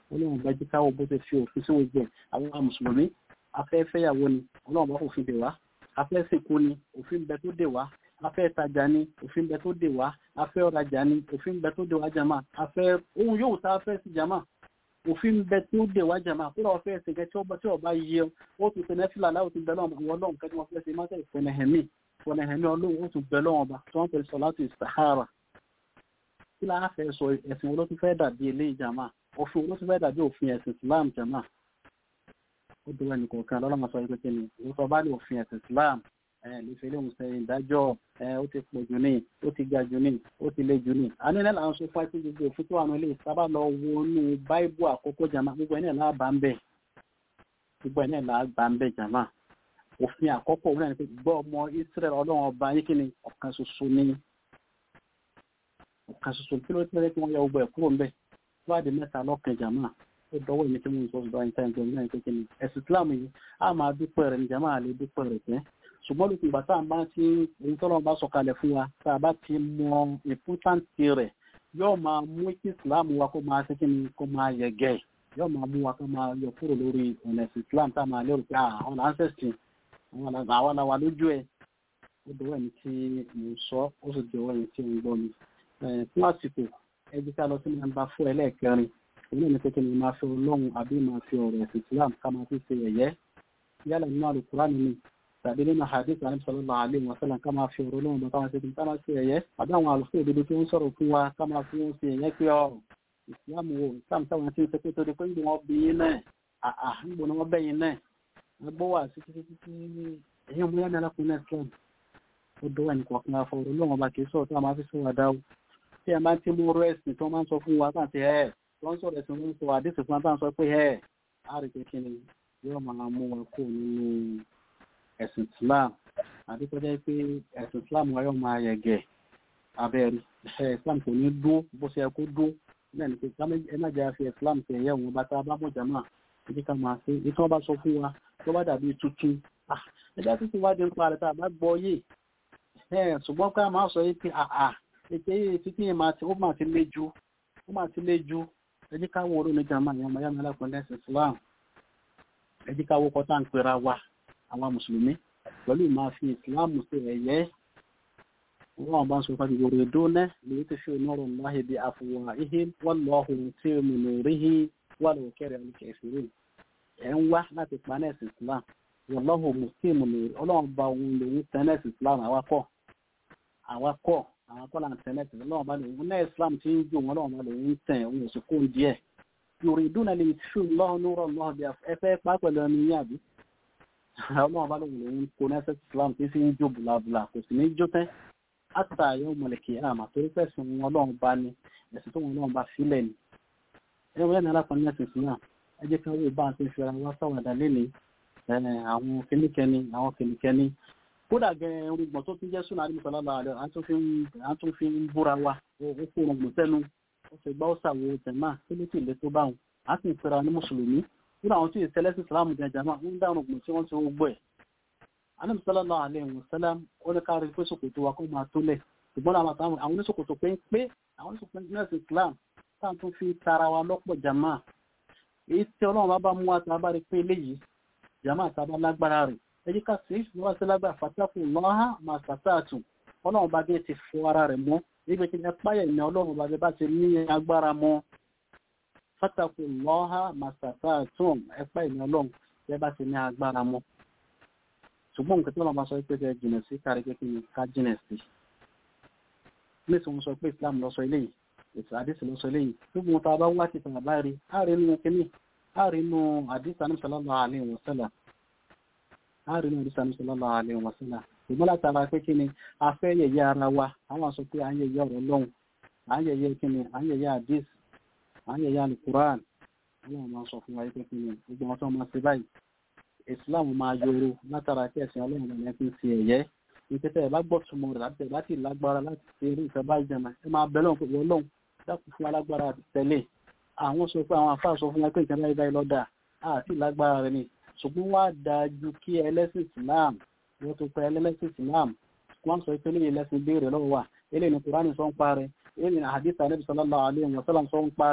ọlọ́run bá jí káwọ́ bó ti fi òfin sí gbogbo ẹ̀ àwọn mùsùlùmí afẹ́fẹ́yàwó ni ọlọ́run bá fòfin dè wá afẹ́ sìnkú ni òfin bẹ tó dè wá afẹ́ tajà ni òfin bẹ tó dè wá afẹ́ ọ̀rajà ni òfin bẹ tó dè wá jàmá afẹ́ ohun yóò tá a fẹ́ sí jàmá òfin bẹ tó dè wá jàmá kó lọ́wọ́ fẹ́ sìnkẹ́ tí ọba tí ọba yẹ ó tún tẹ̀lé fìlà láwùjọ ti bẹ lọ́wọ́ àwọn ọlọ́run kẹ́ni wọ́n fẹ́ ṣe má tẹ̀ fọ̀nẹ̀hẹ̀mí fọ̀nẹ̀hẹ̀mí ọlọ́run ó tún bẹ lọ́wọ́ ọba tí wọ́n fẹ́ sọ láti sahara kí láà fẹ́ sọ ẹ̀sìn olótú fẹ́ dàbí ilé ìjàmá òfin olótú fẹ́ dàbí òfin ẹ̀sìn Islam jàmá ó dúró ẹnì kọ̀ọ̀kan lọ́lọ́mọ sọ pé kí ni ìwọ́sọ bá ní òfin ẹ̀sìn Islam ẹ̀ lè fi léwu sẹ́yìn ìdájọ́ ẹ̀ ó ti pọ̀ jù ní ó ti ga jù ní ó ti le jù ní. àní náà là ń sọ fún ẹtí gbogbo òfin tó wà ní ilé sábà lọ wo inú báíbù àkókò jàmá gbogbo ẹ̀ náà là bá ń bẹ̀ gbogbo ẹ̀ náà là bá ń bẹ̀ jàmá òfin àkọ́kọ́ òun náà ni pé gbọ́ ọmọ Israẹli ọlọ́run ọba yín kí ni ọ̀kan ṣoṣo ní ọ̀kan ṣoṣo kí ló tẹ́lẹ̀ kí wọ́n yọ ọgbà ẹ̀ kúrò ń bẹ̀ wádìí mẹ́ta lọ́kàn jàmá ó dọwọ́ ìní tí mo ń sọ ọ̀dọ̀ àyíká ìjọ ní àyíká kí ni ẹ̀sìn Islam yìí á máa dúpẹ́ rẹ̀ ní jàmá àlè dúpẹ́ rẹ̀ tẹ́ ṣùgbọ́n lókun ìgbà tá à ń bá ti ohun tọ́lọ́ bá sọ̀kalẹ̀ fún wa tá a bá ti mọ ìpútàǹtì rẹ̀ yóò máa mú kí Islam wa kó máa ṣe kí ni kó máa yẹ̀gẹ̀ yóò máa mú wa kó máa yọ kúrò lórí ọ̀nà ẹ̀sìn Islam tá a máa lérò pé àwọn ancestry àwọn làwà lójú ẹ̀ ó dọwọ́ ẹni tí mo ń sọ ó sì dọwọ́ ẹni tí mo ń gbọ́ mi fún àsìkò ẹbí ká lọ sí nàmbà fún ẹlẹ́ẹ̀kẹrin òun náà ní pé kí ni máa fi ọlọ́run àbí máa fi ọ̀rọ̀ ẹ̀sìn Islam ká máa fi ṣe ẹ̀yẹ́ yálà nínú Al-Qur'an nínú tàbí nínú hadith àní sallallahu alaihi wa sallam ká máa fi ọ̀rọ̀ ọlọ́run bá ká máa ṣe ká máa ṣe ẹ̀yẹ́ àbí àwọn àlùfẹ́ òdodo tó ń sọ̀rọ̀ fún wa ká máa fi wọn ṣe ẹ̀yẹ́ pé ọ Islam wo Islam táwọn ti ń ṣe pé torí pé ń gbọ́n bí yín náà àà ń gbọ́n wọn bẹ́yìn náà gbọ́ wà sí títí títí ẹ̀yìn ọmọ yẹn alákùnrin Islam ó dọ́wọ́ ẹnì kọ̀ọ̀kan afọ ọ̀rọ̀ ọlọ́run ọba kì í sọ̀rọ̀ tó a máa fi sọ̀rọ̀ dáwọ́ tí ẹ máa ti mú ọ̀rọ̀ ẹ̀sìn tó máa ń sọ fún wa káàtì ẹ̀ wọ́n sọ̀rọ̀ ẹ̀sìn wọn sọ àdéhùn fún wa táwọn sọ pé ẹ̀ á rí pé kí ni yóò máa mú wa kó nínú ẹ̀sìn Islam àdékọjá pé ẹ̀sìn Islam wa yóò máa yẹ̀gẹ̀ abẹ́rẹ́ ẹ̀ Islam kò ní dó bó ṣe yẹ kó dó náà ní pé ẹ má jẹ́ àfi Islam tẹ̀ ẹ̀yẹ́ wọn bá tá a bá mọ̀ jàmá ẹ̀jẹ̀ ká máa ṣe ìtàn bá sọ fún wa tó bá dàbí tuntun ẹ̀jẹ̀ tó ti wá dé nípa rẹ̀ tá a bá gbọ́ yé ṣùgbọ́n ká máa sọ yìí pé àà ètè yìí títí yìí máa ti ó máa ti lé ju ó máa ti lé ju ẹ jẹ́ ká wo oró ní jàmbá yẹn ọmọ yàrá alákùnrin ẹ̀sìn Islam ẹ jẹ́ ká wo kọ́tà ń pera wa àwọn mùsùlùmí pẹ̀lú ìmáa fi Islam ṣe ẹ̀yẹ́ wọ́n bá ń sọ fún ìwòrò ìdóná lè tó fi onírò láhì bí àfọwà ihe wọ́n lọ ọ̀hún tí mo lè rí hi wà lóò kẹrẹ alùkẹ́ ìṣòro ẹ̀ ń wá láti pa nẹ́ẹ̀sì Islam wọ́n lọ́hùn mùsùlùmí lè ọlọ́run bá òun lòun tẹ́nẹ́ẹ̀sì Islam àwakọ̀ àwakọ̀ àwọn kọ́lá tẹ́lẹ̀tì lọ́wọ́ bá lòun náà islam ti ń jò wọn lọ́wọ́ bá lòun tẹ̀ òun òsì kó díẹ̀ yorùbá ìdúnà lè ṣù lọ́wọ́ lórọ̀ lọ́wọ́ bí ẹ fẹ́ pa pẹ̀lú ẹni yín àbí ọlọ́wọ́ bá lòun lòun kó nẹ́sẹ̀ islam ti fi ń jó bùlàbùlà kò sì ní jó tẹ́ àtà yóò mọ̀lẹ̀kì àmà torí fẹ̀sùn wọn lọ́wọ́ bá ní ẹ̀sìn tó wọn lọ́wọ́ bá sílẹ̀ ni ẹ wọ́n yẹn alákan nẹ́sìn islam ẹ jẹ́ ká wò bá a ti fi ara wá sáwàdà lẹ́ni àwọn kìnnìkẹ́ni àwọn kìnnìkẹ́ni kódà gẹ̀ẹ́ orúgbọ̀n tó tún jẹ́ súnà àdìmọ̀ sọ́lá àlẹ́ à tún fi ń búra wa ó kó orúgbọ̀n sẹ́nu ó fi gbá ó sàwò jẹ̀má tó ló sì lé tó báwọn a sì ń pera ní mùsùlùmí nínú àwọn tí ì sẹlẹ̀ sí ìsìlámù jẹ jàmá ń dá orúgbọ̀n tí wọ́n ti gbọ́ ẹ̀. àdìmọ̀ sọ́lá àlẹ́ ìwọ̀n sẹ́lá ó ní káàrí pé sòkòtò wa kó máa tó lẹ̀ ṣùgbọ́n àwọn oníṣòkòtò pé pé àwọn oníṣòkòtò nẹ́ẹ̀sì islam táà tún fi tara wa lọ́pọ̀ jàmá èyí tí ọlọ́run bá bá mú wa tá a bá rí pé eléyìí jàmá àtàbá lágbára rẹ̀ ẹjí ká sí ìfúnwá sí lágbà fàtàkùn lọ́há máa sàtàtù ọlọ́run bá dé ti fọ ara rẹ̀ mọ́ níbi tí ẹ páyà ìní ọlọ́run bá dé bá ti ní agbára mọ́ fàtàkùn lọ́há máa sàtàtù ẹ páyà ìní ọlọ́run bá bá ti ní agbára mọ́ ṣùgbọ́n nǹkan tí wọ́n bá sọ pé kẹ́ jìnà sí kárí pé kí ni ká jìnà sí nítorí wọn sọ pé Islam lọ sọ eléyìí ètò àdìsí lọ sọ eléyìí gbogbo wọn tá a bá wá ti tàn bá rí á rí inú kíní á rí inú àdìsí àná sallallahu alaihi wasallam àárín náà rísà nísọlọ́lá alẹ́ wọn sílá ìgbọ́n látara pé kí ni a fẹ́ yẹ̀yẹ́ ara wa àwọn sọ pé à ń yẹ̀yẹ́ ọ̀rọ̀ lọ́hùn à ń yẹ̀yẹ́ kí ni à ń yẹ̀yẹ́ àdís à ń yẹ̀yẹ́ alukuran àwọn máa sọ fún wa pé kí ni gbogbo wọn tó máa ṣe báyìí Islam máa yọrọ látara pé ẹ̀sìn ọlọ́run náà fi ń ṣe ẹ̀yẹ́ ìpẹ́tẹ́ ẹ̀ bá gbọ́ túmọ̀ rẹ̀ láti láti lágbára láti ṣe eré ìfẹ́ bá jẹun ẹ máa bẹ lọ́hùn pé wọ́n lọ́hùn dákun fún alágbára àti tẹ̀lé àwọn sọ pé àwọn àfáà sọ fún wa pé ìkànnì báyìí lọ́dà àti lágbára rẹ̀ ni ṣùgbọ́n wá dájú kí ẹlẹ́sìn islam wọ́n tó pẹ́ ẹlẹ́sìn islam wọ́n sọ pé lẹ́yìn ẹlẹ́sìn béèrè lọ́wọ́ wa eléyìí ní kúránì sọ ń parẹ́ eléyìí ní àdìsá níbi sallallahu alaihi wa sallam sọ ń parẹ́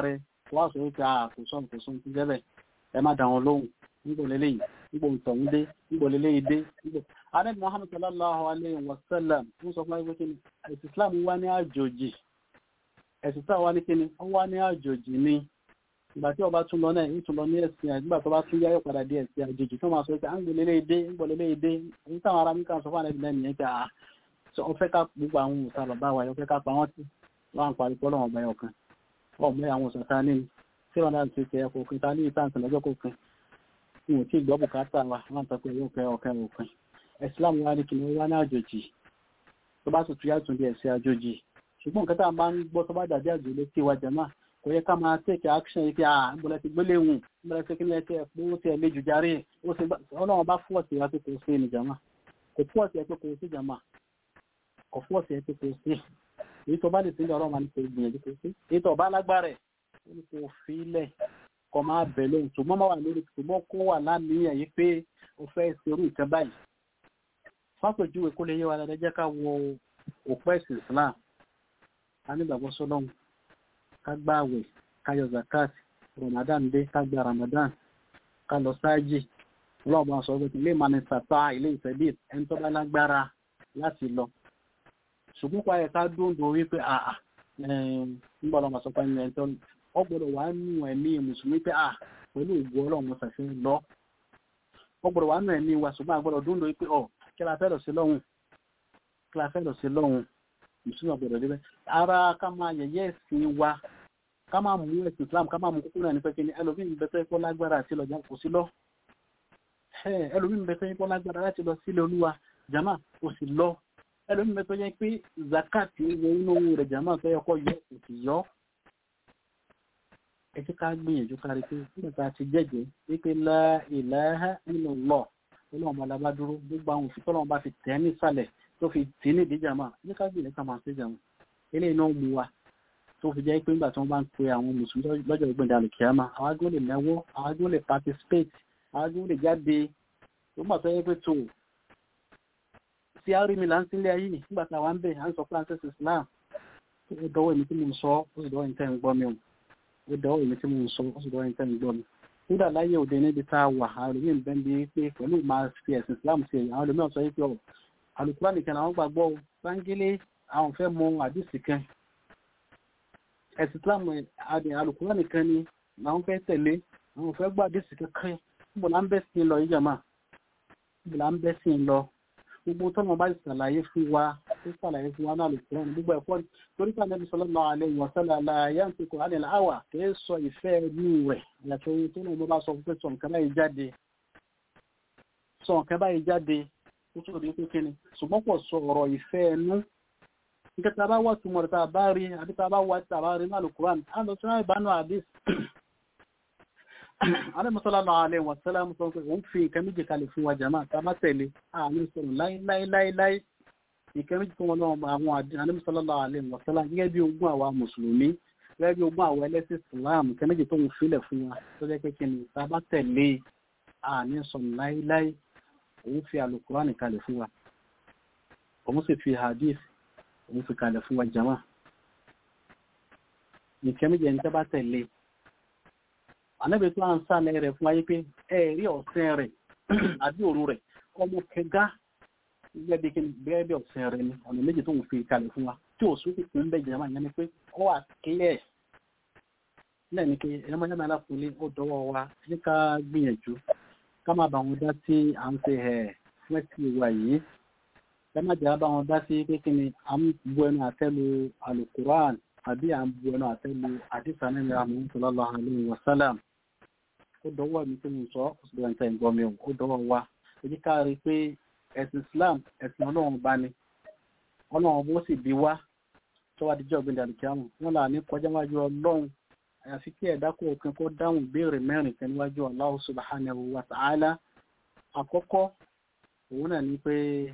wá sọ wípé a kò sọ kò sọ ti jẹ́bẹ̀ ẹ má dá wọn lóhùn nígbò lélẹ́yìn nígbò ìtọ̀hún dé nígbò lélẹ́yìn dé nígbò. adébí muhammed sallallahu alayhi wa sallam ń sọ fún ẹgbẹ́ kí ni ẹ̀sìn islam wá ní àjòjì ẹ̀sìn islam wá ní kí ni ó wá ní àjòjì ni ìgbà tí ọba tún lọ náà ń tún lọ ní ẹ̀sìn àgbà tó bá tún yáyọ̀ padà dé ẹ̀sìn àjòjì tó máa sọ pé à ń gbò lélẹ́yìn dé nígbò lélẹ́yìn dé èyí táwọn ará mi kàn sọ fún àlẹ́ ìlẹ́yìn yẹn pé à ọ fẹ́ ká gbogbo àwọn òòtà bàbá wa yọ fẹ́ ká pa wọ́n sí wọ́n parí pọ́lọ́ ọ̀bẹ ọ̀kan ọmọ àwọn òṣàtà ní tí wọ́n dáa ti tẹ ẹ̀kọ́ òfin ta ní ìtàǹtì lọ́jọ́ kọ̀ọ̀kan ní ò tí gbọ́ bùkátà wa wọ́n sọ pé yóò fẹ́ ọ̀kan òfin ẹ̀sìlámù wa ní kí ni wá ní àjòjì tó bá tuntun yàtọ̀ bí ẹ̀sìn àjòjì ṣùgbọ́n nǹkan tá a máa ń gbọ́ tó bá dàbí àjò létí wa jẹ̀má kò yẹ ká máa take action yìí pé à ń bọ̀lẹ̀ ti gbélé wù ń bọ̀lẹ̀ ti kíni ẹ̀kẹ́ ẹ̀pọ̀ ó ti ẹ̀lẹ́ jù járe ó ti ọlọ́run bá fọ́ọ̀tì wa pé kò sí ní jàmá kò fọ́ọ̀tì ẹ̀ pé kò sí jàmá kò fọ́ọ̀tì ẹ̀ pé kò sí èyí tó bá lè sílẹ̀ ọlọ́run máa ní kò gbìyànjú kò sí èyí tó bá lágbára ẹ̀ ó ní kò fi ilẹ̀ kọ́ máa bẹ̀ lóhùn ṣùgbọ́n máa wà lórí ṣùgbọ́n kó wà láníyàn yìí pé ó fẹ́ ṣerú nǹkan báyìí fápèjúwe kó lè yé wa dáadáa jẹ́ ká wo òpó ẹ̀sìn Islam ká nígbàgbọ́ sọ́lọ́hún ká gbá àwẹ̀ ká yọ zakat Ramadan dé ká gba Ramadan ká lọ sáájì ọlọ́run bá sọ pé ilé ìmọ̀ni sàtà ilé ìfẹ́bí ẹni tó bá lágbára láti lọ ṣùgbọ́n pa ẹ̀ka dúndùn wípé àà nígbà ọlọ́run sọ pé ẹni ẹni tó ọ gbọ́dọ̀ wà nù ẹ̀mí mùsùlùmí pé à pẹ̀lú ògbó ọlọ́run ṣàfihàn lọ ọ gbọ́dọ̀ wà nù ẹ̀mí wa ṣùgbọ́n àgbọ́dọ̀ dúndùn wípé ọ kí la fẹ́ lọ sí lọ́hùn kí la fẹ́ lọ sí lọ́hùn mùsùlùmí ọ̀gbọ̀dọ̀ débẹ̀ ara ká máa yẹ̀yẹ́ ẹ̀sìn wa ká máa mú ẹ̀sìn Islam ká máa mú kúkú náà ní pẹ́kẹ́ ní ẹlòmíín bẹ́tẹ́ kó lágbára àti lọ́jà kò sí lọ ẹlòmíín bẹ́tẹ́ kó lágbára láti lọ sílé olúwa jama kò sí lọ ẹlòmíín bẹ́tẹ́ yẹ pé zakat wo inú owó rẹ̀ jama tó yẹ kó yọ kò sì yọ ẹ ti ká gbìyànjú kárí pé nígbà tá a ti jẹ́jẹ́ wípé la ilaha illallah ọlọ́run bá labá dúró gbogbo àwọn òfin tọ́lọ́run bá fi tẹ̀ ní ìsàlẹ̀ tó fi tì ní ìdíjà máa ní ká gbìyànjú ká máa ṣèjà wọn eléyìí náà mú wa tó fi jẹ́ pé nígbà tí wọ́n bá ń pe àwọn mùsùlùmí lọ́jọ́ ìgbìndà àlùkìyàmá àwọn agbó lè náwó àwọn agbó lè participate àwọn agbó lè jáde tó gbà tó yẹ pé tó tí a rí mi là ń sílé ayé nígbà tí àwọn ń bẹ̀ à ń sọ pé àǹtẹ̀ Islam ó dọwọ́ èmi tí mo ń sọ ó sì dọwọ́ èmi tẹ́ ń gbọ́ mi ó dọwọ́ èmi tí mo ń sọ ó sì dọwọ́ èmi tẹ́ ń gbọ́ mi kódà láyé òde níbi tá a wà àwọn olùmí ìbẹ́ ń bí pé pẹ̀lú máa fi ẹ̀sìn Islam ṣe àwọn olùmí ọ̀sọ́ yìí pé ọ̀ alùpùpù nìkan àwọn gbàgbọ́ sáńgílé àwọn fẹ́ mọ àdìsí kan ẹ̀sìn Islam àdì alùpùpù nìkan ni àwọn fẹ́ tẹ̀lé àwọn fẹ́ gbọ́ àdìsí kankan níbo là ń bẹ́ sí lọ yìí jàmá níbo là ń bẹ́ sí lọ gbogbo tọ́mọ bá ṣàlàyé fún wa tó ṣàlàyé fún wa náà lè fún gbogbo ẹ̀kọ́ torí pé Ànábì sallallahu alaihi wa sallam la yantiqu anil hawa kì í sọ ìfẹ́ inú rẹ̀ yàtọ̀ ohun tó náà bá sọ pé sọ nǹkan báyìí jáde sọ nǹkan báyìí jáde ó tó di pé ni ṣùgbọ́n pọ̀ sọ ọ̀rọ̀ ìfẹ́ ẹnu nǹkan tá a bá wà túmọ̀ rẹ̀ tá a bá rí àbí tá a bá wà tá a bá rí náà Al-Qur'an á lọ sí ìbánu àdís Ànábì sallallahu alaihi wa sallam sọ pé òun fi nǹkan méjì kalẹ̀ fún wa jàmáà tá a bá tẹ̀lé àmì sọ̀rọ̀ láíláíláíláí ìkẹ́ méjì fún wọn náà àwọn Ànábì sallallahu alaihi wa sallam gẹ́gẹ́ bí ogún àwa mùsùlùmí gẹ́gẹ́ bí ogún àwọn ẹlẹ́sìn Islam ìkẹ́ méjì tó ń filẹ̀ fún wa tó jẹ́ pé kí ni tá a bá tẹ̀lé àmì sọ̀rọ̀ láíláí òun fi Al-Qur'an kalẹ̀ fún wa òun sì fi hadith òun fi kalẹ̀ fún wa jàmáà ìkẹ́ méjì ẹni tẹ́ bá tẹ̀lé ànábì tó ń sálẹ̀ rẹ̀ fún ayé pé ẹ̀rí ọ̀sẹ̀ rẹ̀ àbí òru rẹ̀ ọmọ kẹgá gẹ́gẹ́ bí ọ̀sẹ̀ rẹ̀ ni ọ̀nà méjì tó ń fi kalẹ̀ fún wa tí ò sún kìkì ń bẹ̀ jẹ́ máa yẹn ni pé ó wà kílẹ̀ lẹ́ni pé ẹ̀rọ máa ń yára fúnlé ó dọwọ́ wa ní ká gbìyànjú ká má bá wọn dá sí à ń ṣe ẹ̀ fún ẹ̀sìn ìwà yìí ká má jẹ́ bá wọn dá sí pé kí ni à ń bu ẹnu àtẹ́lu alukuran àbí à ń bu ẹnu àtẹ́lu àdìsá nínú àmì sallallahu alaihi wasallam ó dọwọ́ mi tí mo sọ ó sì dọwọ́ níta ìgbọ́ mi ó dọwọ́ wa èyí ká rí i pé ẹ̀sìn Islam ẹ̀sìn ọlọ́run bá ní ọlọ́run bó sì bí wá tó wá díjọ́ ọ̀gbìn dàlùkíámù wọn là ní kọjá wájú ọlọ́run àyàfi kí ẹ̀dá kó òpin kó dáhùn béèrè mẹ́rin kan níwájú Allah subhanahu wa ta'ala àkọ́kọ́ òun náà ní pé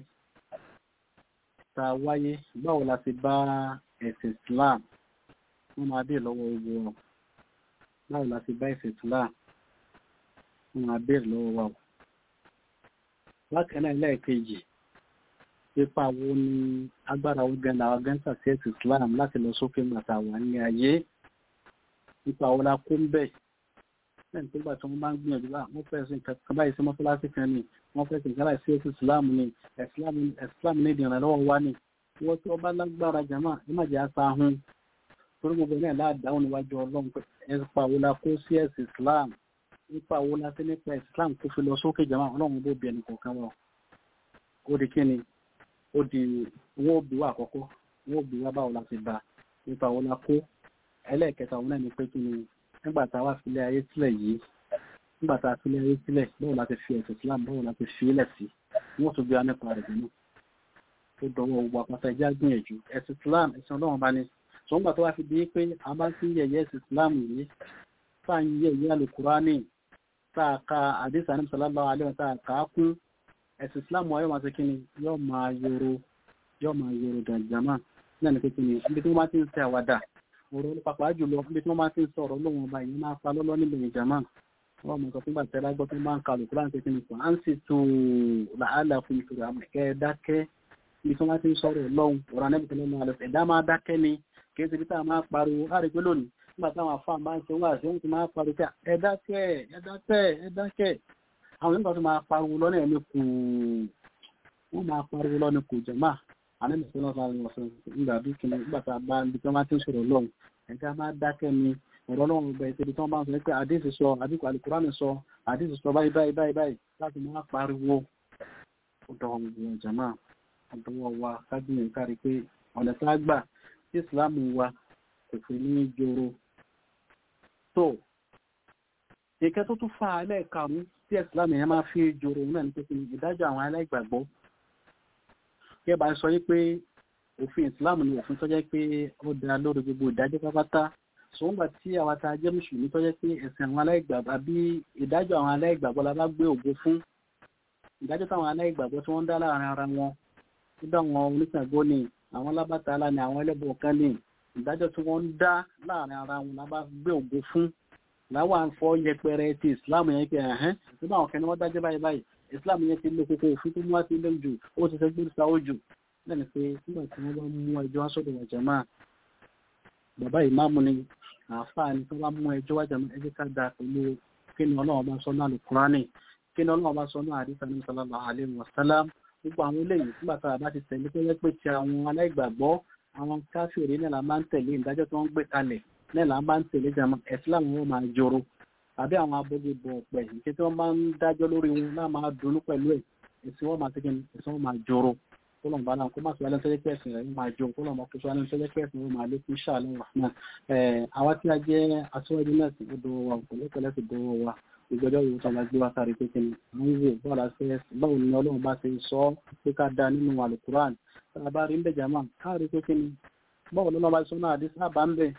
ta wáyé báwo la ti bá ẹ̀sìn Islam wọ́n máa dé lọ́wọ́ ogun wọn báwo la ti bá ẹ̀sìn Islam wọ́n máa bèèrè lọ́wọ́ wa o bákan náà lẹ́ẹ̀kejì pípa wo ni agbára ogun làwọn gẹ́ńtà sí ẹ̀sìn Islam láti lọ sókè màtà wà ní ayé nípa àwọn la kó ń bẹ̀ lẹ́yìn tó gbà tí wọ́n máa ń gbìyànjú bá wọ́n fẹ́ sí nǹkan báyìí sí mọ́sálásí kan ni wọ́n fẹ́ sí nǹkan báyìí sí ètò ìsìláàmù ni ìsìláàmù ní ìdìrànlọ́wọ́ wá ni wọ́n tí wọ́n bá lágbára jàmá ẹ má jẹ́ àṣà ahun torí gbogbo náà láàdáhùn níwájú ọlọ́run pé ẹ̀pà wo la kó sí ẹ̀sìn islam nípa wo la sí nípa islam tó fi lọ sókè jàmá ọlọ́run bó bí ẹnì kọ̀ọ̀kan wọn ó di kíni ó di wọ́n bí wá àkọ́kọ́ wọ́n bí wá báwo la ti bá nípa wo la kó ẹlẹ́ẹ̀kẹta òun náà ni pé kíni nígbà tá a wá sílé ayé sílẹ̀ yìí nígbà tá a sílé ayé sílẹ̀ báwo la ti fi ẹ̀sìn islam báwo la ti fi ilẹ̀ sí wọ́n tún bí wá nípa rẹ̀ nínú ó dọwọ́ gbogbo àpáta ẹja gbìyànjú ẹ̀sìn islam ẹ̀sìn ọlọ́run bá ní ṣùgbọ́n gbà tó wá fi di pé a bá ti ń yẹ̀yẹ́ ẹ̀sìn islam yìí tá à ń yẹ̀yẹ́ alukurani tá a ka àdìsá ní sallallahu alaihi wa tá a kà á kún ẹ̀sìn islam wa yóò máa ṣe kí ni yóò máa yòrò yóò máa yòrò dàjàmá náà ní pé kí ni ibi tí wọ́n bá ti ń ṣe àwàdà ọ̀rọ̀ pàpà jùlọ ibi tí wọ́n bá ti ń sọ̀rọ̀ lóhun ọba yìí máa pa lọ́lọ́ nílò ìjàmá wọ́n mọ̀ sọ fún gbàtẹ́ lágbọ́ tó máa ń ka alukurani pé kí ni kò á ń sì tó làálàá fún ìṣòro àmọ̀kẹ́ dákẹ́ ibi tí wọ́n ti ń sọ̀rọ̀ lọ́hùn ọ̀rọ̀ anẹ́bìtì lọ́nà àlọ́ ẹ̀dá máa dákẹ́ ni kìí ṣe ibi tá a máa pariwo á rí pé lónìí nígbà táwọn afá máa ń ṣe wá àṣẹ wọn ti máa pariwo pé ẹ dákẹ́ ẹ dákẹ́ ẹ dákẹ́ àwọn nígbà tó máa pariwo lọ́nà ẹ̀mí kù wọ́n máa pariwo lọ́nà kù jẹ̀má anẹ́bìtì lọ́nà àlọ́ ọ̀sán nígbà bí kìnnì nígbà tá a bá ibi tí wọ́n máa ti ń sọ̀rọ̀ lọ́hùn ẹ̀dá máa dákẹ́ ni ọ̀rọ̀ lọ́wọ́ ọgbà ìṣe ibi tí wọ́n máa ń sọ pé àdéhùn sọ àdínkù alukurani sọ àdéhùn sọ báyìí báyìí báyìí báyìí láti máa pariwo ọ̀dọ̀ ọ̀gbìn jẹ̀má àdúgbò wa kábíyàn kárí pé ọ̀nà tá a gbà tí ìsìláàmù wa kò fi ní joro tó ìkẹ́ tó tún fa ẹlẹ́ẹ̀karùn-ún tí ìsìláàmù yẹn máa fi joro náà ní pé kí ìdájọ́ àwọn aláìgbàgbọ́ kí ẹ bá sọ yí pé òfin ìsìláàmù ni òfin tó jẹ́ pé ó dá lórí gbogbo ìdájọ́ pápátá ṣùgbọ́n tí àwa tá a jẹ́ mùsùlùmí tó jẹ́ pé ẹ̀sìn àwọn aláìgbàgbọ́ àbí ìdájọ́ àwọn aláìgbàgbọ́ la bá gbé ògo fún ìdájọ́ táwọn aláìgbàgbọ́ tí wọ́n ń dá láàrin ara wọn nígbà àwọn oníṣàgbọ́ ni àwọn alábàtàlá ni àwọn ẹlẹ́bọ̀ kan ní ìdájọ́ tí wọ́n ń dá láàrin ara wọn la bá gbé ògo fún láwọn àǹfọ̀ yẹpẹrẹ ti islam yẹn pé ẹ̀hẹ́n nígbà àwọn kẹ́ni wọ́n dájọ́ báyìí báyìí islam yẹn ti lé kókó òfin tó mú wá sí ilé jù ó ti sẹ́gbẹ́ sáwó jù lẹ́nu pé nígbà tí wọ́n bá mú ẹjọ́ wá sọ́dọ̀ wà jàmáà bàbá ìmáàmù ni àáfàá ni tí wọ́n bá mú ẹjọ́ wá jàmáà ẹjẹ́ ká da pẹ̀lú kí ni ọlọ́run bá sọ náà lùkúránì kí ni ọlọ́run bá sọ náà àdìsá ní sallallahu alaihi wasallam gbogbo àwọn eléyìí nígbà tá a bá ti tẹ̀lé pé wọ́n pè ti àwọn aláìgbàgbọ́ àwọn káfíòrè náà la máa ń tẹ̀lé ìdájọ́ tí wọ́n gbé kalẹ̀ náà la máa ń tẹ̀lé jàmọ́ ẹ̀sìn làwọn wọn máa joro àbí àwọn abọ́gbébọ̀ ọ̀pẹ̀ ìṣe tí wọ́n bá ń dájọ́ lórí wọn náà máa dunnú pẹ̀lú ẹ̀ ẹ̀sìn wọn máa tẹ́kẹ́ ẹ̀sìn wọn máa joro kólọ̀mù bá náà kó má sọ alẹ́ sọ́jẹ́ pẹ̀sìn rẹ̀ máa jọ kólọ̀mù ọkọ̀ sọ alẹ́ sọ́jẹ́ pẹ̀sìn rẹ̀ máa lékún ṣáàlẹ́ wà náà àwa tí a jẹ́ aṣọ́wájú náà sì gbọdọ̀ wa pẹ̀lẹ́pẹ̀lẹ́ sì gbọdọ̀ wa ìgbẹ́jọ́ ìwò tó máa gbé wá sáré pé kíni àwọn ìwò báwo la ṣe báwo ni ọlọ́run bá ṣe sọ ọ́ pé ká da nínú alukuran tá a bá rí ń bẹ̀ jàmá káàrí pé kíni báwo ló bá sọ náà àdé sábà ń bẹ̀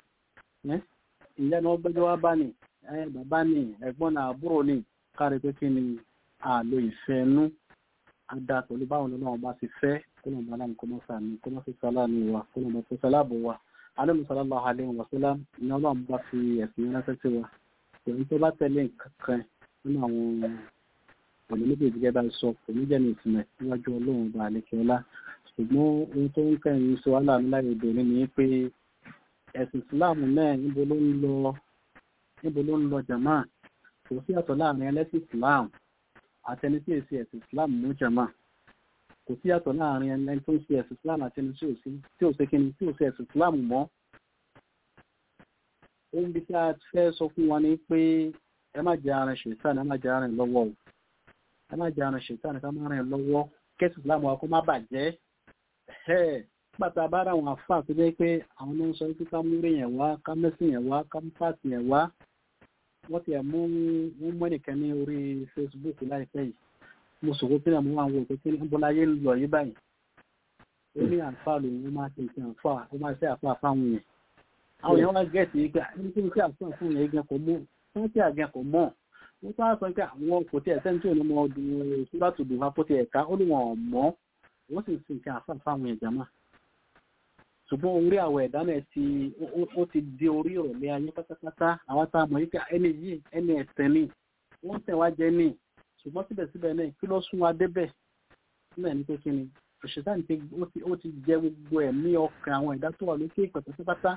ìyá ni wọ́n gbẹ́jọ́ wá bá ní bàbá ní ẹ̀gbọ́n náà àbúrò ní káàrí pé kíni àlò ìfẹ́ nú ada pẹ̀lú báwo ni ọlọ́run bá ti fẹ́ kó lọ́n bá láàmú kó mọ́ sàmì kó mọ́ sí sálá ní wa kó lọ́n bá tó sálábò wa alẹ́ sallallahu alaihi wa sallam ni ọlọ́run bá fi ẹ̀sìn ránṣẹ́ sí wa èyí tó bá tẹ̀lé kankan nínú àwọn ọ̀nà méjì gẹ́gẹ́ bá sọ kò ní jẹ́ ní ìtumẹ̀ níwájú ọlọ́run bá àlekè ọlá ṣùgbọ́n ohun tó ń kẹ́yìn sọ wàhálà ńlá èdè ní ni pé ẹ̀sìn ìsìláàmù náà níbo ló ń lọ níbo ló ń lọ jàmá kò sí àtọ̀ láàrin ẹlẹ́sìn ìsìláàmù àtẹni tí èsì ẹ̀sìn ìsìláàmù mú jàmá kò sí àtọ̀ láàrin ẹni tó ń ṣe ẹ̀sìn ìsìláàmù àtẹni tí ò sí kíni tí ò sí ẹ̀sìn ìsìláàmù mọ́ ohun bí tí a fẹ́ sọ fún wa ni pé ẹ má jẹ́ ara ṣètàn ẹ má jẹ́ ara lọ́wọ́ o ẹ má jẹ́ ara ṣètàn ká má rìn lọ́wọ́ kẹ́sì ìsìlámù wa kó má bàjẹ́ ẹ̀ pàtà bá ra àwọn àfáà tó jẹ́ pé àwọn ló ń sọ pé ká mú rí yẹn wá ká mẹ́sìn yẹn wá ká mú pàtì yẹn wá wọ́n ti ẹ̀ mú mú mú ẹnìkan ní orí Facebook láìpẹ́ yìí mo sòkò pé mo wà ń wo pé kí ní bọ́lá yé ń lọ yí báyìí ó ní àǹfààní lòun ó máa ṣe ìṣe àǹfààní ó máa ṣe àǹfààní fáwọn yẹn àwọn èèyàn wá gẹ̀ẹ́sì yìí pé ní kí n kí àfihàn fún yẹn gan kò mọ̀ wọ́n tí àgẹ́ kò mọ̀ wọ́n tó wá sọ pé àwọn kò tí ẹ̀ sẹ́ni tí ò ní mọ ọdún síbátù dùn wá pótí ẹ̀ka ó ní wọn mọ́ wọ́n sì sì kí àfihàn fáwọn ẹ̀já mà ṣùgbọ́n orí àwọ̀ ẹ̀dá náà ti ó ti di orí ìrọ̀lẹ́ ayé pátápátá àwọn tá a mọ̀ yìí pé ẹni yìí ẹni ẹ̀tẹ̀ ni wọ́n tẹ̀ wá jẹ́ ní ṣùgbọ́n síbẹ̀síbẹ̀ náà kí ló sún wa débẹ̀ náà ní pé kí ni òṣìṣẹ́ ó ti jẹ gbogbo ẹ̀mí ọkàn àwọn ẹ̀dá tó wà lókè ìpẹ̀ pátápátá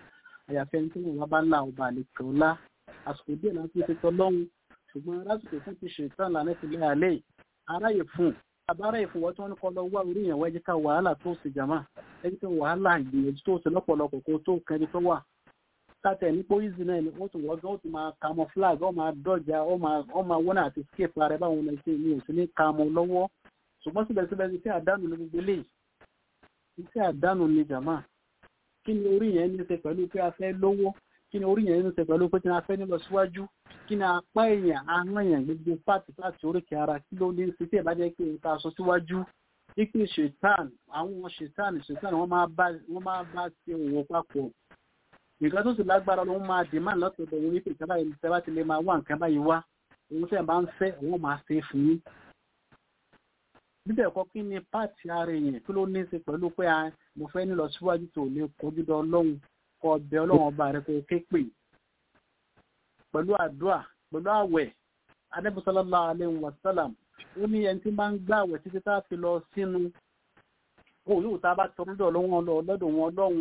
àyàfi ẹni tí wọn bá ńlá ọba àlejò ńlá àsìkò díẹ̀ náà fi ṣètò lọ́hùn ṣùgbọ́n lásìkò fún ti ṣètàn lànà ìpínlẹ̀ àlẹ́ aráyè fún àbáráyè fún wọn tí wọ́n ní kọ́ lọ wá orí ìyẹn wẹ́jẹ́ ká wàhálà tó sì jàmá ẹni tó wàhálà ìgbìyànjú tó sì lọ́pọ̀lọpọ̀ kó tó kẹni tó wà kátẹ̀ ní póyìsì náà ni wọ́n tún wọ́n gan ó tún máa camouflage ó máa dọ́jà ó máa wọ́n àti escape ara báwọn ọmọ ẹ̀ṣẹ̀ mi ò sí ní kàmọ́ lọ́wọ́ ṣùgbọ́n síbẹ̀síbẹ̀ iṣẹ́ àdánù ní gbogbo eléyìí iṣẹ́ àdánù ní jàmá kí ni orí yẹn ní ṣe pẹ̀lú pé a fẹ́ lówó kí ni orí yẹn ní ṣe pẹ̀lú pé kí ni a fẹ́ nílọ síwájú kí ni apá èèyàn ahọ́n èèyàn gbogbo pàtì láti oríkè ara kí ló ní ṣe tí ẹ̀ bá jẹ́ pé nǹkan aṣọ síwájú ipe ṣètàn àwọn ṣètàn ṣètàn wọ́n máa bá ṣe òwò papọ̀ nǹkan tó sì lágbára ló máa demand lọ́tọ̀ọ̀dọ̀ wọn wípé ìjọba yìí tẹ́ bá ti lè máa wá nǹkan báyìí wá òun tẹ́ bá ń fẹ́ òun máa ṣe fún yín. bíbẹ̀ kọ́ kí ni páàtì ara èèyàn kí ló ní í ṣe pẹ̀lú pé mo fẹ́ nílọ síwájú tó lè kojú dán ọlọ́run kọ ọbẹ̀ ọlọ́run ọba rẹ kó ké pè pẹ̀lú àdúrà pẹ̀lú àwẹ̀ Ànábì sallallahu alaihi wasallam ó ní ẹni tí máa ń gbà àwẹ̀ títí tá a fi lọ sínú òun yóò tá a bá tọrọ lọ́dọ̀ wọn lọ́dọ̀ wọn ọlọ́run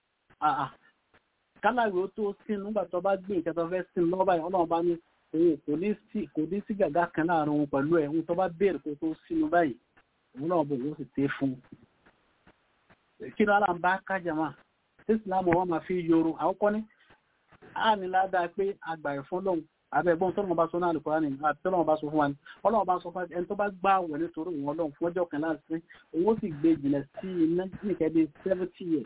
kálàwé ó tó sínú nígbà tó bá gbé ìkẹtọ fẹ́ sínú lọ́wọ́ báyìí ọlọ́run bá ní òun kò ní sí kò ní sí gàgá kan láàrin òun pẹ̀lú ẹ̀ òun tó bá béèrè kó tó sínú báyìí òun náà bò wọ́n sì tẹ́ fún un. kí ló ń bá kájà máa tí ìsìlámù wọn máa fi yoro àkọ́kọ́ ní a ní ládàá pé àgbà ẹ̀fọn lọ́hùn àbẹ̀gbọ́n tọ́lọ́wọ́n bá sọ náà lùkọ́ ní àti tọ́lọ́wọ́n bá sọ fún wa ní ọlọ́wọ́n bá sọ fún ẹni tó bá gbá wẹ̀ nítorí òun ọlọ́run fún ọjọ́ kan láti owó sì gbé jìnà sí iná nìkẹ́ bíi seventy years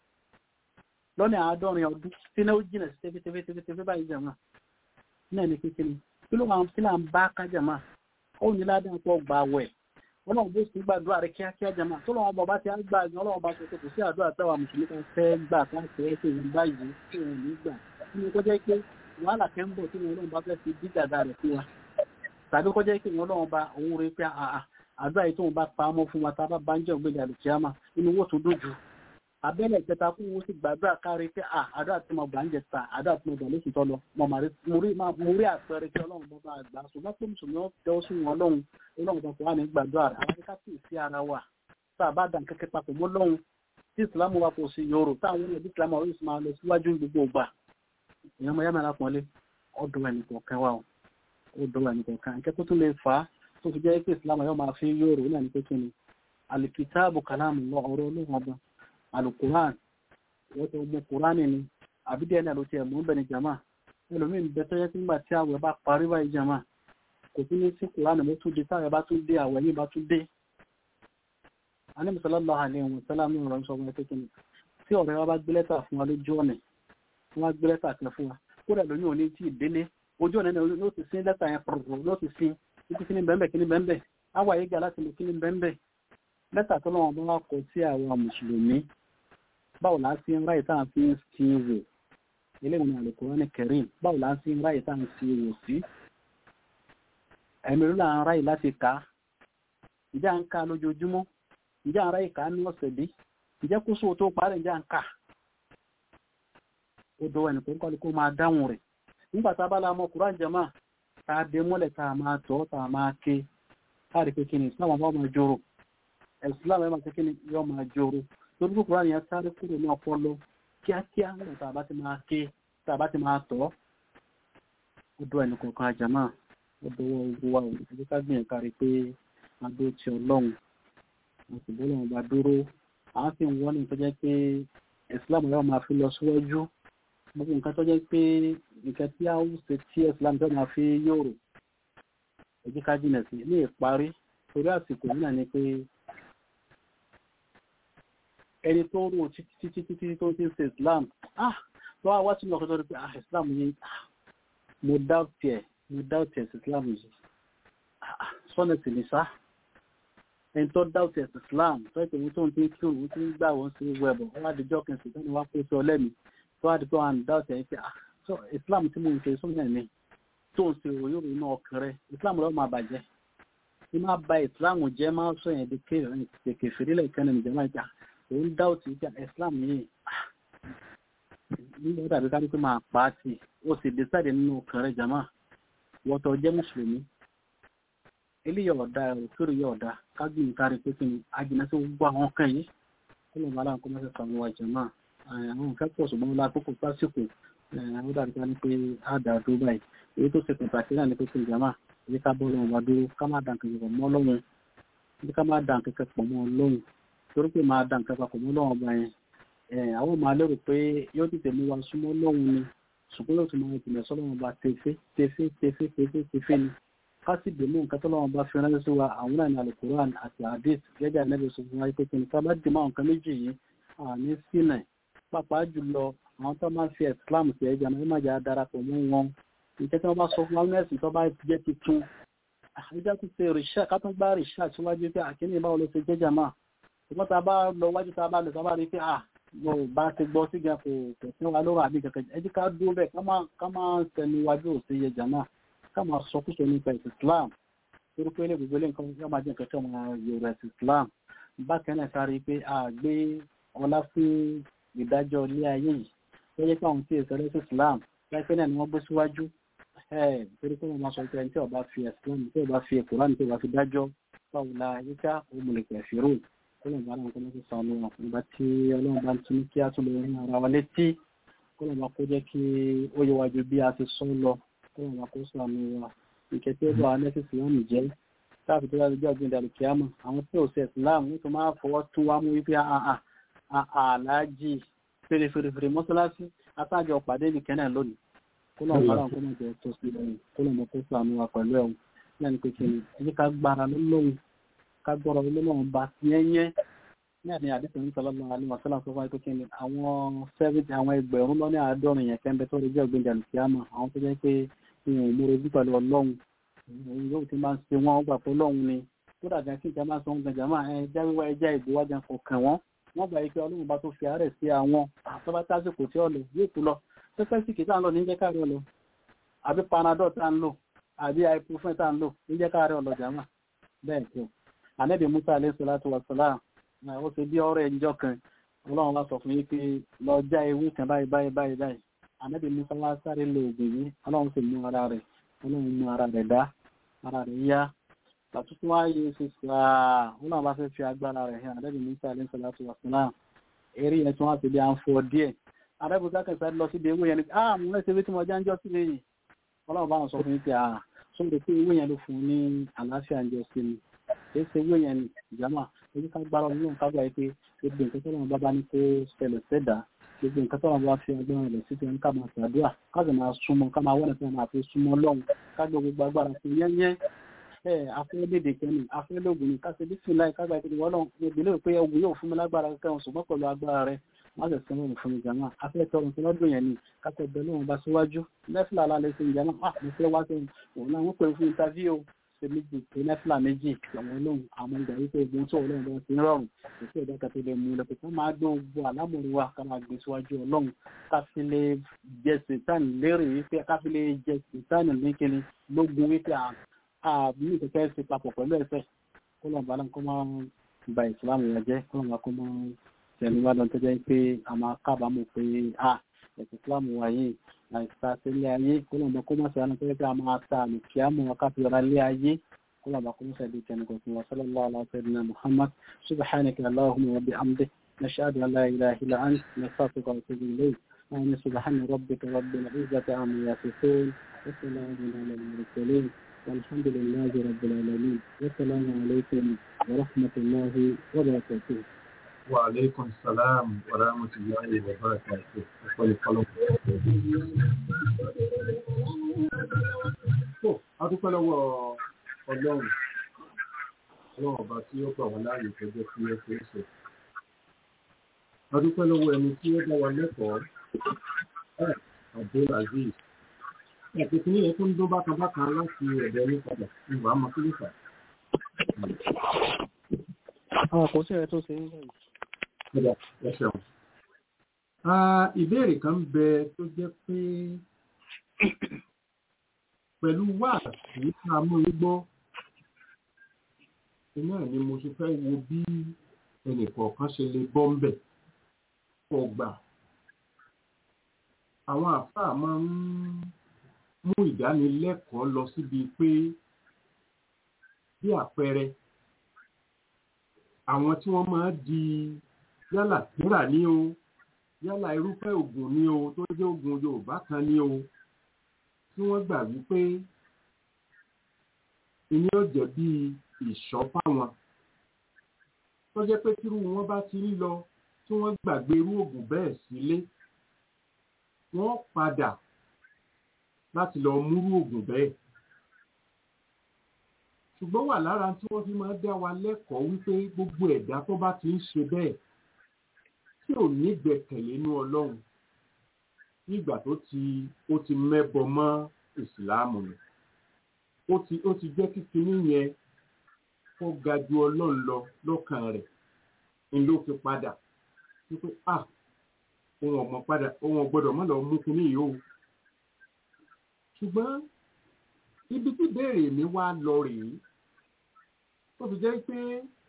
lọ́nà àádọ́rin ọdún tí náà ó jìnà sí tẹ́fẹ́tẹ́fẹ́tẹ́fẹ́ báyìí jàmá náà ní kékeré kí ló máa ń fi là ń bá ká jàmá ó ní ládàá pọ̀ gbà wẹ̀ ọlọ́run bó sì gbàdúrà rẹ kíákíá jàmá tó lọ́wọ́ bọ̀ bá ti á gbà gan ọlọ́run bá sọ pé kò sí àdúrà táwa mùsùlùmí kan fẹ́ gbà káàkiri ẹ̀sẹ̀ yìí báyìí tí wọn ò ní gbà nínú kọjá pé wàhálà kẹ́ ń bọ̀ tí wọn ọlọ́run bá fẹ́ fi dídàdà rẹ̀ fún wa tàbí kọjá pé wọn ọlọ́run bá òun rí pé àdúrà yìí tóun bá pa á mọ́ fún wa tá a bá bá ń jẹ́ ògbélé àlùkìyàmà inú owó tó dójú abẹ́lẹ̀ ìkẹta kún wọ́n sì gbàdúrà kárí pé à àdúrà tí mo gbà ń jẹ ta àdúrà tí mo gbà lóṣù tọ́ lọ mo rí àpẹẹrẹ kí ọlọ́run bá bá gbà ṣùgbọ́n pé mùsùlùmí ó tẹ́wọ́ sí wọn lọ́hùn ọlọ́run bá wà ní gbàdúrà rẹ̀ àwọn akẹ́kọ̀ọ́ sì sí ara wa tá a bá dàn kẹ́kẹ́ papọ̀ mọ́ lọ́hùn tí ìsìlámù wa kò sí yòrò táwọn ẹni bí ìsìlámù ọ̀rọ̀ ìsìlámù lọ síwájú gbogbo ògbà èèyàn mọ yàmẹ́lá pọ́nlé ọdún ẹnì kọ̀ọ̀kan wa o ọdún ẹnì kọ̀ọ̀kan akẹ́kọ̀ọ́ tún lè fà á tó fi jẹ́ pé ìsìlámù yóò máa fi yòrò náà ní pé kí ni alìkìtáàbù kàlámù lọ ọ̀rọ̀ ọlọ́run ọba alukuran wọ́n tó mú kúránì ni àbídí ẹni àlòtí ẹ̀mú ń bẹ̀ ní jama ẹlòmíín bẹ tó yẹ kí nígbà tí àwẹ̀ bá parí báyìí jama kò tún ní sí kúránì mo tún di táwẹ̀ bá tún dé àwẹ̀ yìí bá tún dé. anímọ̀sálàlá àlẹ́ wọn sálà mi rọ̀ sọ wọn kékeré tí ọ̀rẹ́ wa bá gbé lẹ́tà fún wa lójú ọ̀nà wọ́n wá gbé lẹ́tà kan fún wa kódà lóyún òní tí ìdílé ojú ọ̀nà náà ló ti sin lẹ́tà yẹn pọ̀rọ̀ ló ti sin ibi kíní bẹ́ẹ̀ kíní bẹ́ẹ̀ àwa yìí ga láti lè kíní bẹ́ẹ̀ lẹ́tà tó lọ́wọ́ bá wà kọ sí àwọn mùsùlùmí báwo la fi ń ráyè táà fi ń fi wò eléyìí ní Al-Qur'an Karim báwo la fi ń ráyè táà ń fi wò sí ẹ̀mí ló là ń ráyè láti kà á ìjà ń ka lójoojúmọ́ ìjà ń ráyè kà á ní ọ̀sẹ̀ bí ìjẹ́ kó sóò tó parí ìjà ń kà ó dọwọ́ ẹnì pẹ̀lú kó máa dáhùn rẹ̀ nígbà tá a bá la mọ Qur'an jama tá a dé mọ́lẹ̀ tá a máa tọ́ tá a máa ké káàrí pé kí ni Islam bá máa jòrò Islam ẹ̀ máa ké kí ni yọ máa jòrò torí pé kúrò yẹn sáré kúrò ní ọpọlọ kíákíá nígbà tá a bá ti máa ké tá a bá ti máa tọ́ ó dọ́ ẹnì kọ̀ọ̀kan àjàmá ó dọwọ́ ogun wa ò ní ká gbìyànjú kárí pé adó ti ọlọ́run àti bọ́lá wọn bá dúró àwọn sì ń wọ́n ní ìtọ́jẹ́ pé Islam yóò máa fi lọ síwájú gbogbo nǹkan tó jẹ́ pé nǹkan tí a ó ṣe tí Islam tó máa fi yòrò èjì ká jìnà sí ní ìparí torí àsìkò yìí náà ni pé ẹni tó rò títí títí títí tó ti ń ṣe Islam ah lọ́wọ́ wá sínú ọkọ̀ tó rí pé ah Islam yìí ah mo dáùtì ẹ̀ mo dáùtì ẹ̀ sí Islam yìí ah sọ́nà sì ní sá ẹni tó dáùtì ẹ̀ sí Islam tó ìpè ní tó ń tí kí òun ti ń gbà wọ́n sí wẹ̀bọ̀ wọ́n á dijọ́ kẹsì tó ní wá kó sí ọlẹ́mi tó wá di pé wọ́n á dáùtì ẹ̀ pé ah so Islam tí mo ń ṣe sọ́nà ní tó ń ṣe òyòrò inú ọkàn rẹ̀ Islam lọ́wọ́ máa bàjẹ́ ní máa ba Islam jẹ́ máa sọ yẹn di kéfìrí lẹ́ẹ̀kan ní ìjọba ìjà òun dá òtí ìjà Islam yìí nígbà tàbí ká ní pé máa pa á sí ó sì decide nínú ọkàn rẹ̀ jama wọ́tọ̀ jẹ́ mùsùlùmí eléyìí ọ̀dà òkèrè yìí ọ̀dà kágbìn kárí pé kí ni ajínà sí gbogbo àwọn kan yìí kó lè máa láǹkó mẹ́sẹ̀ sàmú wa jama àwọn nǹkan pọ̀ ṣùgbọ́n lákòókò pásíkò ó dàbí ká ní pé á dà dúró báyìí èyí tó ṣe pàtàkì náà ní pé pé ìjàmà èyí ká bọ́ lọ́wọ́ wa dúró ká má dà nǹkan pọ̀ mọ́ lọ́wọ́ èyí ká má dà nǹkan pọ̀ mọ́ lọ́wọ́ torí pé máa dà nǹkan pọ̀ mọ́ lọ́wọ́ ọba yẹn àwọn máa lérò pé yóò tètè mú wa súnmọ́ lọ́wọ́ ni ṣùgbọ́n yóò tún máa ìpìlẹ̀ sọ́lọ́wọ́ ọba tefe tefe tefe tefe tefe ni ká sì dè mú nǹkan tọ́lọ́wọ́ bá fi ránṣẹ́ sí wa àwọn náà ní alukuran àti hadith gẹ́gẹ́ ànábì sọ fún wa pé kí ni ká bá dì mọ́ nǹkan méjì yìí àní sílẹ̀ pàápàá jùlọ àwọn tó máa ń fi islam sí ẹja náà má jà darapọ̀ mọ́ wọn ìjẹ́ tí wọ́n bá sọ fún wa nẹ́ẹ̀sì tó bá jẹ́ tuntun ìjẹ́ tó ṣe rìṣà ká tó gbá rìṣà síwájú pé àkíní báwo ló ṣe jẹ́jà máa ṣùgbọ́n tá a bá lọ wájú tá a bá lọ tá a bá rí pé à mo bá ti gbọ́ sí gan kò kò sí wa lóra àbí kankan ẹ jẹ́ ká dúró bẹ́ẹ̀ ká máa tẹnu wájú òsè yẹjà náà ká máa sọ kúṣọ nípa ẹ̀sìn islam torí pé ilé gbogbo ilé nǹkan yóò máa jẹ́ nǹkan tí wọ́n máa yọrọ ẹ̀sìn islam bákan náà ká rí i pé a gbé ọlá fún ìdájọ́ ilé ayé yìí tó yẹ káwọn tí èso ẹlẹ́sìn islam láìpẹ́ náà ni wọ́n gbé síwájú torí pé wọ́n máa sọ pé ẹni tí ó bá fi islam tí ó bá fi Kùránì tí ó bá fi dájọ́ báwo la yíká òmùlẹ̀kẹ̀ fèrò kọ́lọ̀ bá náà kọ́lọ́ sọ àwọn ọmọ nígbà tí ọlọ́run bá ń tún kí á tún lè rí ara wa létí kọ́lọ̀ bá kó jẹ́ kí ó yẹ wájú bí a ti sọ lọ kọ́lọ̀ bá kó sọ àmì wa ìkẹ́ tí ó bá alẹ́sìn islam jẹ́ káàfi tó dájú ọjọ́ ìdàlù kíámà àwọn tí ò sí islam ní tó máa fọwọ́ tún wá mú wípé àlájì fèrèfèrèfèrè mọ́sálásí atájọ pàdé nìkan náà lónìí kó lọ́wọ́ bá wọn kó mọ̀ jẹ́ tó sí lónìí kó lọ́wọ́ kó sọ àmì wa pẹ̀lú ẹ̀hún náà ní pé kí ni ẹni ká gbára lọ́lọ́run ká gbọ́rọ̀ lọ́lọ́run bá yẹ́nyẹ́ ní àdéhùn àdéhùn ní sọlọ́lọ́ alẹ́ wàsálà sọ fún wa pé kí ni àwọn sẹ́fìtì àwọn ẹgbẹ̀rún lọ́ní àádọ́rin yẹn kẹ́ńbẹ́ tó rí jẹ́ ògbéǹdàlù kíámà àwọn tó jẹ́ pé ìwọ̀n ìmúrojú pẹ̀lú ọlọ́run òun yóò ti máa ń ṣe wọn gbà pé lọ́hùn ni tó dàgbà kí ìjà máa sọ ohun gbàjà máa ẹ jáwéwá ẹjá ìgbéwájà kò kàn wọ́n wọ́n gbà yìí pé ọlọ́run bá tó fi àárẹ̀ sí àwọn àtọ́bá tásìkò tí ó lò yóò kú lọ pẹ́pẹ́ sì kì í tá à ń lò ní jẹ́ káàrẹ̀ lọ àbí panadol tá à ń lò àbí ibuprofen tá à ń lò ní jẹ́ káàrẹ̀ ọlọ́jà mà bẹ́ẹ̀ tó ànẹ́bí musa alayhi salatu wa salam ó ṣe bí ọ̀rẹ́ ìjọ kan ọlọ́run wá sọ fún yín pé lọ já ewé kan báyìí báyìí báyìí báyìí ànẹ́bí musa wá sáré lo oògùn yìí ọlọ́run sì mú ara rẹ̀ ọlọ́run mú ara rẹ̀ dá ara rẹ̀ yá àtúntò wá yé ṣe sáà wọn náà bá fẹ́ fi agbára rẹ̀ hàn àdẹ́bí musa alayhi salatu wa salam eré yẹn tí wọ́n ti bí à ń fọ díẹ̀ àdẹ́bí sákẹ́ sáré lọ síbi ewé yẹn ni ah mo rẹ́ ṣe tí mo já ń jọ́ sí lẹ́yìn ọlọ́run bá wọn sọ fún yín pé ah sóde pé ewé yẹn ló fún un ní àlàáfíà ń jọ sí mi kì í ṣe ewé yẹn ni ìjàmà ojú ká gbára ọlọ́run ká gbà yìí pé gbogbo nǹkan tó lọ́wọ́ bá bá ní kó ṣẹlẹ̀ sẹ́dá gbogbo nǹkan tó lọ́wọ́ bá fi agbára rẹ̀ sí ti ká máa ṣàdúrà ká sì máa súnmọ́ ká máa wọ́n nípa máa fi súnmọ́ lọ́hùn ká gbé gbogbo agbára fún yẹ́nyẹ́ ẹ afẹ́lédè kẹ́ni afẹ́lógún ni ká ṣe bí sí láì kágbà ìpínlẹ̀ wọ́n lọ́hùn níbi lè pé ogun yóò fún mi lágbára kẹ́hùn ṣùgbọ́n pẹ̀lú agbára rẹ̀ má sì sẹ́wọ̀n òun fún mi jàmá afẹ́ tọrùn tí lọ́dún yẹn ni ká tẹ bẹ́ẹ̀ lóhùn bá síwájú nẹ́fìlà alálẹ́ sí ìjàmá ah mo fẹ́ wá sẹ́yìn òun náà wọ́n pè fún interview ṣe méjì pé nẹ́fìlà méjì àwọn olóhùn àwọn ìgbà wípé ogun tó ọlọ́run bá ti ń rọrùn kò sí ẹ̀dá kan tó lè mú lọ́pẹ́ ká máa gbé ogun àlámọ̀rí wa ká máa gbé síwájú ọlọ́run ká fi lè jẹ sèntánì lérè wípé ká fi lè jẹ sèntánì lékele lógun wípé àbí ìkẹ́kẹ́ ṣe papọ̀ pẹ̀lú ẹ̀fẹ́ kó lọ́n bá lọ́n kó máa ba ìsìlámù yẹn jẹ́ kó lọ́n bá kó máa tẹ̀lé wá lọ́n tó jẹ́ pé a máa kábàámọ̀ pé a ẹ̀sìn ìsìlámù wa yìí àìsà sílé ayé kó lọ́n bá kó máa ṣe àná tó jẹ́ pé a máa ta àmì kí á mọ̀ wọn káfí ọ̀rá lé ayé kó lọ́n bá kó máa ṣe tẹ̀lé kọ̀ọ̀kan wa sallallahu ala sayyidina muhammad subhanaka allahumma wa bihamdik nashhadu an la ilaha illa ant nastaghfiruka wa natubu ilayk آمين سبحان ربك رب العزة عما يصفون وسلام على المرسلين والحمد لله رب العالمين والسلام عليكم ورحمة الله وبركاته وعليكم السلام ورحمة الله وبركاته وصلي قلوب a dúpẹ́ lọ́wọ́ ọlọ́run ọlọ́run ọba tí ó gbà wá láàyè tó jẹ́ kí ẹ ṣe é ṣe a dúpẹ́ lọ́wọ́ ẹni tí ó dá wa lẹ́kọ̀ọ́ Abdul Aziz ẹ̀kẹ́kẹ́ ní ẹ̀kọ́ ń dún bákan bákan láti ẹ̀bẹ̀ ní padà ìwà mọ́kílùfà. àwọn kò sí ẹ̀ tó ṣe ń bẹ̀rẹ̀. Ẹ ṣeun. Ìbéèrè kan ń bẹ tó jẹ́ pé pẹ̀lú wà sí àmú igbó iná ni mo ṣe fẹ́ wo bí ẹnìkọ̀ọ̀kan ṣe lè bọ́ ń bẹ̀ ọgbà. Àwọn àfáà máa ń mú ìdánilẹ́kọ̀ọ́ lọ síbi pé bí àpẹẹrẹ àwọn tí wọ́n máa di yálà tíra ní o yálà irúfẹ́ oògùn ni o tó jẹ́ oògùn Yorùbá kan ni o tí wọ́n gbà wípé ìní ó jẹ́ bí ìṣọ́ fáwọn tó jẹ́ pé tírú wọn bá ti ń lọ tí wọ́n gbàgbé irú oògùn bẹ́ẹ̀ sílé wọ́n padà láti lọ múrú oògùn bẹ́ẹ̀ ṣùgbọ́n wà lára tí wọ́n fi máa dá wa lẹ́kọ̀ọ́ wípé gbogbo ẹ̀dá tó bá ti ń ṣe bẹ́ẹ̀ tí ò ní gbẹ̀kẹ̀lé inú Ọlọ́run nígbà tó ti ó ti mẹ́bọ mọ́ ìsìláàmù ni ó ti ó ti jẹ́ kí kinní yẹn kó ga ju Ọlọ́run lọ lọ́kàn rẹ̀ ni ló fi padà wípé ah òun ọmọ padà òun ọgbọ́dọ̀ má lọ mú kinní yìí o ṣùgbọ́n ibi tí ìbéèrè mi wá lọ rèé tó fi jẹ́ pé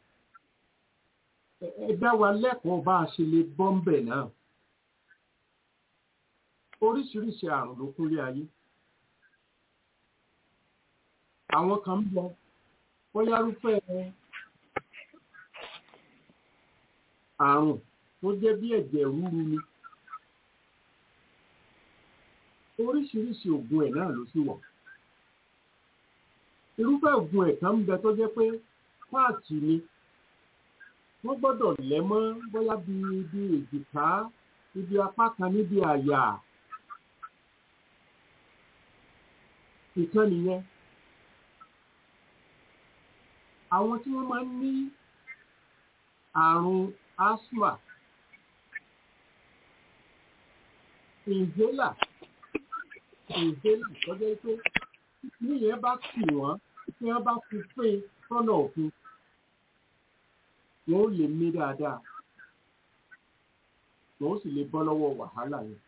ẹ dá wa lẹ́kọ̀ọ́ bá a ṣe lè bọ́ ń bẹ̀ náà oríṣiríṣi àrùn ló kúnlé ayé àwọn kan ń bọ bóyá rúfẹ́ àrùn tó jẹ́ bí ẹ̀jẹ̀ rúru ni oríṣiríṣi ògùn ẹ̀ náà ló sì wà irúfẹ́ ògùn ẹ̀ kan ń bẹ tó jẹ́ pé páàtì ni wọ́n gbọ́dọ̀ lẹ̀ mọ́ bóyá bí ibi èjìká ibi apá kan níbi àyà ìkan nìyẹn àwọn tí wọ́n máa ń ní àrùn asthma inhaler inhaler tó jẹ́ pé níyẹn bá tì wọ́n tí wọ́n bá fi pín sọ́nà òfin wọn ó lè mí dáadáa wọn ó sì lè bọ́ lọ́wọ́ wàhálà yẹn.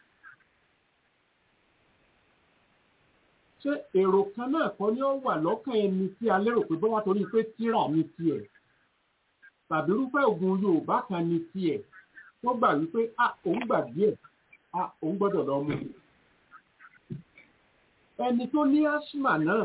ṣé èrò kan náà kọ́ ni ó wà lọ́kàn ẹni tí a lérò pé bọ́wá torí pé tíra ní tiẹ̀ tàbí irúfẹ́ ògùn Yorùbá kan ní tiẹ̀ tó gbà wípé a òun gbà díẹ̀ a òun gbọ́dọ̀ lọ mú ẹni tó ní asthma náà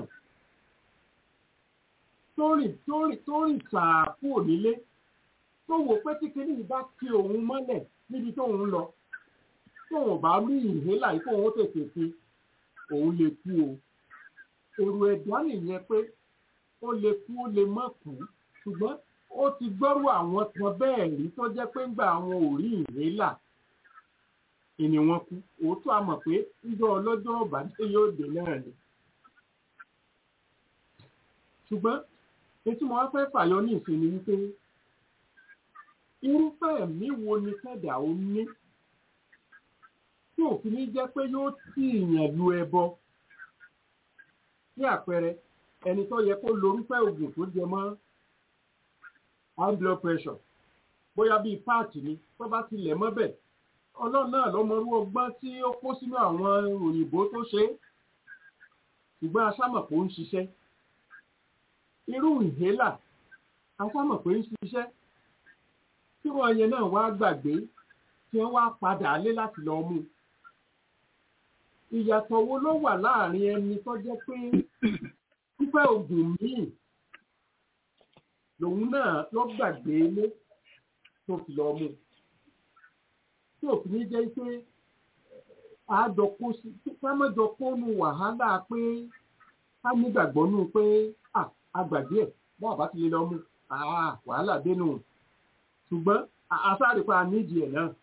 tó rìn tó rìn tó rìn sàákú nílé tó wò pé tí kinní yìí bá kí òun mọ́lẹ̀ níbi tó ń lọ tóun bá rí ìhélà yìí kóun ó tètè fi òun lè kú o èrò ẹ̀dá nìyẹn pé ó lè kú ó lè má kú ṣùgbọ́n ó ti gbọ́rù àwọn kan bẹ́ẹ̀ rí tó jẹ́ pé ńgbà àwọn ò rí ìhélà ìní wọn kú òótọ́ a mọ̀ pé ńjọ́ ọlọ́jọ́ ọ̀bàdé yóò dé náà ni ṣùgbọ́n etí mo wá fẹ́ fàyọ ní ìsinmi wípé irúfẹ́ ẹ̀mí wo ni kẹ́dà ó ní tí òfin ní jẹ́ pé yóò tì yàn lu ẹbọ ní àpẹẹrẹ ẹni tó yẹ kó lorúfẹ́ oògùn tó jẹ mọ́ high blood pressure bóyá bíi páàtì ni tó bá ti lẹ̀ mọ́bẹ̀ ọlọ́run náà lọ́mọrú ọgbọ́n tí ó kó sínú àwọn òyìnbó tó ṣe é ṣùgbọ́n aṣámọ̀ kò ń ṣiṣẹ́ irú ìhélà aṣámọ̀ pé ń ṣiṣẹ́ tí wọ́n yẹn náà wá gbàgbé tí wọ́n wá padà lé láti lọ mú ìyàtọ̀ wo ló wà láàrin ẹni tó jẹ́ pé pípẹ́ oògùn míì lòun náà lọ gbàgbé lé tó fi lọ mú tí òfin ní jẹ́ pé àádọ́kó sí kámẹ́jọkó nu wàhálà pé ká nígbàgbọ́ nù pé àgbàgbé ẹ̀ bọ́ọ̀ bá ti lè lọ mú wàhálà dénú ṣùgbọ́n àṣàrípa nídìí ẹ̀ náà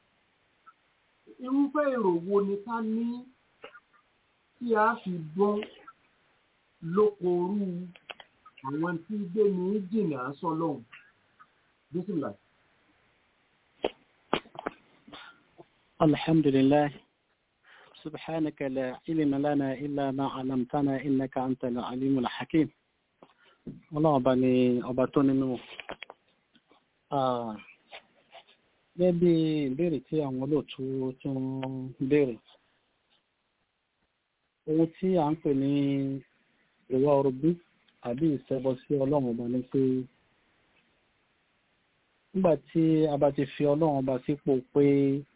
irúfẹ́ èrò wo ni ká ní tí a fi bọ́ lókorú àwọn tí gbé ní jìnnà sọ́lọ́hùn bísílà. الحمد لله سبحانك لا علم لنا إلا ما علمتنا إنك أنت العليم الحكيم ọlọ́run ọba ni ọba tó nínú gẹ́gẹ́ bí ìbéèrè tí àwọn olóòtú tí wọ́n béèrè ohun tí a ń pè ní ìwà orogún àbí ìṣẹbọ sí ọlọ́run ọba ni pé nígbà tí a bá ti fi ọlọ́run ọba sípò pé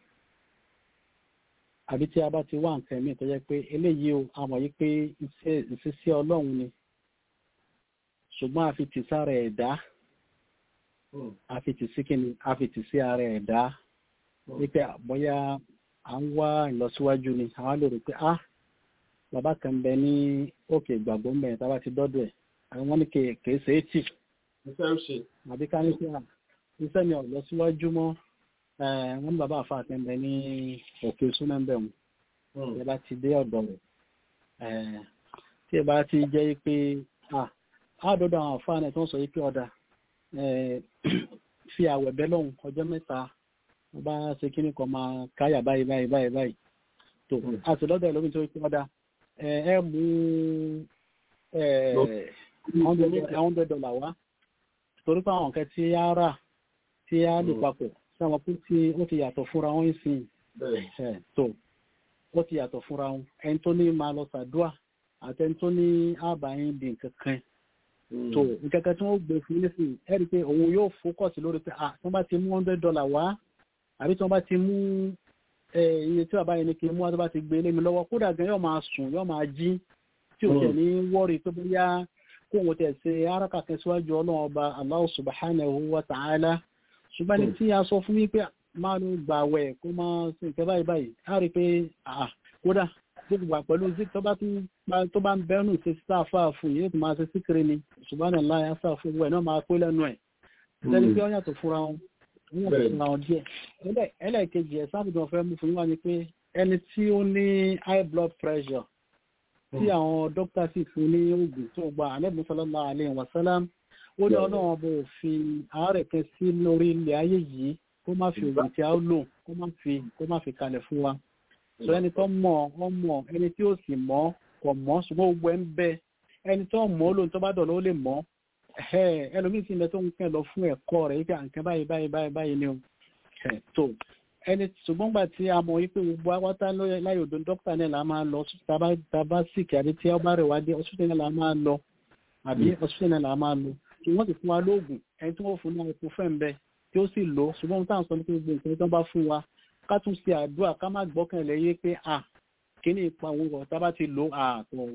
àbí tí a bá ti wá nǹkan ẹ̀mí tó jẹ́ pé eléyìí o a mọ̀ yí pé ìṣesí ọlọ́run ni ṣùgbọ́n a fi tì sára ẹ̀dá a fi tì sí kíni a fi tì sí ara ẹ̀dá wípé bóyá à ń wá ìlọsíwájú ni àwọn lè rò pé ah bàbá kan bẹ ní òkè ìgbàgbọ́ ń bẹ̀rẹ̀ tá a bá ti dọ́dọ̀ ẹ̀ àwọn ní kèé ṣe é tì iṣẹ́ ó ṣe. àbí ká ní pé à iṣẹ́ mi ò lọ síwájú mọ́ wọ́n ní bàbá àfa àtẹ̀mbẹ̀ ní òkè súnmẹ́ńbẹ̀ mu ẹ bá ti dé ọ̀dọ̀ rẹ̀ tí ẹ bá ti jẹ́ pé àádọ́dọ̀ àwọn àfa náà tó ń sọ yìí pé ọ̀dà fi àwẹ̀ bẹ́ lọ́hùn ọjọ́ mẹ́ta wọ́n bá ṣe kíní kan máa káyà báyìí báyìí báyìí báyìí tó a sì lọ́dọ̀ ẹ̀ lómi tó pé ọ̀dà ẹ mú hundred dollar wá torí pé àwọn nǹkan tí a rà tí a lè papọ̀ sáwọn pé tí ó ti yàtọ̀ fúnra wọn sí tó ó ti yàtọ̀ fúnra wọn ẹni tó ní máa lọ sàdúà àti ẹni tó ní àbáyín di nǹkan kan tó nǹkan kan tí wọ́n gbé fún ilé sí ẹ rí i pé òun yóò fókọ̀sì lórí pé ah tí wọ́n bá ti mú hundred dollar wá àbí tí wọ́n bá ti mú iye tí bàbá yẹn ní kí n mú wá tó bá ti gbé lé mi lọ́wọ́ kódà gan yóò máa sùn yóò máa jí tí ò tẹ̀ ní wọ́ọ̀rì tó bóyá kó wọn tẹ̀ ṣe áràkà kan síwájú ọlọ́run ọba Allah subhanahu wa ta'ala ṣùgbọ́n ní tí a sọ fún mi pé máa ló gbà wẹ̀ kó máa ṣe nǹkan báyìí báyìí á rí i pé kódà gbogbo wà pẹ̀lú zik tó bá tó bá ń bẹ́rù ṣe sísá àfáà fún yìí tó máa ṣe síkiri ni subhanallah ya sá fún ẹ̀ náà máa pé lẹ́nu ẹ̀ lẹ́ni pé ó yàtọ̀ fúnra wọn ó yàtọ̀ fúnra wọn díẹ̀ ẹlẹ́ẹ̀kejì ẹ̀ sábìdàn fẹ́ mú fún wa ni pé ẹni tí ó ní high blood pressure tí àwọn dókítà sì fún ní oògùn tó gba àlẹ́bùn sallallahu alaihi wasallam ó ní ọlọ́run ọba òfin àárẹ̀ kan sí lórí ilẹ̀ ayé yìí kó má fi oògùn tí a ó lò kó má fi kó má fi kalẹ̀ fún wa sọ ẹni tó mọ̀ ọ mọ̀ ẹni tí ó sì mọ̀ kò mọ̀ ṣùgbọ́n gbogbo ẹ̀ ń bẹ ẹni tó mọ̀ ó lóun tó bá dọ̀nà ó lè mọ̀ ẹlòmíì sì ń bẹ tó ń kẹ́ lọ fún ẹ̀kọ́ rẹ̀ yíká nǹkan báyìí báyìí báyìí báyìí ni o tó ẹni ṣùgbọ́n gbà tí a mọ̀ wípé gbogbo awátá láyé òdo dókítà náà la máa lọ tàbá síkì àbí tí ọba rẹ̀ wá dé ọsùn náà la máa lọ àbí ọsùn náà la máa lọ tí wọ́n sì fún wa lóògùn ẹni tí wọ́n fún ní epo fẹ́ ń bẹ tí ó sì lò ṣùgbọ́n táwọn sọ ní pé gbogbo nǹkan tí wọ́n bá fún wa ká tún ṣe àdúrà ká má gbọ́kànlé yé pé à kíní ipa owó rọ̀ tá a bá ti lò à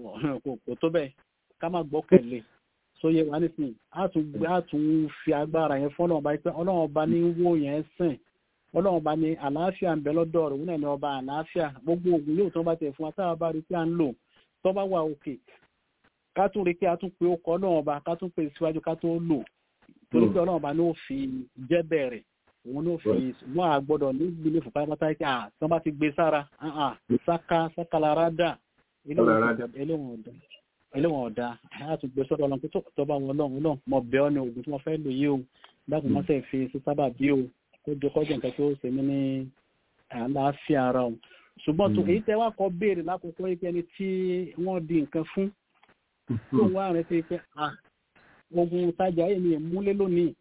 kò tó bẹ́ẹ̀ ká má gbọ́kànlé sóye wa nísìnyí á tún fi agbára yẹn fún ọlọ́run ọba pé ọlọ́run ọba ní wó yẹn sìn ọlọ́run ọba ní àlàáfíà ń bẹ lọ́dọ̀ rẹ̀ òun náà ní ọba àlàáfíà gbogbo ògùn yóò tó bá tẹ̀ fún wa táwa bá rí pé à ń lò tó bá wà òkè ká tún rí pé a tún pe ó kọ́ ọlọ́run ọba ká tún pe síwájú ká tó lò torí pé ọlọ́run ọba ní ó fi jẹ́ bẹ̀rẹ̀ òun ló fi wọ́n à gbọ́dọ̀ ní gbélé fún pátápátá kí à tí wọ́n bá ti gbé sára sáká sákàlára dà eléwọ̀n ọ̀dà a tún gbé sọ́dọ̀ ọlọ́run tó bá wọn ọlọ́run ọlọ́run mọ̀ bẹ́ẹ̀ ni òògùn tí wọ́n fẹ́ lò yìí o dákun mọ́ sẹ́ fi sí sábà bí o kó jẹ kọ́jọ nǹkan tó ṣe mí ní àlàáfíà ara o ṣùgbọ́n tó èyí tẹ́ wá kọ́ béèrè lákòókò yìí pé ẹni tí wọ́n di nǹkan fún tó wá rẹ̀ sí pé ogun tajà yìí ni ìmúlé lónìí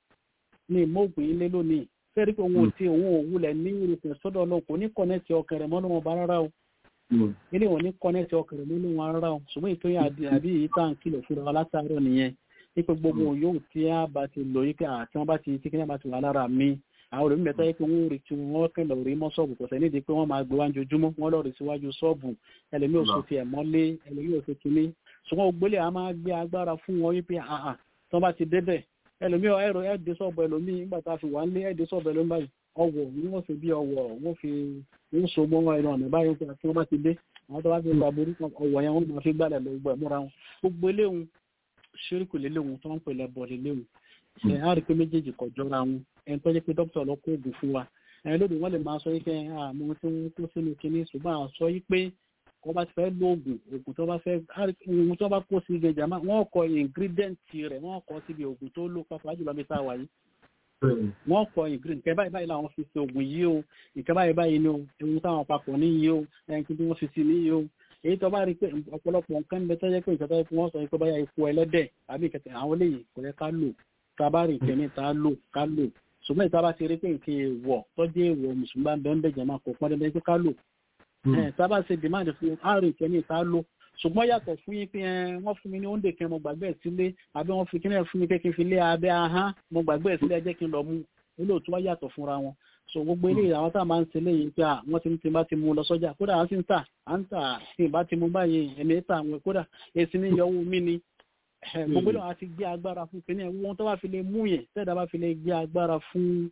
ní ìmọ̀ògùn ilé lónìí fẹ́rí pé òun ò tí òun ò wulẹ̀ ní irúfẹ́ sọ́dọ̀ ọlọ́run kò ní kọ́nẹ́tì ọkàn rẹ̀ mọ́nú wọn bá rárá o ilé wọn ní kọ́nẹ́tì ọkàn rẹ̀ mọ́nú wọn rárá o ṣùgbọ́n ìtòyìn àbí èyí tá à ń kìlọ̀ fúnra wa látàárọ̀ nìyẹn wípé gbogbo yóò tí a bá ti lò yí pé àti wọn bá ti tí kíní bá ti wà lára mi àwọn olùmí mẹ́ta yí pé wọ́n rí tí wọ́n kẹ́ lọ rí mọ́ ṣọ́ọ̀bù kò sẹ́ni di pé wọ́n máa gbé wá ojoojúmọ́ wọ́n lọ rí síwájú ṣọ́ọ̀bù ẹlẹ́mí ò sọ ti ẹ̀ mọ́lé ẹlẹ́mí ò sọ kíní ṣùgbọ́n ògbólé a máa gbé agbára fún wọn wípé àà tí wọ́n bá ti débẹ̀ ẹlòmí ẹ̀rọ ẹ̀dẹ́ sọ́ọ̀bù ẹlòmí nígbà tá a fi wà ń lé ẹ̀dẹ́ sọ́ọ̀bù ẹlòmí báyìí ọwọ́ ni wọ́n fi bí ọwọ́ wọ́n fi ń so mọ́ ẹ̀rọ ọ̀nà báyìí tí wọ́n bá ti dé àwọn tó bá fi gba borí ọwọ́ yẹn wọ́n máa fi gbálẹ̀ lọ gbọ́ ẹ̀múra wọn gbogbo eléhùn ṣíríkù léléhùn tó ń pè lẹ́bọ̀ léléhùn ẹ̀ á rí pé méjèèjì kọ̀ jọra wọn ẹni tó jẹ́ pé dókítà lọ kó oògùn fún wa ẹni lóde wọ́n lè máa sọ yìí pé àmọ́ tí wọ́n kó sínú kinní ṣùgbọ́n àwọn sọ yìí pé wọ́n bá ti fẹ́ lo oògùn oògùn tó bá fẹ́ oògùn tó bá kó sí ibẹ̀ jàmá wọ́n kọ ingredient rẹ̀ wọ́n kọ síbi oògùn tó lò pàápàá jùlọ bí táwa yìí wọ́n kọ ingredient nǹkan báyìí báyìí làwọn fi ṣe oògùn yìí o nǹkan báyìí báyìí ni o ewu táwọn papọ̀ ní yìí o ẹnìkan tí wọ́n fi sí ní yìí o èyí tó bá rí pé ọ̀pọ̀lọpọ̀ nǹkan ń bẹ tó jẹ́ pé nǹkan tó yẹ kí wọ́n sọ pé báyà ikú ẹlẹ́dẹ̀ àbí ìkẹtẹ̀ àwọn eléyìí kò yẹ ká lò tá a bá rí ìkẹ́ni tá a lò ká lò ṣùgbọ́n ìta bá ti rí pé nǹkan èèwọ̀ tọ́jú èèwọ̀ mùsùlùmí bá ń bẹ́ẹ̀ ń bẹ̀jẹ̀ máa kó pọ́n dandan pé ká lò tá a bá ṣe demand fún àárín ìkẹ́ni tá a lò ṣùgbọ́n yàtọ̀ fún yín pé wọ́n fún mi ní oúnjẹ kan mo gbàgbé ẹ̀ sílé àbí wọ́n fi kíní ẹ̀ fún mi pé kí n fi lé abẹ́ ahán mo gbàgbé ẹ̀ sílé ẹ jẹ́ kí n lọ mú olóòtú wá yàtọ̀ fúnra wọn so gbogbo eléyìí àwọn tá a máa ń ṣe léyìí pé wọ́n ti ń ti bá ti mú lọ sọ́jà kódà wọ́n sì ń tà à ń tà tí ìbá ti mú báyìí ẹ̀mí tà àwọn kódà èsì ní yọwọ́ mi ni gbogbo eléyìí wọ́n ti gbé agbára fún kíní ẹ̀ wọ́n tó bá fi lè mú yẹn tẹ́ẹ̀dá bá fi lè gbé agbára fún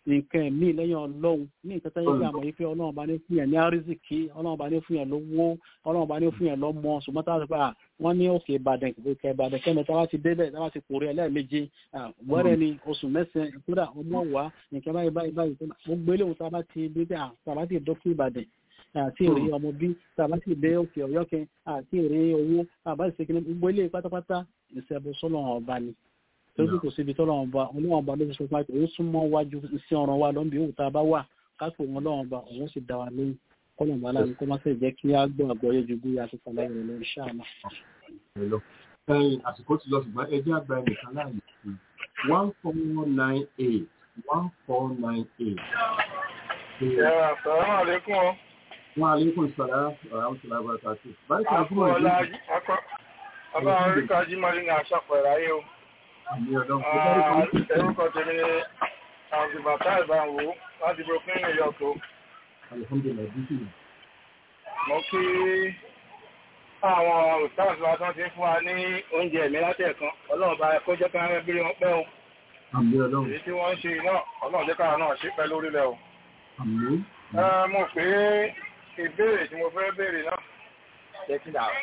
nǹkan ẹ̀mí lẹ́yìn ọlọ́run ní nǹkan tó yẹ kí àmọ̀ yìí pé ọlọ́run bá ní fún yẹn ní àrísìkí ọlọ́run bá ní fún yẹn lówó ọlọ́run bá ní fún yẹn lọ́mọ ṣùgbọ́n tá a sọ pé à wọ́n ní òkè ìbàdàn òkè ìbàdàn kẹ́mi tá a bá ti débẹ̀ tá a bá ti kórè ẹlẹ́ẹ̀méje wẹ́rẹ́ ni oṣù mẹ́sàn-án kódà ọmọ wà nǹkan báyìí báyìí báyìí gbogbo eléwọ̀n tá a bá ti débẹ̀ à tá a bá ti dọ́kú ìbàdàn àti èrè ọmọ bí tàbá sì dé òkè ọ̀yọ́ kẹ àti èrè owó àbá ìṣèkínní gbogbo ilé pátápátá ìṣẹ̀bù sọ́lọ́run ọba ni torí kò síbi tọ́lọ́run ọba ọlọ́run ọba ló fi sọ pé òun súnmọ́ wájú iṣẹ́ ọ̀ràn wa lọ́nbí òun tá a bá wà kápò wọn ọlọ́run ọba òun sì dá wa lóyún kọ́lọ̀ bá láàrin kó má sì jẹ́ kí á gbọ́ àgbọ́yé ju bí a ti kọ̀ lẹ́yìn rẹ̀ lórí ṣáàmà. ẹyin àsìkò ti lọ ṣùgbọ́n ẹjẹ́ àgbà ẹnìkan láàyè sí one four nine eight one four nine eight. Assalamu alaikum. Wa alaikum salam wa rahmatullahi wa barakatuh. Báyìí kan fún Akọ́ọ̀lá ọdún ọba oríkà jímọ̀rí ní àṣàpọ̀ ìráyé o. àmì ọ̀dọ́ kò bá rí kan. Orúkọ tèmi ni Àǹtìbàtà ìbáwò láti Brooklyn, New York o. Alhamdulillah, bí sì. Mo kí àwọn òṣìṣẹ́ wa tán ti ń fún wa ní oúnjẹ ẹ̀mí látẹ̀ẹ̀kan. Ọlọ́run bá kó jẹ́ káwọn ẹbí wọn pẹ́ o. Àmì ọlọ́run. Èyí tí wọ́n ń ṣe náà, Ọlọ́run jẹ́ káwọn náà ṣe pẹ́ lórílẹ̀ o. Àmì. Ẹ, Mo pé ìbéèrè tí mo fẹ́ béèrè náà jẹ́ kí dà.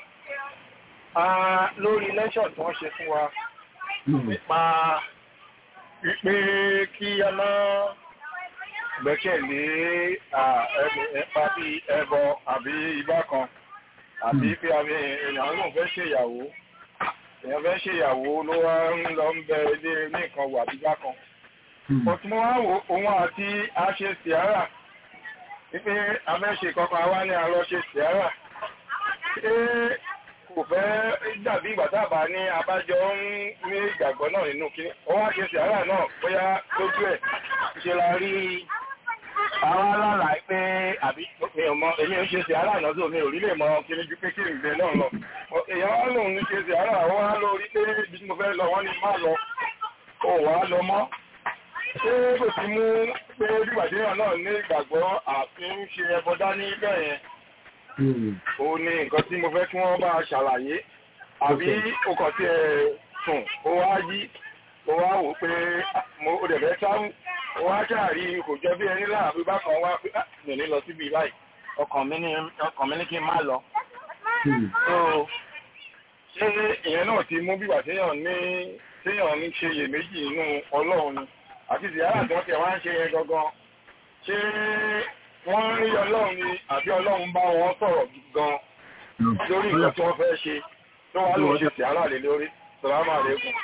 Lórí lẹ́ṣọ̀ tí wọ́n ṣe fún wa nípa wípé kí a máa gbẹ́kẹ̀lé ẹ̀pá bí ẹbọ àbí ibà kan àbí pé àbí èèyàn ló fẹ́ ṣe ìyàwó èèyàn fẹ́ ṣe ìyàwó ló wá ń lọ ń bẹ ilé ní nǹkan wà bí bá kan. Ọtí mo wá wo òun àti àṣẹ sìárà wípé abẹ́ṣe kankan wá ní àlọ́ ṣe sìárà. Ṣé kò fẹ́ dàbí ìgbà tábà ní abájọ ń ní ìgbàgbọ́ náà nínú kí ó wá ṣe sìárà náà bóyá lójú ẹ̀ ṣe la rí àwọn alára pé àbí mi ò mọ èmi ò ṣe sìárà náà tó mi ò rí lè mọ kí ní ju pé kí n gbé náà lọ. èèyàn wá lòun ní ṣe sìárà wọ́n wá lórí pé ibi tí mo fẹ́ lọ wọ́n ní má lọ ó wá lọ mọ́. ṣé kò sí mú pé bíbàdéyàn náà ní ìgbàgbọ́ àti ń ṣe ẹbọ dání bẹ́ẹ̀ yẹn ó ní nǹkan tí mo fẹ́ kí wọ́n bá ṣàlàyé àbí o kàn tí ẹ sùn ó wá yí ó wá wò pé mo ó dẹ̀ fẹ́ sáwù ó wá ṣàrí kò jẹ́ bí ẹni láàbí bákan wá pé mi ò ní lọ síbi báyìí ọkàn mi ní ọkàn mi ní kí n má lọ. so ṣé ìyẹn náà ti mú bíbà téèyàn ní téèyàn ní ṣe iyèméjì nínú ọlọ́run ni àti ìyára tí wọ́n ti wá ń ṣe yẹn gangan ṣé wọ́n rí ọlọ́run ni àbí ọlọ́run bá wọn sọ̀rọ̀ gan lórí nǹkan tí wọ́n fẹ́ ṣe tó wá lóun ṣe sí aláàlè lórí sàlámà lẹ́kùn.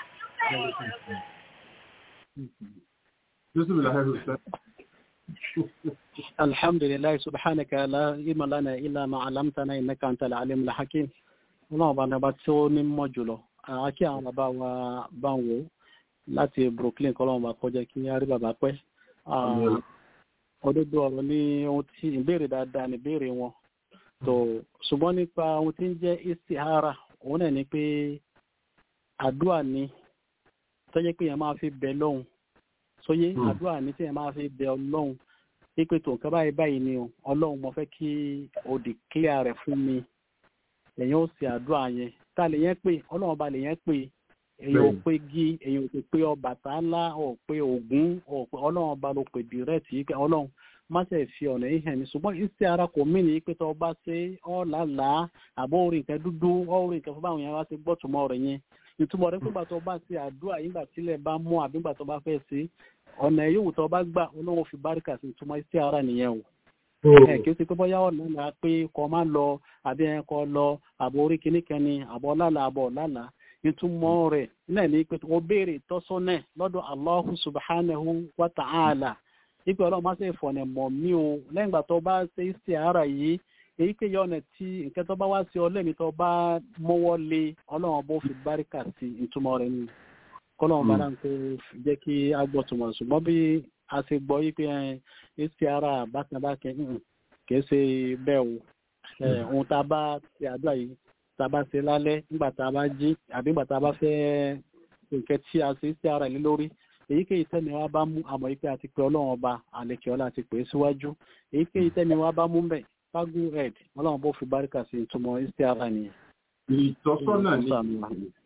Yusuf Lahiru sẹ́. alhamdulilayi subhanaka la ilma lana illa ma alamtana innaka anta al-alim al-hakim ọlọ́run bá nàbà tí ó ní mọ̀ jùlọ àkí àwọn bàbá wa bá ń wò láti brooklyn kọ́lọ́run bá kọjá kí á rí bàbá pẹ́ òdodo ọ̀rọ̀ ní ohun tí ìbéèrè dáadáa ní ìbéèrè wọn tó ṣùgbọ́n nípa ohun tí ń jẹ́ istihara òun náà ni pé àdúrà ni tó jẹ́ pé èèyàn máa fi bẹ lọ́hùn sóyé àdúrà ni tí èèyàn máa fi bẹ ọlọ́hùn pípé tó nǹkan báyìí báyìí ni o ọlọ́hùn mo fẹ́ kí o declare rẹ̀ fún mi èèyàn ó ṣe àdúrà yẹn tá a lè yẹn pé ọlọ́run ọba lè yẹn pé èyàn ò pé gí èyàn ò pé Ọbàtálá ò pé Ògún ò pé ọlọ́run ọba ló pè dìrẹ́tì yìí pé ọlọ́run má ṣe fi ọ̀nà yìí hàn mí ṣùgbọ́n iṣẹ́ ara kò mí ní pé tó bá ṣe ọ́ làálàá àbọ̀ orin nǹkan dúdú ọ́ orin nǹkan fún báwọn yẹn wá ṣe gbọ́ tùmọ̀ rẹ̀ yẹn ìtumọ̀ rẹ̀ pé gbàtọ́ bá ṣe àdúrà yìí gbà tílẹ̀ bá mú àbí gbàtọ́ bá fẹ́ ṣe ọ̀nà yòówù tó bá gbà ọlọ́run fi báríkà sí ìtumọ̀ iṣẹ́ ara nìyẹn o ẹ kì í ṣe pé bóyá ọ̀nà là pé kọ́ máa lọ àbí ẹ kọ́ lọ àbọ̀ orí kìnnìkan ni àbọ̀ lálàá àbọ̀ lálàá ìtumọ̀ rẹ̀ náà ní pé o béèrè tọ́sọ́nà lọ́dọ̀ Allahu subhanahu wa ta'ala ipe ọlọ́run máa ṣe ìfọ̀nà mọ̀ mí o lẹ́yìn ìgbà tó bá ṣe istiara yìí èyí pé yọ ọ̀nà tí nǹkan tó bá wá sí ọlẹ́mi tó bá mọ́wọ́ lé ọlọ́run bó fi báríkà sí ìtumọ̀ rẹ̀ ni kọ́lọ́run bá náà kó jẹ́ kí a gbọ́ tùmọ̀ ṣùgbọ́n bí a ṣe gbọ́ yí pé istiara bákanbákan kìí ṣe bẹ́ẹ̀ o ohun tá a bá ṣe àdúrà yìí tá a bá ṣe lálẹ́ nígbà tá a bá jí àbí nígbà tá a bá fẹ́ nǹkan tí a ṣe sí ara ìlú lórí èyíkéyìí tẹ́mi wá bá mú àmọ́ yìí pé a ti pè ọlọ́run ọba àlekè ọlá ti pè é síwájú èyíkéyìí tẹ́mi wá bá mú bẹ̀ fagu red ọlọ́run bó fi báríkà sí ìtumọ̀ sí ara nìyẹn. Ìtọ́sọ́nà ni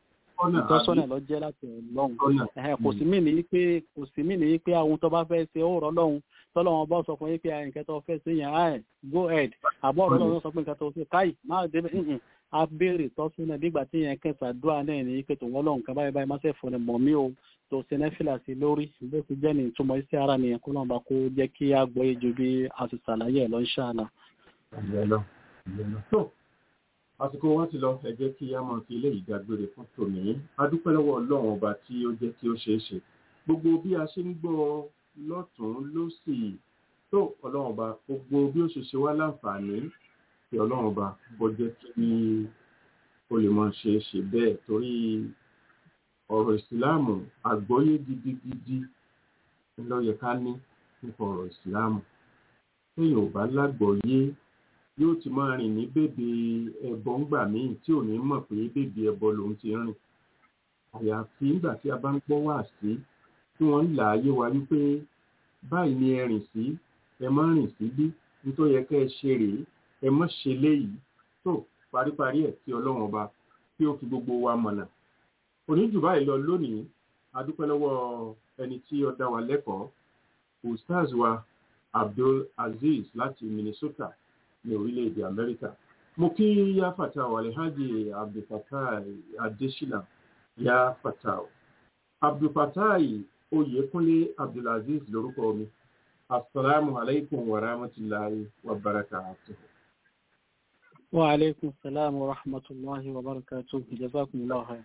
Ìtọ́sọ́nà, ìtọ́sọ́nà àbí? lọ jẹ́ láti ọlọ́run Ìtọ́sọ́nà. Ẹ̀hẹ̀, kò sí mí ní pé kò sí mí ní pé àwọn tó bá fẹ́ ṣe ó rọ́ lọ́hùn tọ́lọ́wọ́n bá sọ fún yín pé nǹkan tó fẹ́ sí yẹn áì go ahead àbọ̀ ọ̀rọ̀ lọ́wọ́ sọ pé nǹkan tó fẹ́ káì má débẹ̀ nǹkan a béèrè tọ́sọ́nà nígbà tí yẹn kẹsà dúà náà ní pé tòun ọlọ́run kan báyìí báyìí má ṣe fún ẹ mọ̀ mí o tó ṣe nẹ́fìlà sí lórí bó ti jẹ́ ní ìtumọ̀ iṣẹ́ ara nìyẹn kó lọ́n bá kó jẹ́ kí a gbọ́ yé ju bí a ti ṣàlàyé ẹ̀ lọ ń ṣàlà. ìyẹn lọ ìyẹn lọ. tó àsìkò wa ti lọ ẹ jẹ́ kí a máa fi ilé ìdágbére fún tòní a dúpẹ́ lọ́wọ́ ọlọ́run ọba tí ó jẹ́ kí ó ṣeé ṣe gbogbo bí a ṣe ń gbọ́ lọ́tún lósì tó ọlọ́run ọba gbogbo bí ó ṣe ṣe wá láǹfààní kí ọlọ́run ọba bọ́ jẹ́ kí ó lè máa ṣe é ṣe bẹ́ẹ̀ torí ọ̀rọ̀ ìsìláàmù àgbọ́yé gidigidi ló yẹ ká ní nípa ọ̀rọ̀ ìsìláàmù téèyàn ò bá lágbọ́yé yóò ti máa rìn ní bèbè ẹbọ ńgbà míì tí ò ní mọ̀ pé bèbè ẹbọ lòun ti rìn àyàfi nígbà tí a bá ń gbọ́ wá sí tí wọ́n ń là á yé wa wípé báyìí ni ẹ rìn sí ẹ má rìn sí bí nítorí yẹ kẹ́ ẹ ṣe rèé ẹ má ṣe léyìí tó paríparí ẹ̀ tí ọlọ́run ọba tí ó fi gbogbo wa mọ̀nà òní jù báyìí lọ lónìí a dúpẹ́ lọ́wọ́ ẹni tí ó dá wa lẹ́kọ̀ọ́ ustaz wa abdul aziz láti minnesota ní orílẹ̀-èdè amẹ́ríkà mo kí yá fata wà alhaji abdulfatai adesina yá fata abdulfatai oyèkúnlé abdulaziz lórúkọ mi asalaamu alaykum wa rahmatulahi wa barakatuh. wa aleykum salaam wa rahmatulahi wa barakatuh jazakumullahu khairan.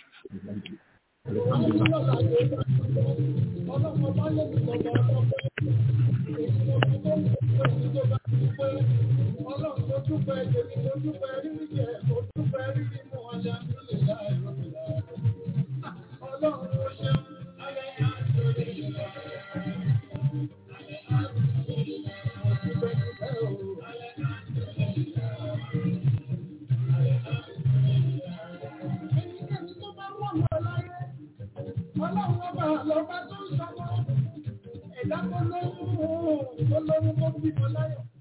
Ọlọ́run tó dúpẹ́ èmi tó dúpẹ́ rírí jẹ, mo dúpẹ́ rírí mú ọjà nílé láì rọ́bìlá. Ọlọ́run ó ṣeun, alẹ́ àti orí ìlú. Mo dúpẹ́ dúpẹ́ o, alẹ́ àti orí ìlú. Ẹnikẹ́ni tó bá wọ̀ wọ̀ láyé, ọlọ́run ọba lọ́ba tó ń sọmọ́. Ẹ̀dá tó lóyún, tó lóyún tó bímọ láyọ̀.